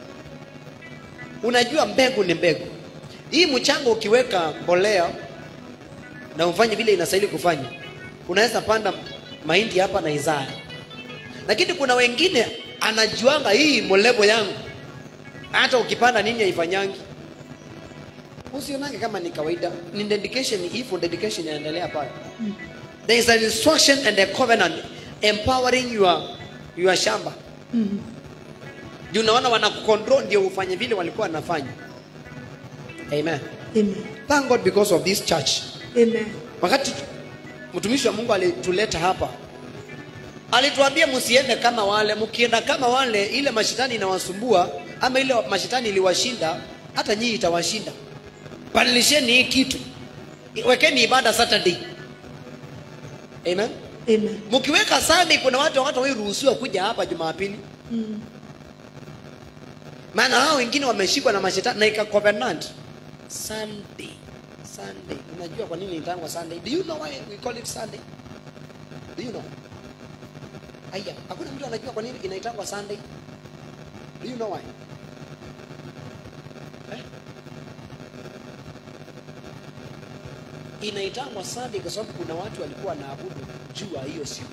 unajua mbegu ni mbegu hii mchanga ukiweka mbolea na ufanye vile inastahili kufanya unaweza panda mahindi hapa na izaya lakini kuna wengine anajuanga hii molebo yangu hata ukipanda nini haifanyangi usionange kama ni kawaida ni dedication hivyo dedication inaendelea pale there is an instruction and a covenant empowering your, your shamba juu unaona wanakucontrol ndio ufanye vile walikuwa wanafanya amen Amen. thank god because of this church Amen. wakati mtumishi wa mungu alituleta hapa alituambia msiende kama wale mkienda kama wale ile mashetani inawasumbua ama ile mashetani iliwashinda hata nyinyi itawashinda badilisheni hii kitu wekeni ibada saturday amen Amen. mkiweka sunday kuna watu watu waruhusiwa kuja hapa jumapili maana hao wengine wameshikwa na mashetani na ika covenant sunday sunday unajua kwa nini inaitangwa sunday do you know why we call it sunday do you know aya hakuna mtu anajua kwa nini inaitangwa sunday do you know why eh? inaitangwa sunday kwa sababu kuna watu walikuwa wanaabudu jua hiyo siku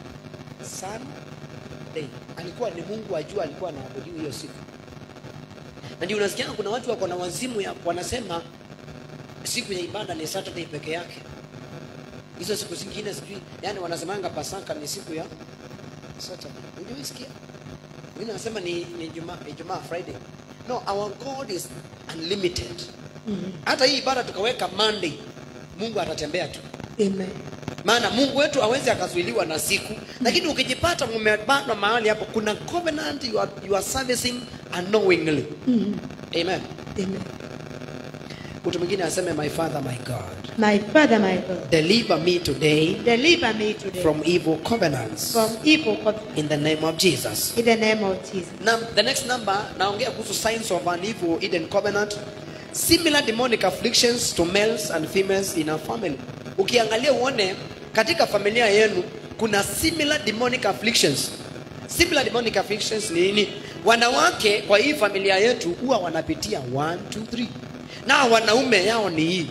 sunday alikuwa ni mungu wa jua alikuwa anaabudiwa hiyo siku na ndio unasikia kuna watu wako na wazimu ya wanasema siku ya ibada ni saturday peke yake hizo siku zingine sijui yani wanasemanga pasaka ni siku ya saturday unaisikia wengine wanasema ni ni Ijumaa Ijumaa Friday no our God is unlimited hata hii ibada tukaweka Monday Mungu atatembea tu Amen. maana Mungu wetu hawezi akazuiliwa na siku lakini ukijipata umebanwa mahali hapo kuna covenant you are, you are servicing unknowingly amen Amen. mtu mwingine aseme my father my God My Father, my God, deliver me today deliver me today from evil covenants from evil covenant. in the name of Jesus In the name of Jesus. Now, the next number naongea kuhusu signs of an evil hidden covenant similar demonic afflictions to males and females in a family ukiangalia uone katika familia yenu kuna similar demonic afflictions similar demonic afflictions ni nini wanawake kwa hii familia yetu huwa wanapitia 1 2 3 na wanaume yao ni hii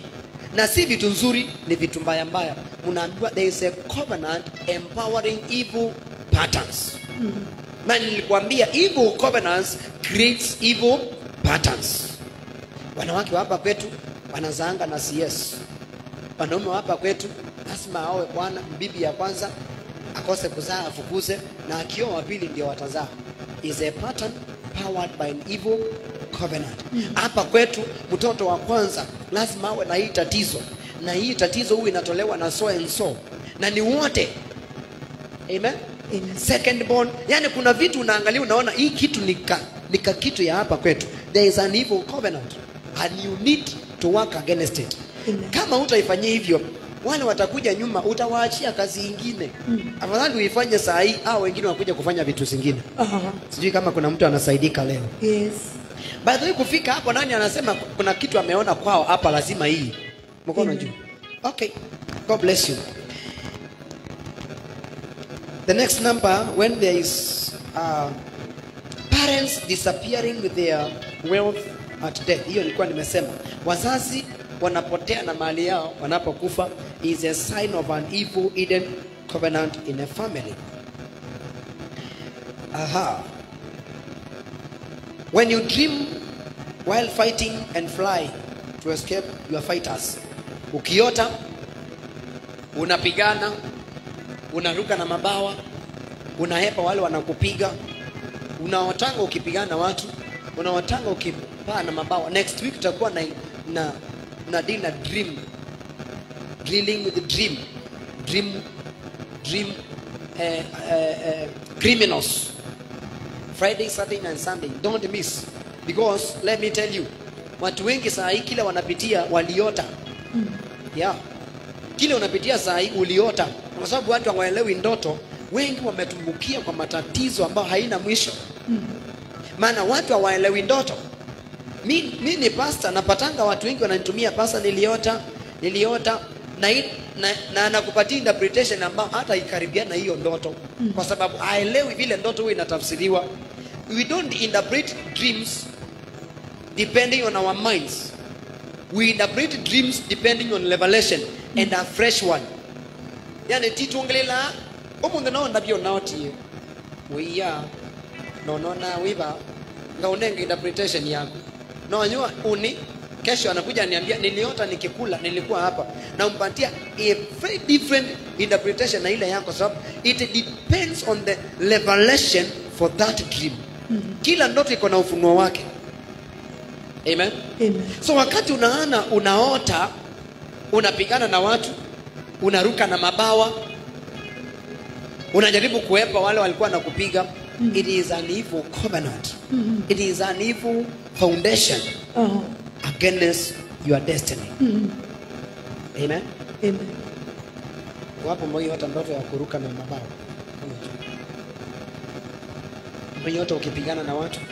na si vitu nzuri ni vitu mbaya mbaya mnaambiwa there is a covenant empowering evil patterns na nilikwambia evil covenants creates evil patterns wanawake wa hapa kwetu wanazaanga na cs wanaume wa hapa kwetu lazima aowe bwana bibi ya kwanza akose kuzaa afukuze na akioa wa pili ndio watazaa is a pattern powered by an evil covenant hapa kwetu mtoto wa kwanza lazima awe na hii tatizo na hii tatizo huwa inatolewa na so and so na ni wote amen Amen. second born yani kuna vitu unaangalia unaona hii kitu ni ka, ni ka kitu ya hapa kwetu there is an evil covenant and you need to work against it Amen. kama utaifanyia hivyo wale watakuja nyuma utawaachia kazi ingine afadhali uifanye saa hii au wengine wakuja kufanya vitu zingine Aha. sijui kama kuna mtu anasaidika leo Yes. by the way kufika hapo nani anasema kuna kitu ameona kwao hapa lazima hii mkono Amen. juu okay god bless you the next number when there is uh, parents disappearing with their wealth at death hiyo nilikuwa nimesema wazazi wanapotea na mali yao wanapokufa is a sign of an evil hidden covenant in a family aha When you dream while fighting and fly to escape your fighters. Ukiota unapigana, unaruka na mabawa, unahepa wale wanakupiga, unaotanga ukipigana na watu, unaotanga ukipaa na mabawa. Next week tutakuwa na na na deal na dream dealing with the dream dream dream eh, eh, eh, criminals Friday, Saturday and Sunday. Don't miss. Because let me tell you, watu wengi saa hii kile wanapitia waliota. Yeah. Kile unapitia saa hii uliota. Kwa sababu watu hawaelewi ndoto, wengi wametumbukia kwa matatizo ambayo haina mwisho. Maana watu hawaelewi ndoto. Mi, mi ni pasta napatanga watu wengi wananitumia pasta niliota, niliota na, hii- na, na anakupatia interpretation ambayo hata ikaribiana na hiyo ndoto kwa sababu haelewi vile ndoto huwa inatafsiriwa. We don't interpret dreams depending on our minds. We interpret dreams depending on revelation and a fresh one. Yani tituongelela umundu naona byo naotie wiya nonona wiva ngaunenge interpretation yako nonyua uni kesho anakuja niambia niliota nikikula nilikuwa hapa na umpatia a very different interpretation na ile yako sababu it depends on the revelation for that dream kila ndoto iko na ufunuo wake amen Amen. so wakati unaana unaota unapigana na watu unaruka na mabawa unajaribu kuepa wale walikuwa na kupiga it is an evil covenant it is an evil foundation Aha. against your destiny amen Amen. wapo mmoja ndoto ya kuruka na mabawa mmoja ukipigana na watu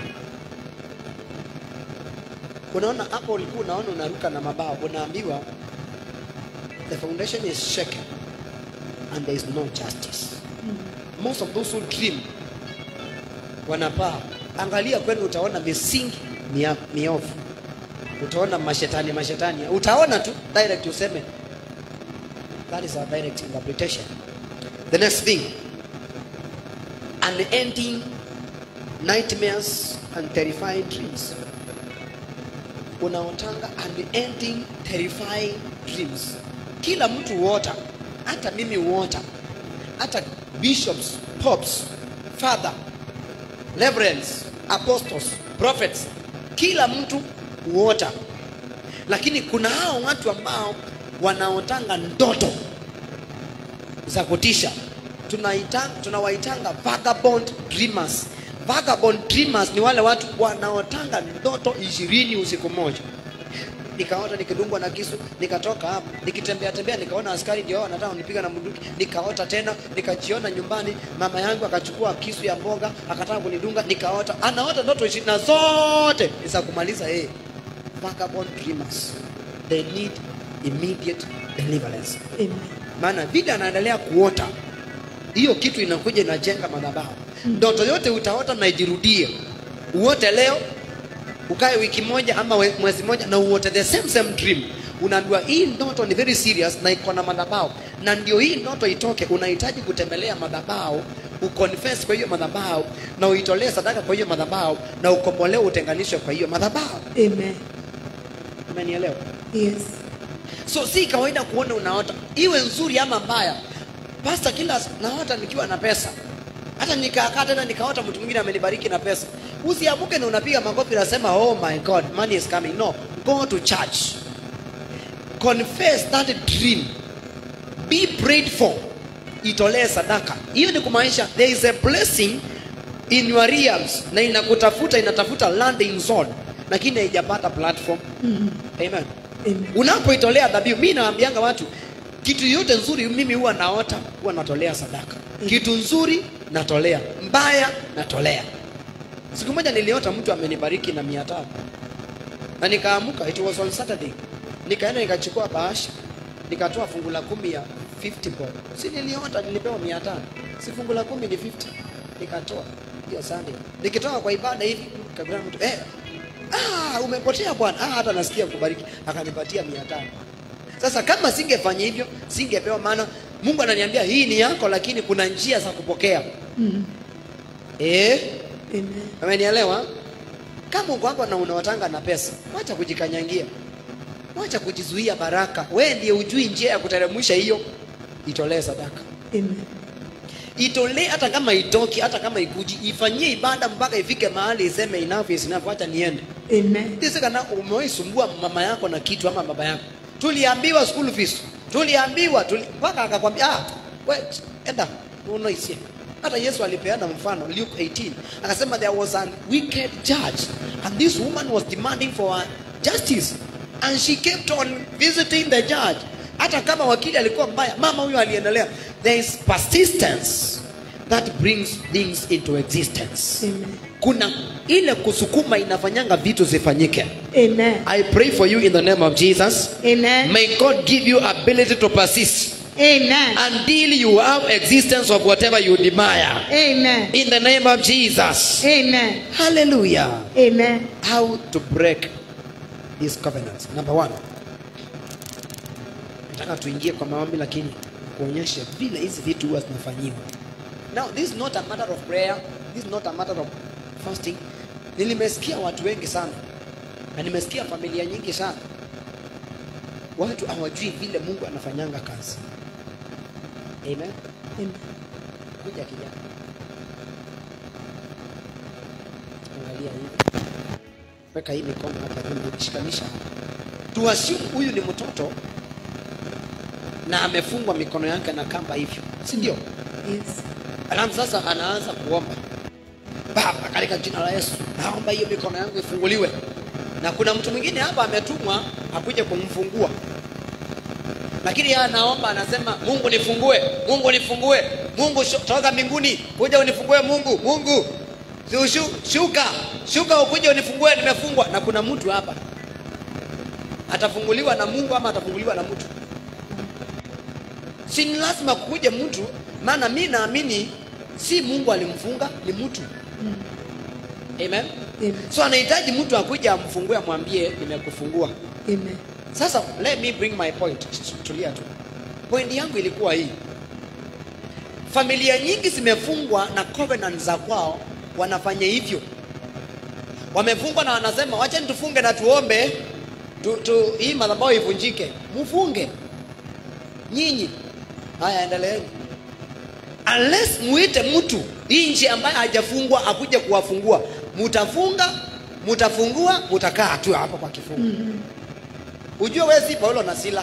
unaona hapo ulikuwa unaona unaruka na mabawa unaambiwa the foundation is shaken and there is no justice most of those who dream wanapaa angalia kwenu utaona misingi mia- miovu utaona mashetani mashetani utaona tu direct useme that is our direct interpretation the next thing unending nightmares and terrifying dreams unaotanga unending terrifying dreams kila mtu huota hata mimi huota hata bishops popes father reverends apostles prophets kila mtu huota lakini kuna hao watu ambao wanaotanga ndoto za kutisha tunaita tunawaitanga vagabond dreamers vagabond dreamers ni wale watu wanaotanga ndoto ishirini usiku moja nikaota nikidungwa na kisu nikatoka hapo nikitembea tembea nikaona askari ndio wanataka kunipiga na bunduki nikaota tena nikajiona nyumbani mama yangu akachukua kisu ya mboga akataka kunidunga nikaota anaota ndoto ishirini na zote ni za kumaliza yeye vagabond dreamers they need immediate deliverance Amen. maana vile anaendelea kuota hiyo kitu inakuja inajenga madhabahu ndoto yote utaota na ijirudie uote leo ukae wiki moja ama we- mwezi moja na uote the same same dream unaambiwa hii ndoto ni very serious na iko na madhabahu na ndio hii ndoto itoke unahitaji kutembelea madhabahu uconfess kwa hiyo madhabahu na uitolee sadaka kwa hiyo madhabahu na ukombolewe utenganishwe kwa hiyo madhabahu Amen. umenielewa Yes. so si kawaida kuona unaota iwe nzuri ama mbaya pasta kila naota nikiwa na pesa hata nikaakaa tena nikaota mtu mwingine amenibariki na pesa usiamuke na unapiga makofi nasema oh my god money is coming no go to church confess that dream be prayed for itolee sadaka hiyo ni kumaanisha there is a blessing in your realms na inakutafuta inatafuta landing zone lakini haijapata platform amen Amen. unapoitolea dhabihu mi naambianga watu kitu yote nzuri mimi huwa naota huwa natolea sadaka kitu nzuri natolea mbaya natolea siku moja niliota mtu amenibariki na mia tano na nikaamuka it was on saturday nikaenda nikachukua bahasha nikatoa fungu la kumi ya 50 bob si niliota nilipewa mia tano si fungu la kumi ni 50 nikatoa hiyo sunday nikitoka kwa ibada hivi kabla mtu eh ah umepotea bwana ah hata nasikia kubariki akanipatia mia tano sasa kama singefanya hivyo singepewa maana mungu ananiambia hii ni yako lakini kuna njia za kupokea Mm. eh Amen. Umenielewa? Kama uko hapa na unaotanga na pesa, wacha kujikanyangia, wacha kujizuia baraka. Wewe ndiye ujui njia ya kuteremsha hiyo, itolee sadaka, Amen. itolee hata kama itoki, hata kama ikuji, ifanyie ibada mpaka ifike mahali iseme enough is enough, wacha niende. Amen. Sisi kana umewahi sumbua mama yako na kitu ama baba yako, tuliambiwa school fees, tuliambiwa tuli, mpaka akakwambia ah, we enda unoisie. Hata Yesu alipeana mfano Luke 18 akasema there was a wicked judge and this woman was demanding for her justice and she kept on visiting the judge. Hata kama wakili alikuwa mbaya, mama huyo aliendelea. There is persistence that brings things into existence. Amen. Kuna ile kusukuma inafanyanga vitu zifanyike. Amen. I pray for you in the name of Jesus. Amen. May God give you ability to persist Amen. until you have existence of whatever you desire. Amen. In the name of Jesus. Amen. Hallelujah. Amen. How to break these covenants. Number one. Nataka tuingie kwa maombi lakini kuonyesha vile hizi vitu huwa zinafanyiwa. Now this is not a matter of prayer. This is not a matter of fasting. Nilimesikia watu wengi sana na nimesikia familia nyingi sana, watu hawajui vile Mungu anafanyanga kazi. Amen. Amen. Kuja kijana, angalia hivi, weka hii mikono hapa juu, shikanisha hapa. Tuassume huyu ni mtoto na amefungwa mikono yake na kamba hivyo, si ndio? Yes. Alafu sasa anaanza kuomba, Baba, katika jina la Yesu naomba hiyo mikono yangu ifunguliwe. Na kuna mtu mwingine hapa ametumwa akuje kumfungua, lakini yeye anaomba, anasema Mungu nifungue, Mungu nifungue, Mungu shu- toka mbinguni kuja unifungue, Mungu, Mungu Shu- shu- shuka, shuka ukuje unifungue, nimefungwa. Na kuna mtu hapa atafunguliwa na Mungu ama atafunguliwa na mtu? si ni lazima kuje mtu, maana mi naamini si Mungu alimfunga, ni mtu. Amen. Amen. So anahitaji mtu akuja amfungue, amwambie nimekufungua. Amen. Sasa let me bring my point. Tulia tu. Point yangu ilikuwa hii, familia nyingi zimefungwa na covenant za kwao, wanafanya hivyo, wamefungwa na wanasema wacha tufunge na tuombe tu, tu, hii madhabahu ivunjike. Mufunge nyinyi. Haya, endeleeni. Unless muite mtu hii nchi ambaye hajafungwa akuje kuwafungua, mutafunga, mutafungua, mutakaa tu hapo kwa kifungo. Ujue wewe si Paulo na Sila.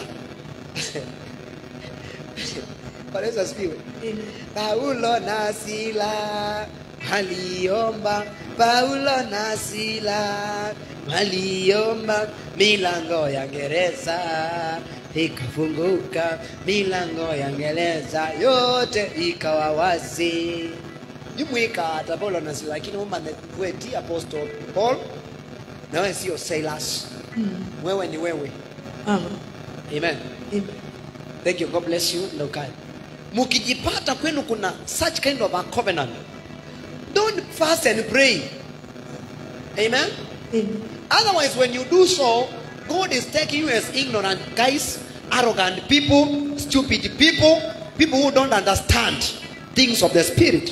Bwana Yesu asifiwe. Amen. Paulo na Sila waliomba, Paulo na Sila waliomba, milango ya gereza ikafunguka, milango ya gereza yote ikawa wazi. Jumuika hata Paulo na Sila, lakini umma wewe ti apostle Paul na wewe sio Silas. Wewe ni wewe. Aha. Amen. Amen. Thank you. God bless you. Na ukae. Mkijipata kwenu kuna such kind of a covenant. Don't fast and pray. Amen. Amen. Otherwise when you do so, God is taking you as ignorant guys, arrogant people, stupid people, people who don't understand things of the spirit.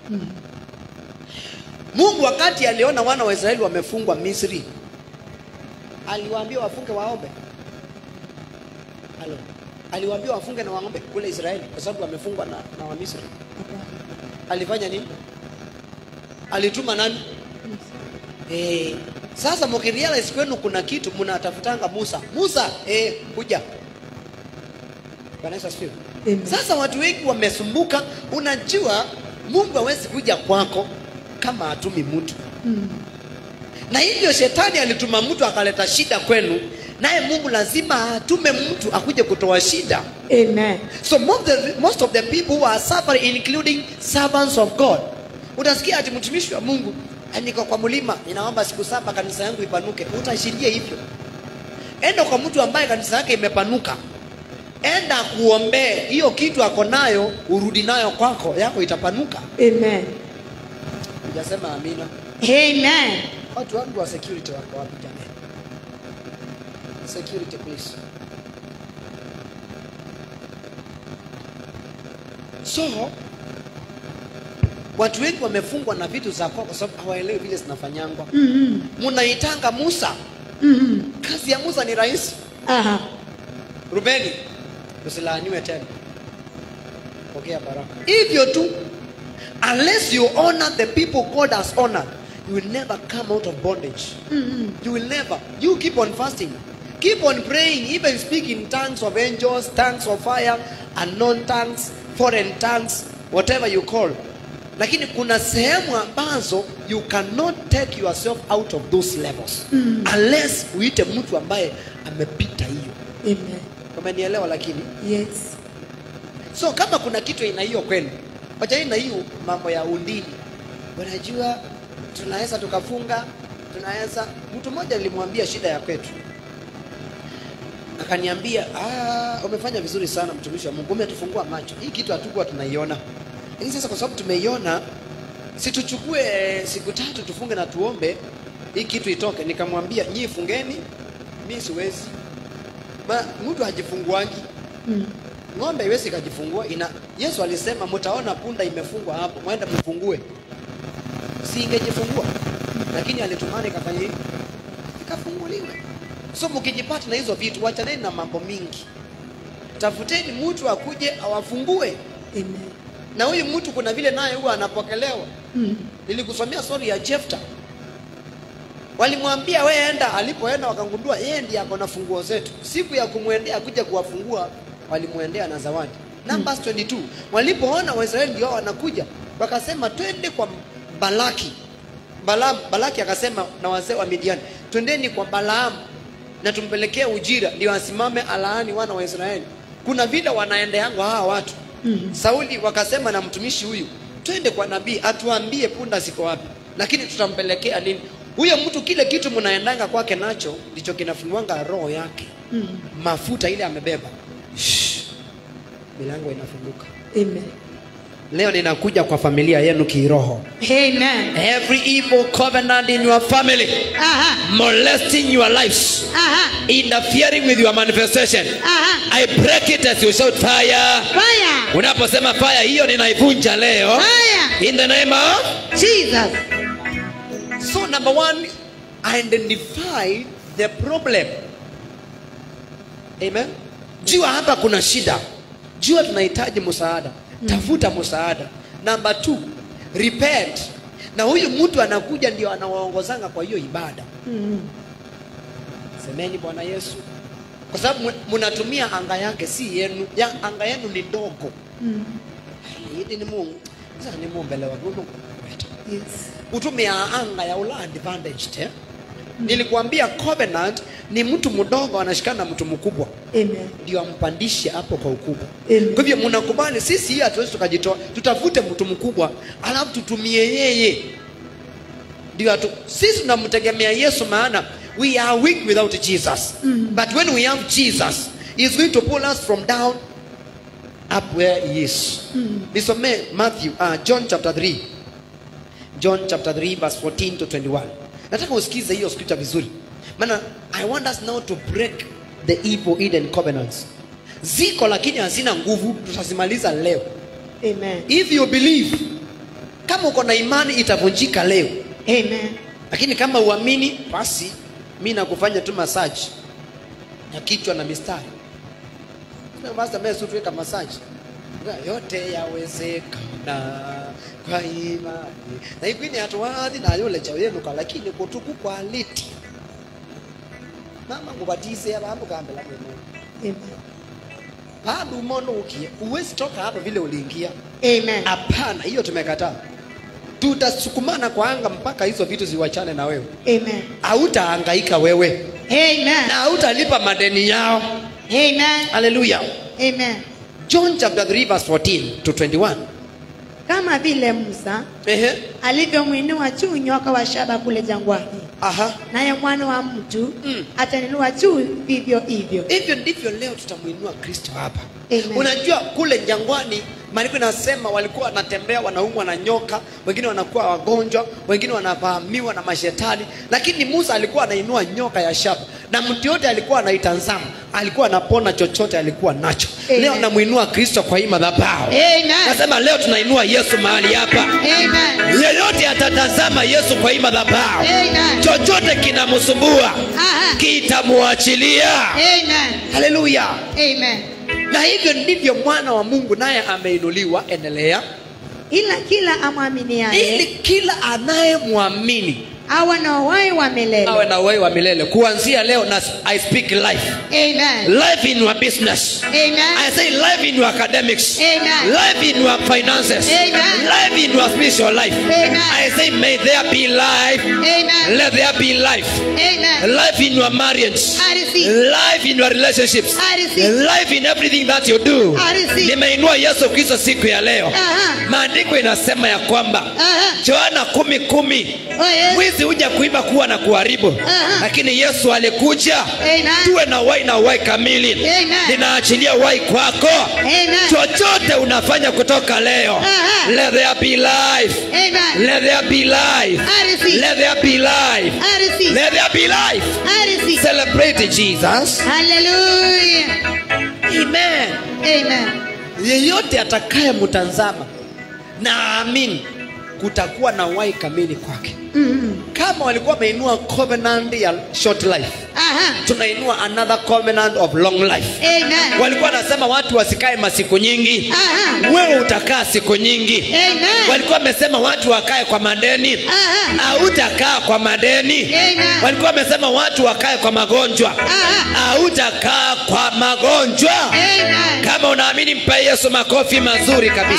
Mungu wakati aliona wana wa Israeli wamefungwa Misri, aliwaambia wafunge waombe. Halo. Aliwaambia wafunge na waombe kule Israeli kwa sababu wamefungwa na, na Wamisri. Alifanya nini? Alituma nani? Eh, sasa mkirealize kwenu kuna kitu mnatafutanga Musa. Musa, eh, kuja. Bwana Yesu asifiwe. Amen. Sasa watu wengi wamesumbuka. Unajua Mungu hawezi kuja kwako kama hatumi mtu na hivyo shetani alituma mtu akaleta shida kwenu, naye Mungu lazima atume mtu akuje kutoa shida. Amen. So most of, the, most of the people who are suffering including servants of God. Utasikia ati mtumishi wa Mungu "Ah, niko kwa mlima ninaomba siku saba kanisa yangu ipanuke. Utashiria hivyo. Enda kwa mtu ambaye kanisa yake imepanuka. Enda kuombee hiyo kitu ako nayo, urudi nayo kwako, yako itapanuka. Amen. Hujasema amina. Amen. Watu wangu wa security wako wapi jamani? Security please. So watu wengi wamefungwa na vitu za kwao kwa sababu hawaelewi vile zinafanyangwa. Mnaitanga Musa. Kazi ya Musa ni rahisi. Aha. Rubeni, usilaaniwe tena. Pokea baraka. Hivyo tu, unless you honor the people God has honored, you will never come out of bondage. You will never. You keep on fasting. Keep on praying, even speak in tongues of angels, tongues of fire, unknown tongues, foreign tongues, whatever you call. Lakini kuna sehemu ambazo you cannot take yourself out of those levels unless uite mtu ambaye amepita hiyo. Amen. Umenielewa? Lakini Yes. so kama kuna kitu ina hiyo kwenu, wachani na hiyo mambo ya undini. Unajua, tunaweza tukafunga, tunaweza. Mtu mmoja nilimwambia shida ya kwetu, akaniambia ah, umefanya vizuri sana mtumishi wa Mungu, umetufungua macho. Hii kitu hatukuwa tunaiona, lakini sasa kwa sababu tumeiona, si tuchukue siku tatu tufunge na tuombe hii kitu itoke. Nikamwambia nyii fungeni, mi siwezi. Ma, mtu hajifunguangi ng'ombe iwezi ikajifungua ina yesu alisema mtaona punda imefungwa hapo mwenda mfungue si ingejifungua lakini alitumana ikafanya hivi ikafunguliwa so mkijipata na hizo vitu wachaneni na mambo mingi tafuteni mtu akuje awafungue Amen. na huyu mtu kuna vile naye huwa anapokelewa nilikusomea story ya Jefta walimwambia we enda alipoenda wakangundua yeye ndiye ako na funguo zetu siku ya kumwendea kuja kuwafungua walimwendea na zawadi numbers 22 walipoona waisraeli ndio wanakuja wakasema twende kwa balaki Balaam, balaki akasema na wazee wa midiani twendeni kwa balaamu na tumpelekee ujira ndio asimame alaani wana wa israeli kuna vile wanaendeangwa hawa watu sauli wakasema na mtumishi huyu twende kwa nabii atuambie punda ziko wapi lakini tutampelekea nini huyo mtu kile kitu mnaendanga kwake nacho ndicho kinafunguanga roho yake mafuta ile amebeba Shh. milango inafunguka Amen. leo ninakuja kwa familia yenu kiroho Amen. every evil covenant in your family Aha. molesting your lives Aha. interfering with your manifestation Aha. i break it as you shout fire Fire. unaposema fire hiyo ninaivunja leo Fire. in the name of Jesus. so number one identify the problem amen jua hapa kuna shida jua tunahitaji msaada tafuta msaada number two repent na huyu mtu anakuja ndio anawaongozanga kwa hiyo ibada semeni bwana yesu kwa sababu mu- mnatumia anga yake si yenu ya anga yenu ni ndogo hili ni mungu sasa ni mumbele wa mungu Yes. utumia anga ya ula advantaged eh? nilikuambia covenant ni mtu mdogo anashikana na mtu mkubwa Amen. ndio ampandishe hapo kwa ukubwa Amen. kwa hivyo mnakubali sisi hii hatuwezi tukajitoa tutafute mtu mkubwa alafu tutumie yeye ndio atu, sisi tunamtegemea yesu maana we are weak without jesus but when we have jesus he is going to pull us from down up where he is nisomee matthew uh, john chapter 3 john chapter 3 verse 14 to 21 nataka usikize hiyo scripture vizuri maana i want us now to break the evil eden covenants ziko lakini hazina nguvu tutazimaliza leo Amen. if you believe kama uko na imani itavunjika leo Amen. lakini kama uamini basi mi nakufanya tu masaji ya kichwa na mistari mastutuweka masaji yote yawezekana kwa imani na ikwini hatuwadhi nayolecha yenuka lakini kutuku kwa liti mama ngubatize abambu kambela mwene Amen. bado umono ukie uwezi toka hapa vile uliingia Amen. hapana hiyo tumekataa tutasukumana kwa anga mpaka hizo vitu ziwachane na wewe Amen. hautahangaika wewe Amen. na hautalipa madeni yao Amen. haleluya Amen. john chapter 3 verse 14 to 21 Kama vile Musa ehe alivyomwinua juu nyoka wa shaba kule jangwani, aha naye mwana wa mtu Mm. ataninua juu vivyo hivyo. hivyo ndivyo leo tutamwinua kristo hapa Amen. unajua kule jangwani maandiko inasema walikuwa wanatembea wanaumwa na nyoka wengine wanakuwa wagonjwa wengine wanavamiwa na mashetani lakini musa alikuwa anainua nyoka ya shaba na mtu yote alikuwa anaitazama alikuwa anapona chochote alikuwa nacho Amen. leo namwinua kristo kwa hii madhabahu Amen. nasema leo tunainua yesu mahali hapa Amen. yeyote atatazama yesu kwa hii madhabahu Amen. chochote kinamsumbua Aha. kitamwachilia Amen. haleluya Amen. na hivyo ndivyo mwana wa mungu naye ameinuliwa endelea Ila kila amwaminiaye ili kila anayemwamini awe na uhai wa milele. awe na uhai wa milele kuanzia leo na i speak life Amen. life in your business Amen. I say life in your academics, Amen. life in your finances, Amen. life in your spiritual life. Amen. I say, may there be life, Amen. let there be life, Amen. life in your marriage, I receive. life in your relationships, I receive. life in everything that you do. I receive. Nimeinua Yesu Kristo siku ya leo. Aha. Maandiko inasema ya kwamba Aha. Yohana kumi kumi Oh, yes. mwizi huja kuiba kuwa na kuharibu Aha. lakini yesu alikuja Amen. tuwe na wai na wai kamili Amen. ninaachilia wai kwako Amen. chochote unafanya kutoka leo Aha. let there be life Amen. let there be life I receive. let there be life I receive. let there be life I receive. celebrate jesus Hallelujah. amen Amen. yeyote atakaye mtazama na aamini kutakuwa na wai kamili kwake Mm. kama walikuwa wameinua covenant ya short life Aha. tunainua another covenant of long life Amen. walikuwa wanasema watu wasikae masiku nyingi Aha. wewe utakaa siku nyingi Amen. walikuwa wamesema watu wakae kwa madeni Aha. hautakaa kwa madeni Amen. walikuwa wamesema watu wakae kwa magonjwa Aha. hautakaa kwa magonjwa Amen. kama unaamini mpe yesu makofi mazuri kabisa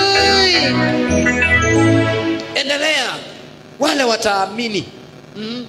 Hallelujah. endelea wale wataamini mm,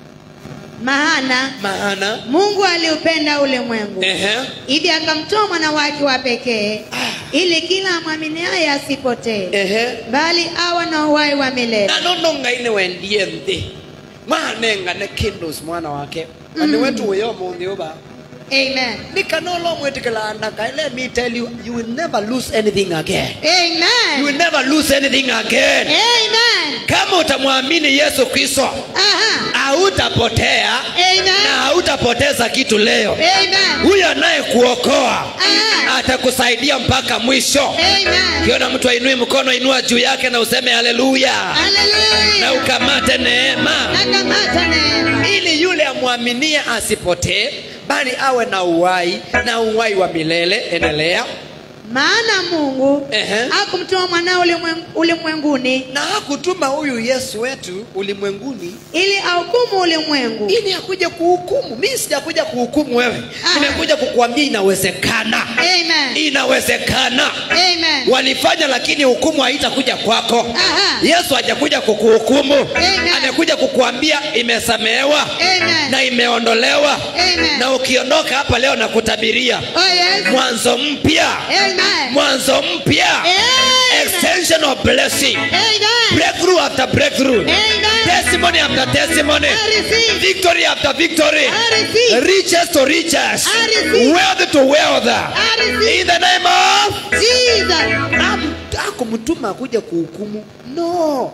Maana maana Mungu aliupenda ulimwengu ehe, hivi akamtoa mwana wake wa pekee ili kila amwaminiaye asipotee ehe. bali awe na uhai wa milele. na nono ngai wendie nthi manengane kindus mwana wake na nä wetu wä må thä å ba Amen. nikanolo mwätä ndaka let me tell you you will never lose anything again you will Amen. never lose anything again Amen. kama utamwamini yesu kristo Aha. hautapotea na Amen. hautapoteza kitu leo Amen. huyo anayekuokoa Ah. atakusaidia mpaka mwisho Amen. ukiona mtu ainui mkono inua juu yake na useme haleluya na Hallelujah. ukamate neema Nakamata neema. ili yule amwaminie asipotee bali awe na uhai na uhai wa milele endelea Maana Mungu Ehe. hakumtoa mwanao ulimwen- ulimwenguni na hakutuma huyu yesu wetu ulimwenguni ili ahukumu ulimwengu, ili akuje kuhukumu mi sijakuja kuhukumu wewe Aha. nimekuja kukuambia inawezekana Amen. inawezekana Amen. walifanya lakini hukumu haitakuja kwako Aha. yesu hajakuja kukuhukumu Amen. amekuja kukuambia imesamehewa Amen. na imeondolewa Amen. na ukiondoka hapa leo na kutabiria Oh yes. mwanzo mpya Amen. mwanzo mpya Amen. extension of blessing Amen. breakthrough after breakthrough Amen. testimony after testimony I receive. victory after victory I receive. riches to riches I receive. wealth to wealth I receive. in the name of Jesus. akumtuma kuja kuhukumu no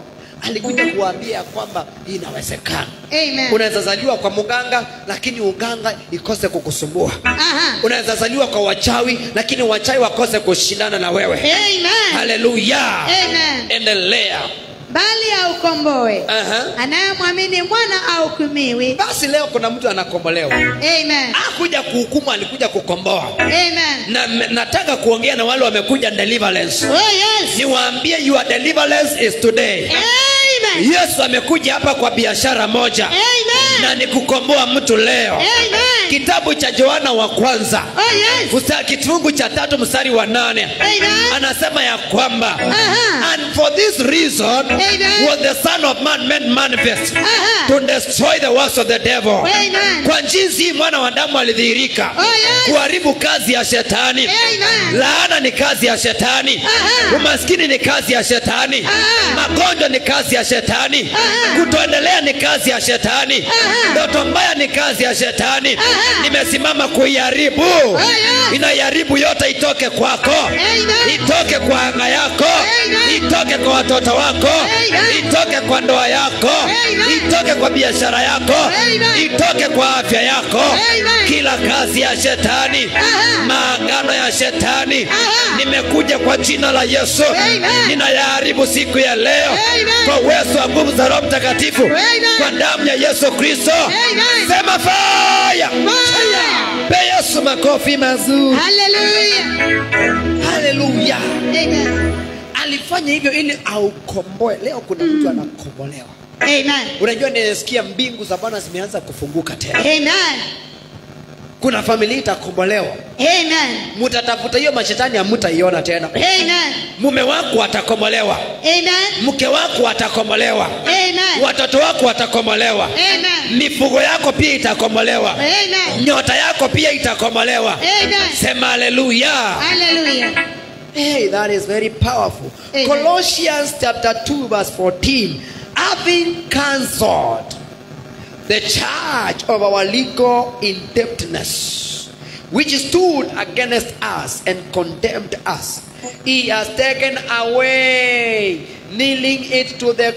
alikuja kuwaambia kwamba inawezekana Amen. unaweza zaliwa kwa muganga lakini uganga ikose kukusumbua Aha. unaweza zaliwa kwa wachawi lakini wachawi wakose kushindana na wewe Amen. haleluya Amen. endelea Bali aukomboe Aha. anayemwamini mwana ahukumiwi. basi leo kuna mtu anakombolewa Amen. akuja kuhukumu alikuja kukomboa Amen. na nataka kuongea na wale wamekuja deliverance Oh yes. niwaambie your deliverance is today Amen. yesu amekuja hapa kwa biashara moja Amen. na ni kukomboa mtu leo Amen. kitabu cha joana wa kwanza Oh yes. Msta- kifungu cha tatu mstari wa nane Amen. anasema ya kwamba Aha. and for this reason Amen. was the son of man made manifest Aha. to destroy the works of the devil Amen. kwa jinsi hii mwana wa damu alidhihirika Oh, yes. kuharibu kazi ya shetani Amen. laana ni kazi ya shetani Aha. umaskini ni kazi ya shetani Aha. magonjwa ni kazi ya shetani Aha. kutoendelea ni kazi ya shetani Aha. ndoto mbaya ni kazi ya shetani Aha. nimesimama kuiharibu yes. inaiharibu yote itoke kwako Amen. itoke kwa anga yako Amen. itoke kwa watoto wako Amen. itoke kwa ndoa yako Amen. itoke kwa biashara yako Amen. itoke kwa afya yako Amen. kila kazi ya shetani Aha. maagano ya shetani Aha. nimekuja kwa jina la yesu Amen. ninayaharibu siku ya leo Amen. kwa uwezo wa nguvu za roho mtakatifu Amen. kwa damu ya yesu kristo Amen. sema faya Fire. pe yesu makofi mazuri Hallelujah. haleluya Amen. alifanya hivyo ili aukomboe leo kuna mtu anakombolewa Amen. unajua ninasikia mbingu za bwana zimeanza kufunguka tena Amen. kuna familia itakombolewa Amen. mutatafuta hiyo mashetani hamutaiona tena Amen. mume wako atakombolewa Amen. mke wako atakombolewa Amen. watoto wako watakombolewa Amen. mifugo yako pia itakombolewa Amen. nyota yako pia itakombolewa Amen. sema haleluya Hallelujah. hey, that is very powerful Amen. colossians chapter 2 verse 14 having cancelled the charge of our legal indebtedness which stood against us and condemned us he has taken away nailing it to the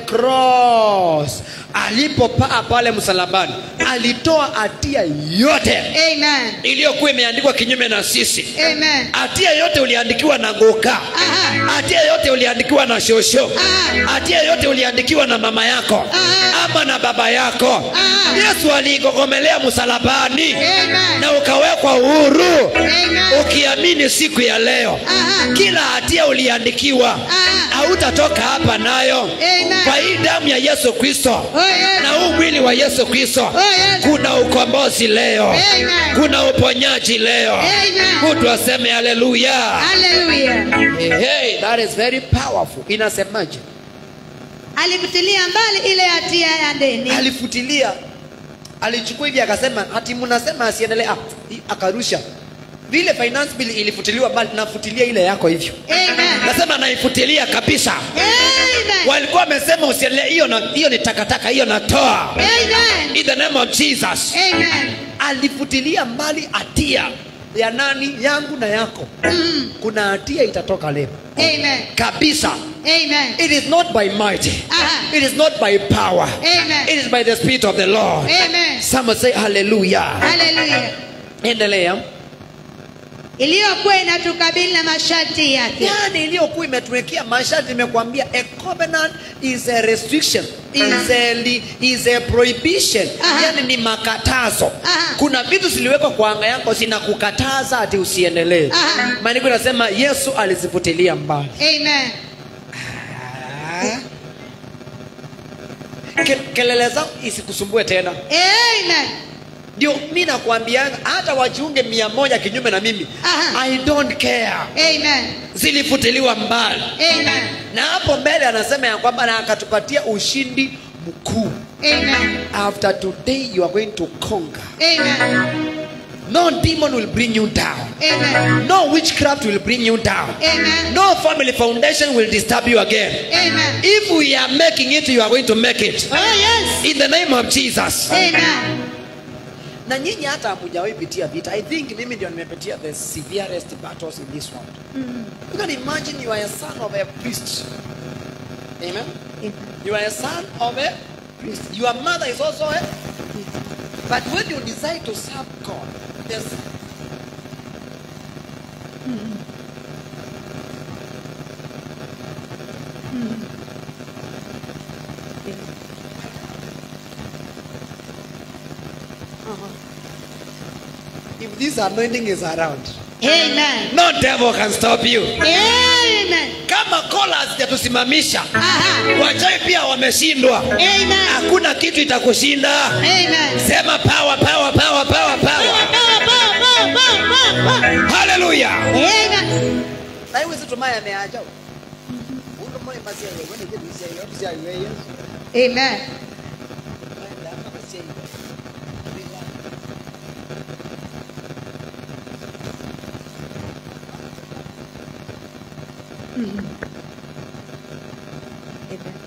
cross alipopaa pale msalabani alitoa hatia yote Amen. iliyokuwa imeandikwa kinyume na sisi Amen. hatia yote uliandikiwa na goka Aha. hatia yote uliandikiwa na shosho Ah. hatia yote uliandikiwa na mama yako Ah. ama na baba yako Ah. yesu aliigogomelea msalabani Amen. na ukawekwa uhuru Amen. ukiamini siku ya leo Aha. kila hatia uliandikiwa Ah. hautatoka hapa nayo Amen. kwa hii damu ya yesu kristo Oh yes. na huu mwili wa yesu kristo Oh yes. kuna ukombozi leo Amen. kuna uponyaji leo Amen. mtu aseme haleluya Hallelujah. hey, that is very powerful inasemaje Alifutilia mbali ile hatia ya deni. alifutilia alichukua hivi akasema hati mnasema asiendelee ah, hii akarusha vile finance bill ilifutiliwa mbali nafutilia ile yako hivyo Amen. nasema naifutilia kabisa Amen. walikuwa wamesema usiendelee hiyo na- hiyo ni takataka hiyo natoa Amen. in the name of jesus Amen. alifutilia mbali hatia ya nani yangu na yako Mm. kuna hatia itatoka leo Amen. kabisa Amen. it is not by might Aha. it is not by power Amen. it is by the spirit of the lord Amen. someone say hallelujah Hallelujah. endelea Iliyokuwa inatukabili na masharti yake. yani iliyokuwa imetuwekea masharti imekwambia a covenant is a restriction is a, li- is a prohibition Aha. yani ni makatazo Aha. kuna vitu ziliwekwa kwa anga yako zinakukataza ati usiendelee Aha. maandiko inasema yesu alizifutilia mbali Amen. Ke, kelele zao isikusumbue tena Amen. ndio mi nakwambianga hata wajiunge mia moja kinyume na mimi Aha. i don't care Amen. zilifutiliwa mbali Amen. na hapo mbele anasema ya kwamba na akatupatia ushindi mkuu Amen. after today you are going to conquer Amen. no demon will bring you down Amen. no witchcraft will bring you down Amen. no family foundation will disturb you again Amen. if we are making it you are going to make it Oh yes. in the name of jesus Amen. na nyinyi hata hamujawahi pitia vita i think mimi ndio nimepitia the severest battles in this world you can imagine you are a son of a priest amen Amen. You are a son of a priest. Your mother is also a but when you decide to serve God, there's if this anointing is around, Amen. no devil can stop you. Amen. Kama kola hazijatusimamisha, Aha. wachawi pia wameshindwa. Amen. Hakuna kitu itakushinda. Amen. Sema power, power, power, power, power. Hallelujah. Amen. Na hiyo sisi tumaya ameacha. Mungu mmoja basi yeye, wewe ndio bisi yeye, bisi yeye yeye. Amen. Amen.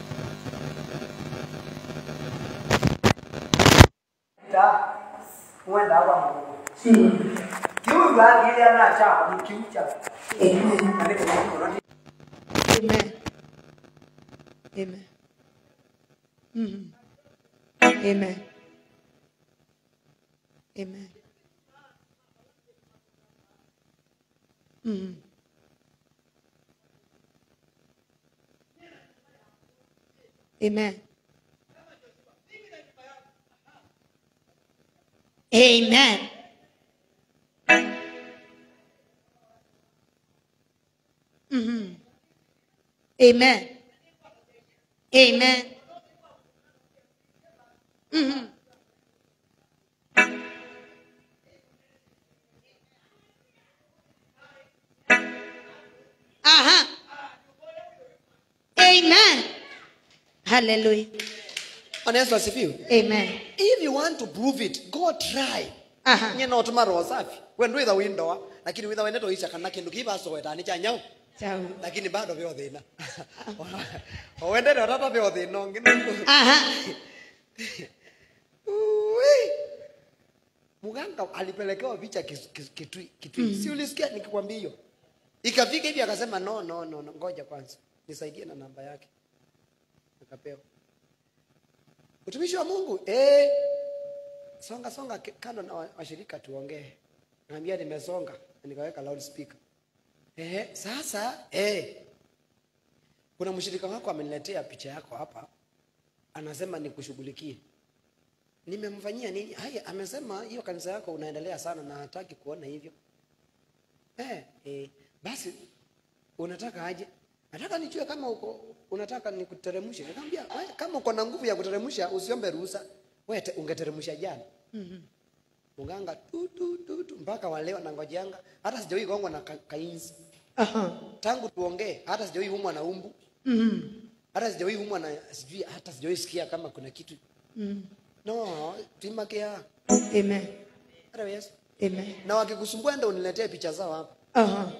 Huenda hapa Mungu. Kiu baki ile anaacha ni kiu cha. Amen. Amen. Mhm. Amen. Amen. Mhm. Amen. Amen. Mhm. Amen. Amen. Mhm. Aha. Amen. Hallelujah. Bwana Yesu asifiwe. Amen. If you want to prove it, go try. Aha. Nye no tuma roho safi. Wewe ndio window lakini witha wende to isha kana kindu kiba so weta ni cha nyau. Sawa. Lakini bado vyo thina. Wende ndo tata vyo thina ngine. Aha. Ui. Muganga alipelekewa picha kis- kis- kitui kitui. Si ulisikia nikikwambia hiyo? Ikafika hivi akasema no no no, no. ngoja kwanza. Nisaidie na namba yake. Akapewa. Utumishi wa Mungu eh songa songa ke- kando na wa- washirika tuongee. Naambia nimesonga na nikaweka loudspeaker. Eh sasa eh kuna mshirika wako ameniletea picha yako hapa anasema nikushughulikie. Nimemfanyia nini? Haya, amesema hiyo kanisa yako unaendelea sana na hataki kuona hivyo. Eh, eh, basi unataka aje? Nataka nijue kama uko unataka nikuteremshe. Nikamwambia "Wewe, kama uko na nguvu ya kuteremsha usiombe ruhusa. Wewe te- ungeteremsha jana. Mhm. Mganga tu tu tu, tu mpaka waleo na ngojanga hata sijawahi gongwa na ka, kainzi. Aha. Tangu tuongee hata sijawahi umwa na umbu. Mhm. Hata sijawahi umwa na sijui hata sijawahi sikia kama kuna kitu. Mhm. No, timakea. Amen. Hata Yesu. Amen. Na wakikusumbua ndio uniletee picha zao hapa. Aha.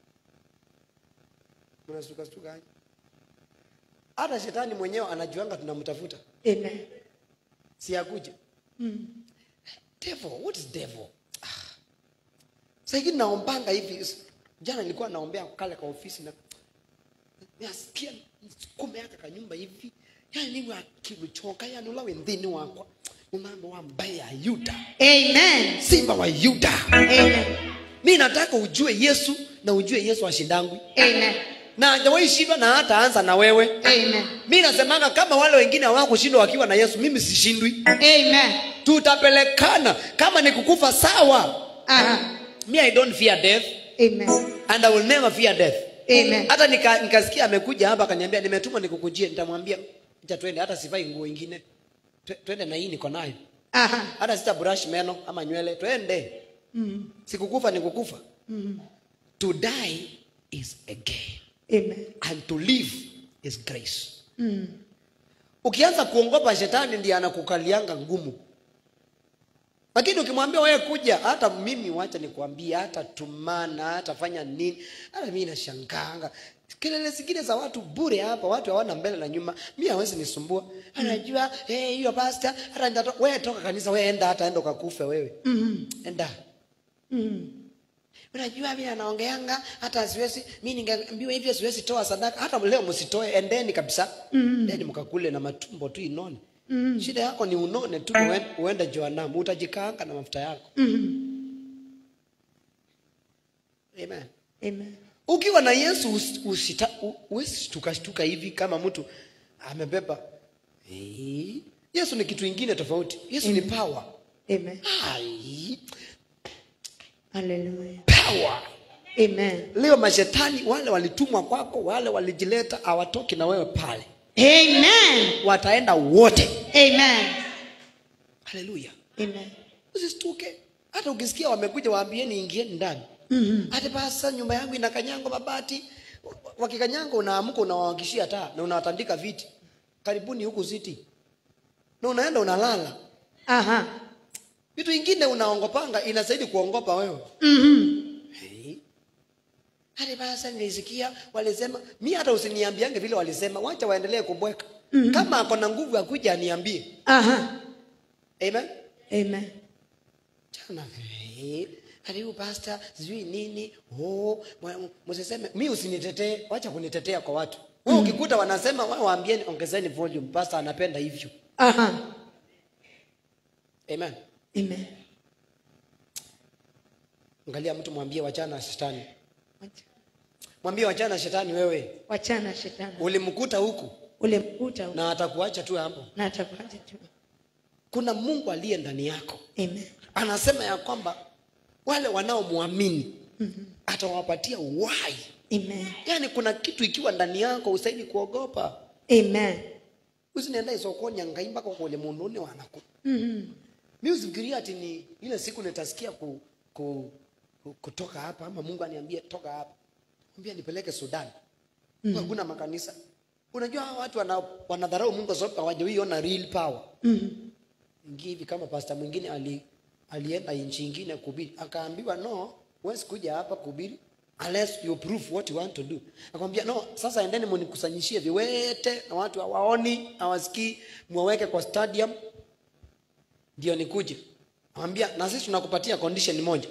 Mnasuka suka aje? Hata shetani mwenyewe anajuanga tunamtafuta. Amen. Si akuje. Mhm. Devil, what is devil? Ah. Sasa hivi naombanga hivi. Jana nilikuwa naombea kale kwa ofisi na nasikia kume yaka kanyumba hivi. Yaani ni akimechoka yani ula wendini wakwa. Mama wa mbaya Yuda. Amen. Simba wa Yuda. Amen. Mimi nataka ujue Yesu na ujue Yesu ashindangwi. Amen. Na hajawahi shindwa na hata anza na wewe. Amen. mi nasemanga kama wale wengine hawakushindwa wakiwa na yesu mimi sishindwi Amen. tutapelekana kama ni kukufa sawa Aha. me i don't fear death Amen. and i will never fear death Amen. hata nika- nikasikia amekuja hapa akaniambia nimetumwa nikukujie nitamwambia cha twende hata sivai nguo ingine Twe- twende na hii niko nayo Aha. hata sita brush meno ama nywele twende Mhm. sikukufa ni kukufa Mhm. to die is a gain Amen. and to live is grace Mhm. ukianza kuongopa shetani ndiye anakukalianga ngumu lakini ukimwambia wewe kuja hata mimi wacha nikwambie hata tumana hata fanya nini hata mimi nashanganga kelele zingine za watu bure hapa watu hawana mbele na nyuma mi hawezi nisumbua anajua eh, hiyo pasta hata nitato- wewe toka kanisa wewe enda hata enda ukakufe wewe Mhm. enda Mhm. unajua vile anaongeanga hata siwezi mi ningeambiwa hivyo siwezi toa sadaka hata leo msitoe endeni kabisa endeni mkakule na matumbo tu inone shida yako ni unone tu uen- uende joanamu utajikaanga na mafuta yako amen Amen. ukiwa na yesu usi- usita- u- huwezi shtukashtuka hivi kama mtu amebeba Eh, yesu ni kitu ingine tofauti yesu ni power Amen. Ai, Hallelujah. power Amen. leo mashetani wale walitumwa kwako wale walijileta hawatoki na wewe pale Amen. wataenda wote Amen. haleluya Amen. usistuke hata ukisikia wamekuja waambieni ingieni ndani hata basa nyumba yangu ina kanyango mabati wakikanyango unaamka unawawakishia taa na unawatandika viti karibuni huku siti na unaenda unalala Aha. vitu ingine unaongopanga inasaidi kuongopa wewe Mhm. Hey. hata basa nilisikia walisema mi hata usiniambiange vile walisema wacha waendelee kubweka kama ako na nguvu ya kuja aniambie Aha. amen Amen. Chana, eh, karibu pasta sijui nini oh, mwa- msiseme mi usinitetee wacha kunitetea kwa watu wewe ukikuta wanasema wao waambieni ongezeni volume pasta anapenda hivyo Aha. amen Amen. angalia mtu mwambie wachana na shetani mwambie wachana na shetani wewe Wachana shetani. ulimkuta huku Ule mkuta na, na atakuacha tu hapo na atakuacha tu. kuna mungu aliye ndani yako Amen. anasema ya kwamba wale wanaomwamini atawapatia uhai Amen. yaani kuna kitu ikiwa ndani yako usaidi kuogopa Amen. usinienda isokonya ngai mpaka kule munduni wanaku Mhm. mi usifikiria ati ni ile siku nitasikia ku, ku, ku, kutoka hapa ama mungu aniambie toka hapa ambia nipeleke sudan mm hakuna makanisa unajua hawa watu wana, wanadharau mungu kwa sababu hawajawiona real power Mhm. ingi hivi kama pasta mwingine ali, alienda nchi ingine kuhubiri akaambiwa no huwezi kuja hapa kuhubiri unless you prove what you want to do akamwambia no sasa endeni munikusanyishie viwete na watu hawaoni hawasikii mwaweke kwa stadium ndio nikuje akamwambia na sisi tunakupatia condition moja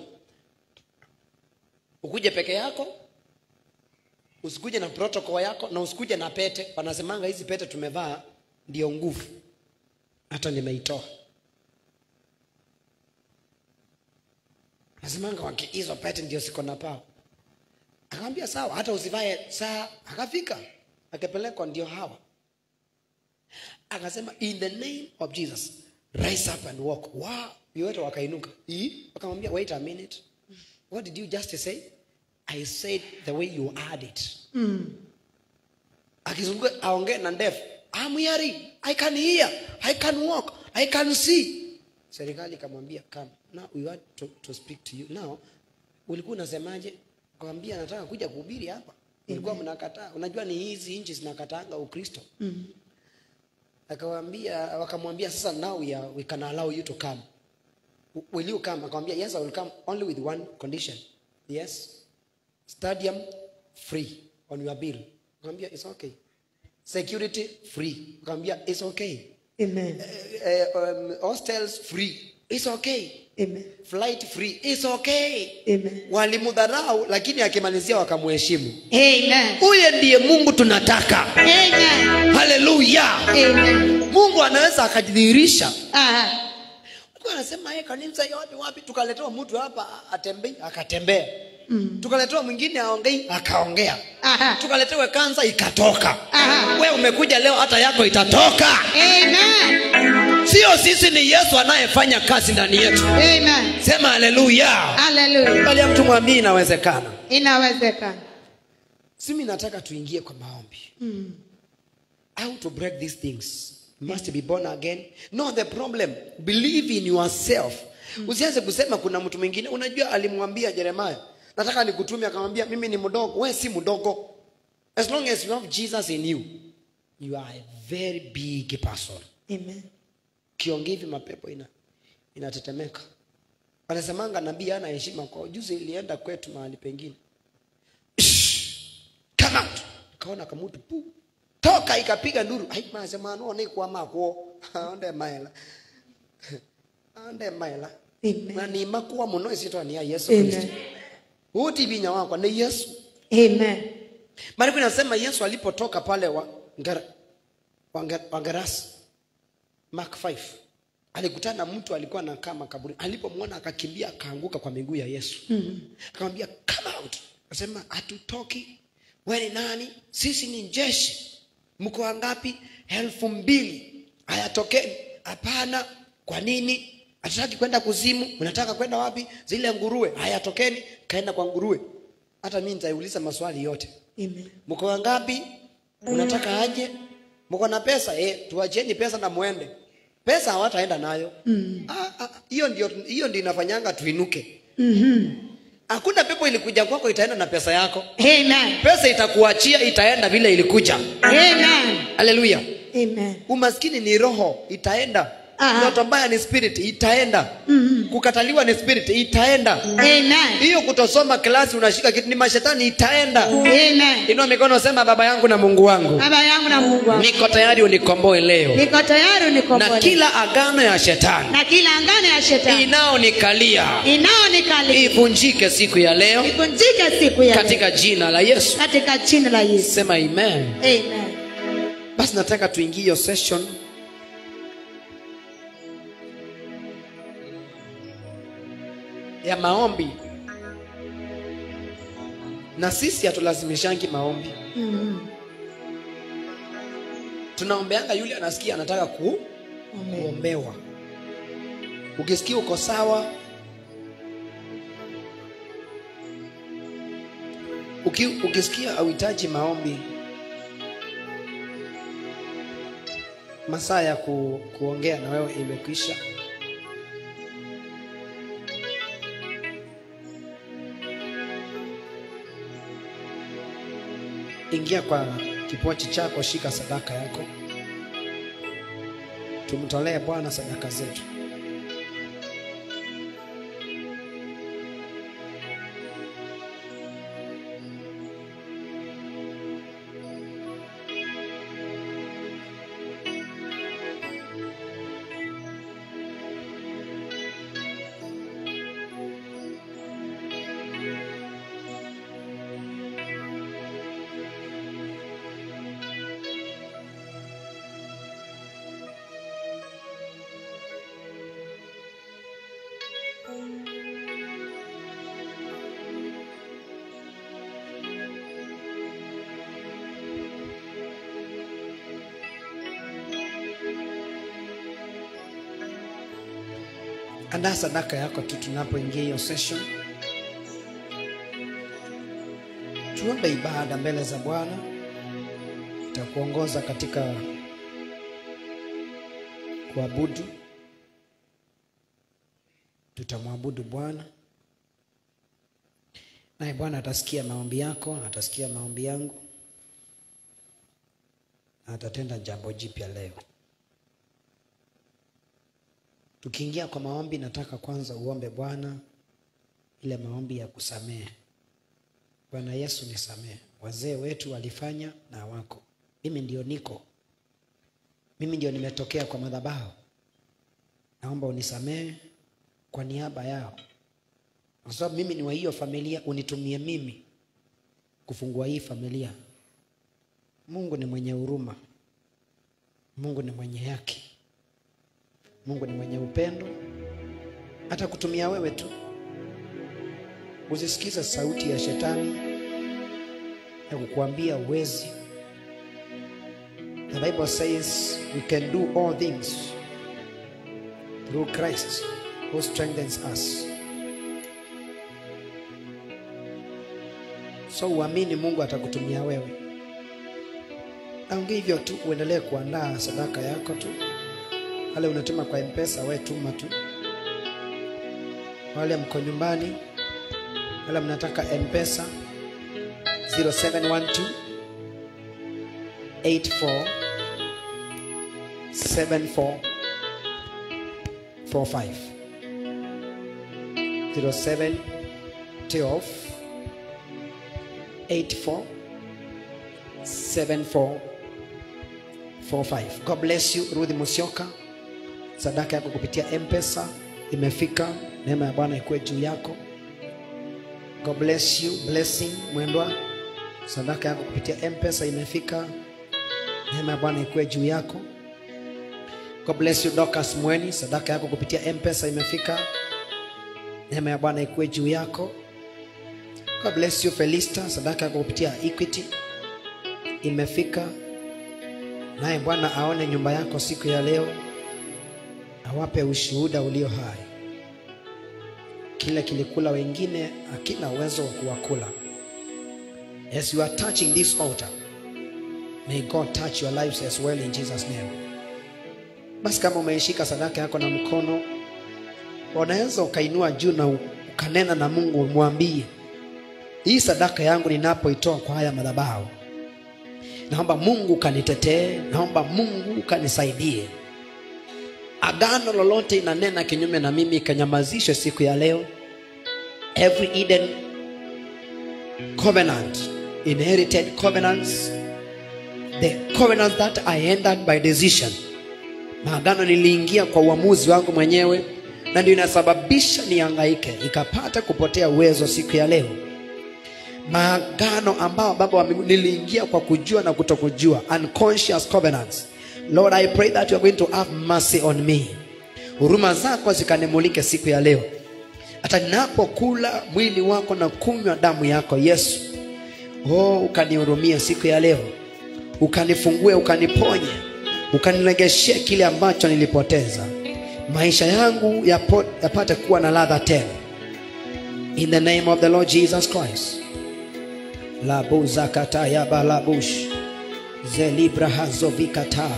ukuje peke yako usikuje na protocol yako na usikuje na pete wanasemanga hizi pete tumevaa ndio nguvu hata nimeitoa nasemanga waki hizo pete ndio siko na pao akamwambia sawa hata usivae saa akafika akapelekwa ndio hawa akasema in the name of jesus rise up and walk wow viwete wakainuka Ii? wakamwambia wait a minute what did you just say i said the way you add it akizunguka aongee na ndefu I'm hearing, I can hear, I can walk, I can see. Serikali ikamwambia come, now we want to, to speak to you. Now ulikuwa unasemaje? Kwambia nataka kuja kuhubiri hapa. Ulikuwa mnakataa. Unajua ni hizi nchi zinakataanga Ukristo. Akawaambia wakamwambia sasa now we, are, we can allow you to come. Will you come? Akamwambia yes I will come only with one condition. Yes. Stadium free on your bill. Akamwambia it's okay. Security free. Akamwambia it's okay. Amen. Eh, um, hostels free. It's okay. Amen. Flight free. It's okay. Amen. Walimdharau lakini akimalizia wakamheshimu. Amen. Huye ndiye Mungu tunataka. Amen. Haleluya. Amen. Mungu anaweza akajidhihirisha. Aha. Mungu anasema yeye kanisa yote wapi tukaletewa mtu hapa atembei akatembea. Tukaletewa mwingine aongei akaongea. Aha. Tukaletewa kansa ikatoka. Aha. We umekuja leo hata yako itatoka. Amen. Sio sisi ni Yesu anayefanya kazi ndani yetu. Amen. Sema haleluya. Hallelujah. Bali mtu mwambie inawezekana. Inawezekana. Simi nataka tuingie kwa maombi. How to break these things? You must be born again. No, the problem. Believe in yourself. Usianze kusema kuna mtu mwingine. Unajua alimwambia Yeremia, nataka nikutume akamwambia mimi ni mdogo. Wewe si mdogo. As long as you have Jesus in you, you are a very big person. Amen. Kiongea hivi mapepo ina inatetemeka. Wanasemanga nabii hana heshima kwa juzi ilienda kwetu mahali pengine. Come out. Kaona kamutu pu. Toka ikapiga nduru. Ai masema no ni kwa mako. Onde maela. Onde maela. Amen. Na ni makuwa muno isitwa ni ya Yesu Amen. Kristo. utivinya wakwa ni yesu Amen. maandiko inasema yesu alipotoka pale wa, Ngera- wa, Nge- wa gerasi mark 5 alikutana na mtu alikuwa anakaa makaburi alipomwona akakimbia akaanguka kwa miguu ya yesu mm-hmm. akamwambia come out akasema hatutoki we ni nani sisi ni jeshi mko wangapi elfu mbili hayatokeni hapana kwa nini hatutaki kwenda kuzimu unataka kwenda wapi zile nguruwe hayatokeni kaenda kwa nguruwe hata mi nitaiuliza maswali yote Amen. mko wangapi unataka aje mko na pesa eh tuacheni pesa na muende pesa hawataenda nayo mm. ah, ah, hiyo ndio hiyo ndio inafanyanga tuinuke hakuna pepo ilikuja kwako itaenda na pesa yako Amen. pesa itakuachia itaenda vile ilikuja Amen. haleluya Amen. umaskini ni roho itaenda Aha. ndoto mbaya ni spirit itaenda mm-hmm. kukataliwa ni spirit itaenda Amen. hiyo kutosoma klasi unashika kitu ni mashetani itaenda Amen. inua mikono sema baba yangu na mungu wangu Baba yangu na Mungu wangu. niko tayari unikomboe leo Niko tayari na unikomboe. kila agano ya shetani na kila angano ya shetani inaonikalia inaonikalia ivunjike siku ya leo ivunjike siku ya leo. katika jina la yesu katika jina la Yesu. sema amen Amen. basi nataka tuingie hiyo session ya maombi na sisi hatulazimishangi maombi Mm. tunaombeanga yule anasikia anataka ku, Amen. kuombewa ukisikia uko sawa Uki, ukisikia auhitaji maombi masaa ya ku, kuongea na wewe imekwisha ingia kwa kipochi chako shika sadaka yako tumtolee bwana sadaka zetu andaa sadaka yako tu tunapoingia hiyo session tuombe ibada mbele za bwana itakuongoza katika kuabudu tutamwabudu bwana naye bwana atasikia maombi yako atasikia maombi yangu na atatenda jambo jipya leo tukiingia kwa maombi nataka kwanza uombe bwana ile maombi ya kusamehe bwana yesu nisamehe wazee wetu walifanya na wako mimi ndio niko mimi ndio nimetokea kwa madhabahu naomba unisamehe kwa niaba yao kwa sababu mimi ni wa hiyo familia unitumie mimi kufungua hii familia mungu ni mwenye huruma mungu ni mwenye haki mungu ni mwenye upendo hata kutumia wewe tu usisikize sauti ya shetani ya kukuambia uwezi the bible says we can do all things through christ who strengthens us so uamini mungu atakutumia wewe naongea hivyo tu uendelee kuandaa sadaka yako tu wale unatuma kwa mpesa we tuma tu wale mko nyumbani wale mnataka mpesa 0712 84 74 45 07 12 84 74 45 god bless you ruthi musioka sadaka yako kupitia mpesa imefika neema ya bwana ikuwe juu yako God bless you. Blessing mwendwa, sadaka yako kupitia mpesa imefika. Neema ya Bwana ikuwe juu yako. God bless you Dorcas Mweni, sadaka yako kupitia mpesa imefika. Neema ya Bwana ikuwe juu yako. God bless you Felista, sadaka yako kupitia Equity imefika. Naye Bwana aone nyumba yako siku ya leo, awape ushuhuda ulio hai. Kile kilikula wengine hakina uwezo wa kuwakula. As you are touching this altar, may God touch your lives as well in Jesus name. Basi kama umeishika sadaka yako na mkono, unaweza ukainua juu na ukanena na Mungu, mwambie hii sadaka yangu ninapoitoa kwa haya madhabahu, naomba Mungu kanitetee, naomba Mungu kanisaidie. Agano lolote inanena kinyume na mimi ikanyamazishwe siku ya leo. Every Eden covenant, inherited covenants, the covenant that I entered by decision, maagano niliingia kwa uamuzi wangu mwenyewe, na ndio inasababisha nihangaike, ikapata kupotea uwezo siku ya leo maagano ambao baba wa mbinguni niliingia kwa kujua na kutokujua unconscious covenants lord i pray that you are going to have mercy on me huruma zako zikanimulike siku ya leo hata ninapokula mwili wako na kunywa damu yako yesu oh ukanihurumie siku ya leo ukanifungue ukaniponye ukaniregeshie kile ambacho nilipoteza maisha yangu yapo, yapate kuwa na ladha tena in the name of the lord jesus christ labuzakataya balabush zelibrahazovikata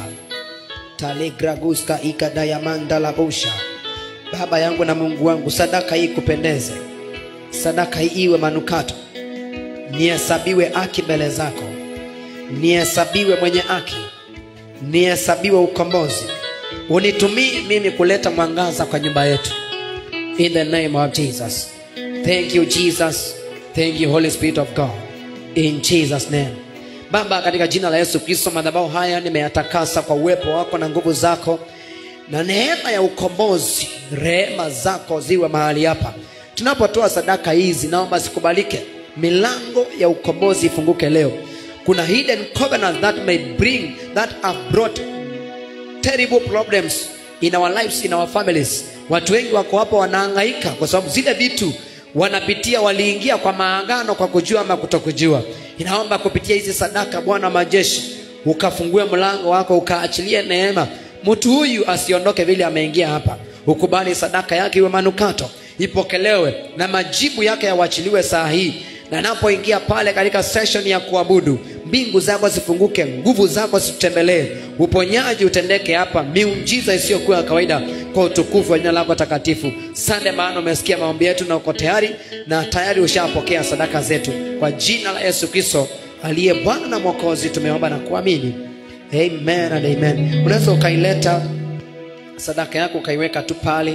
talegraguska ikadayamanda labusha baba yangu na mungu wangu sadaka hii kupendeze sadaka hii iwe manukato nihesabiwe haki mbele zako nihesabiwe mwenye haki nihesabiwe ukombozi unitumii mimi kuleta mwangaza kwa nyumba yetu in the name of jesus thank you jesus thank you holy spirit of god in jesus name baba katika jina la yesu kristo madhabahu haya nimeyatakasa kwa uwepo wako na nguvu zako na neema ya ukombozi rehema zako ziwe mahali hapa tunapotoa sadaka hizi naomba zikubalike milango ya ukombozi ifunguke leo kuna hidden covenants that may bring that have brought terrible problems in our lives in our families watu wengi wako hapo wanahangaika kwa sababu zile vitu wanapitia waliingia kwa maagano kwa kujua ama kutokujua inaomba kupitia hizi sadaka bwana wa majeshi ukafungue mlango wako ukaachilie neema mtu huyu asiondoke vile ameingia hapa ukubali sadaka yake iwe manukato ipokelewe na majibu yake yawachiliwe saa hii na napoingia pale katika session ya kuabudu mbingu zako zifunguke nguvu zako zitutembelee uponyaji utendeke hapa miujiza isiyokuwa ya kawaida kwa utukufu wa jina lako takatifu sande maana umesikia maombi yetu na uko tayari na tayari ushapokea sadaka zetu kwa jina la yesu kristo aliye bwana na mwokozi tumeomba na kuamini amen and amen unaweza ukaileta sadaka yako ukaiweka tu pale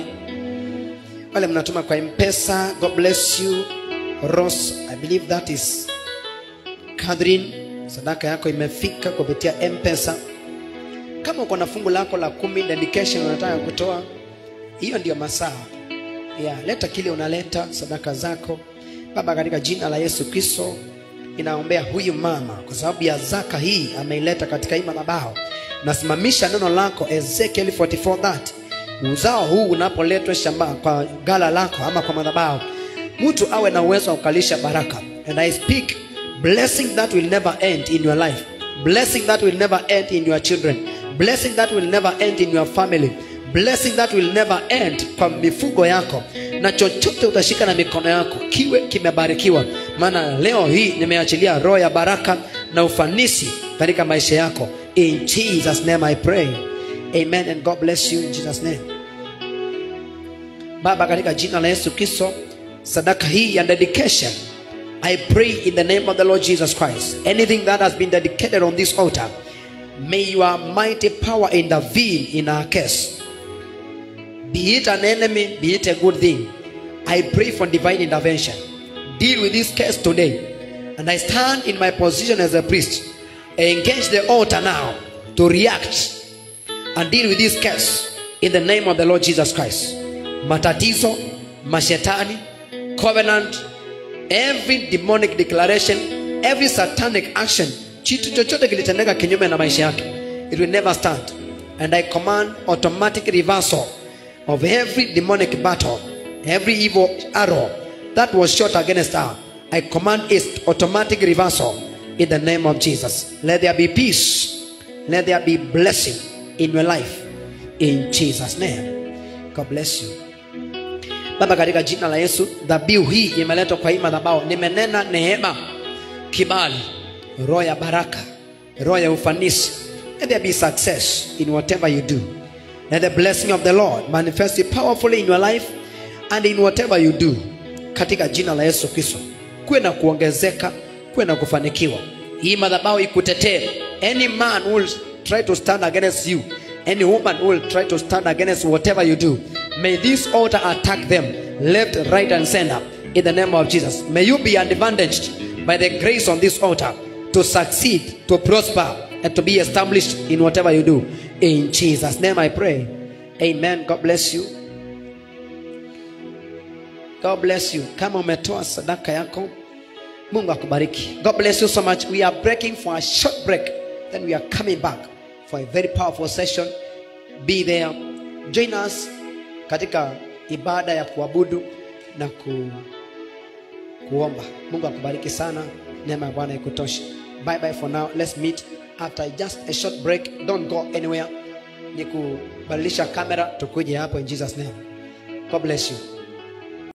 wale mnatuma kwa mpesa god bless you Ross, I believe that is Catherine, sadaka yako imefika kupitia M-Pesa. Kama uko na fungu lako la kumi dedication unataka kutoa, hiyo ndio masaa ya leta kile unaleta sadaka zako. Baba, katika jina la Yesu Kristo inaombea huyu mama kwa sababu ya zaka hii ameileta katika hii madhabahu. Nasimamisha neno lako Ezekiel 44 that uzao huu unapoletwa shamba kwa gala lako ama kwa madhabahu mtu awe na uwezo wa kukalisha baraka and i speak blessing that will never end in your life blessing that will never end in your children blessing that will never end in your family blessing that will never end kwa mifugo yako na chochote utashika na mikono yako kiwe kimebarikiwa maana leo hii nimeachilia roho ya baraka na ufanisi katika maisha yako in jesus name i pray amen and god bless you in jesus name baba katika jina la yesu kristo sadaka hii ya dedication i pray in the name of the lord jesus christ anything that has been dedicated on this altar may your mighty power intervene in our case be it an enemy be it a good thing i pray for divine intervention deal with this case today and i stand in my position as a priest engage the altar now to react and deal with this case in the name of the lord jesus christ matatizo mashetani covenant every demonic declaration every satanic action kitu chochote kilitendeka kinyume na maisha yake it will never stand and i command automatic reversal of every demonic battle every evil arrow that was shot against her i command its automatic reversal in the name of jesus let there be peace let there be blessing in your life in jesus name god bless you baba katika jina la yesu dhabihu hii imeletwa kwa hii madhabahu nimenena neema kibali roho ya baraka roho ya ufanisi let there be success in whatever you do let the blessing of the lord manifest powerfully in your life and in whatever you do katika jina la yesu kristo kuwe na kuongezeka kuwe na kufanikiwa hii madhabahu ikutetee any man who will try to stand against you any woman who will try to stand against whatever you do may this altar attack them left right and center in the name of jesus may you be advantaged by the grace on this altar to succeed to prosper and to be established in whatever you do in jesus name i pray amen god bless you god bless you kama umetoa sadaka yako mungu akubariki god bless you so much we are breaking for a short break then we are coming back for a very powerful session be there join us katika ibada ya kuabudu na ku, kuomba mungu akubariki sana neema ya bwana ikutoshe bye bye for now let's meet after just a short break don't go anywhere ni kubadilisha kamera tukuje hapo in jesus name god bless you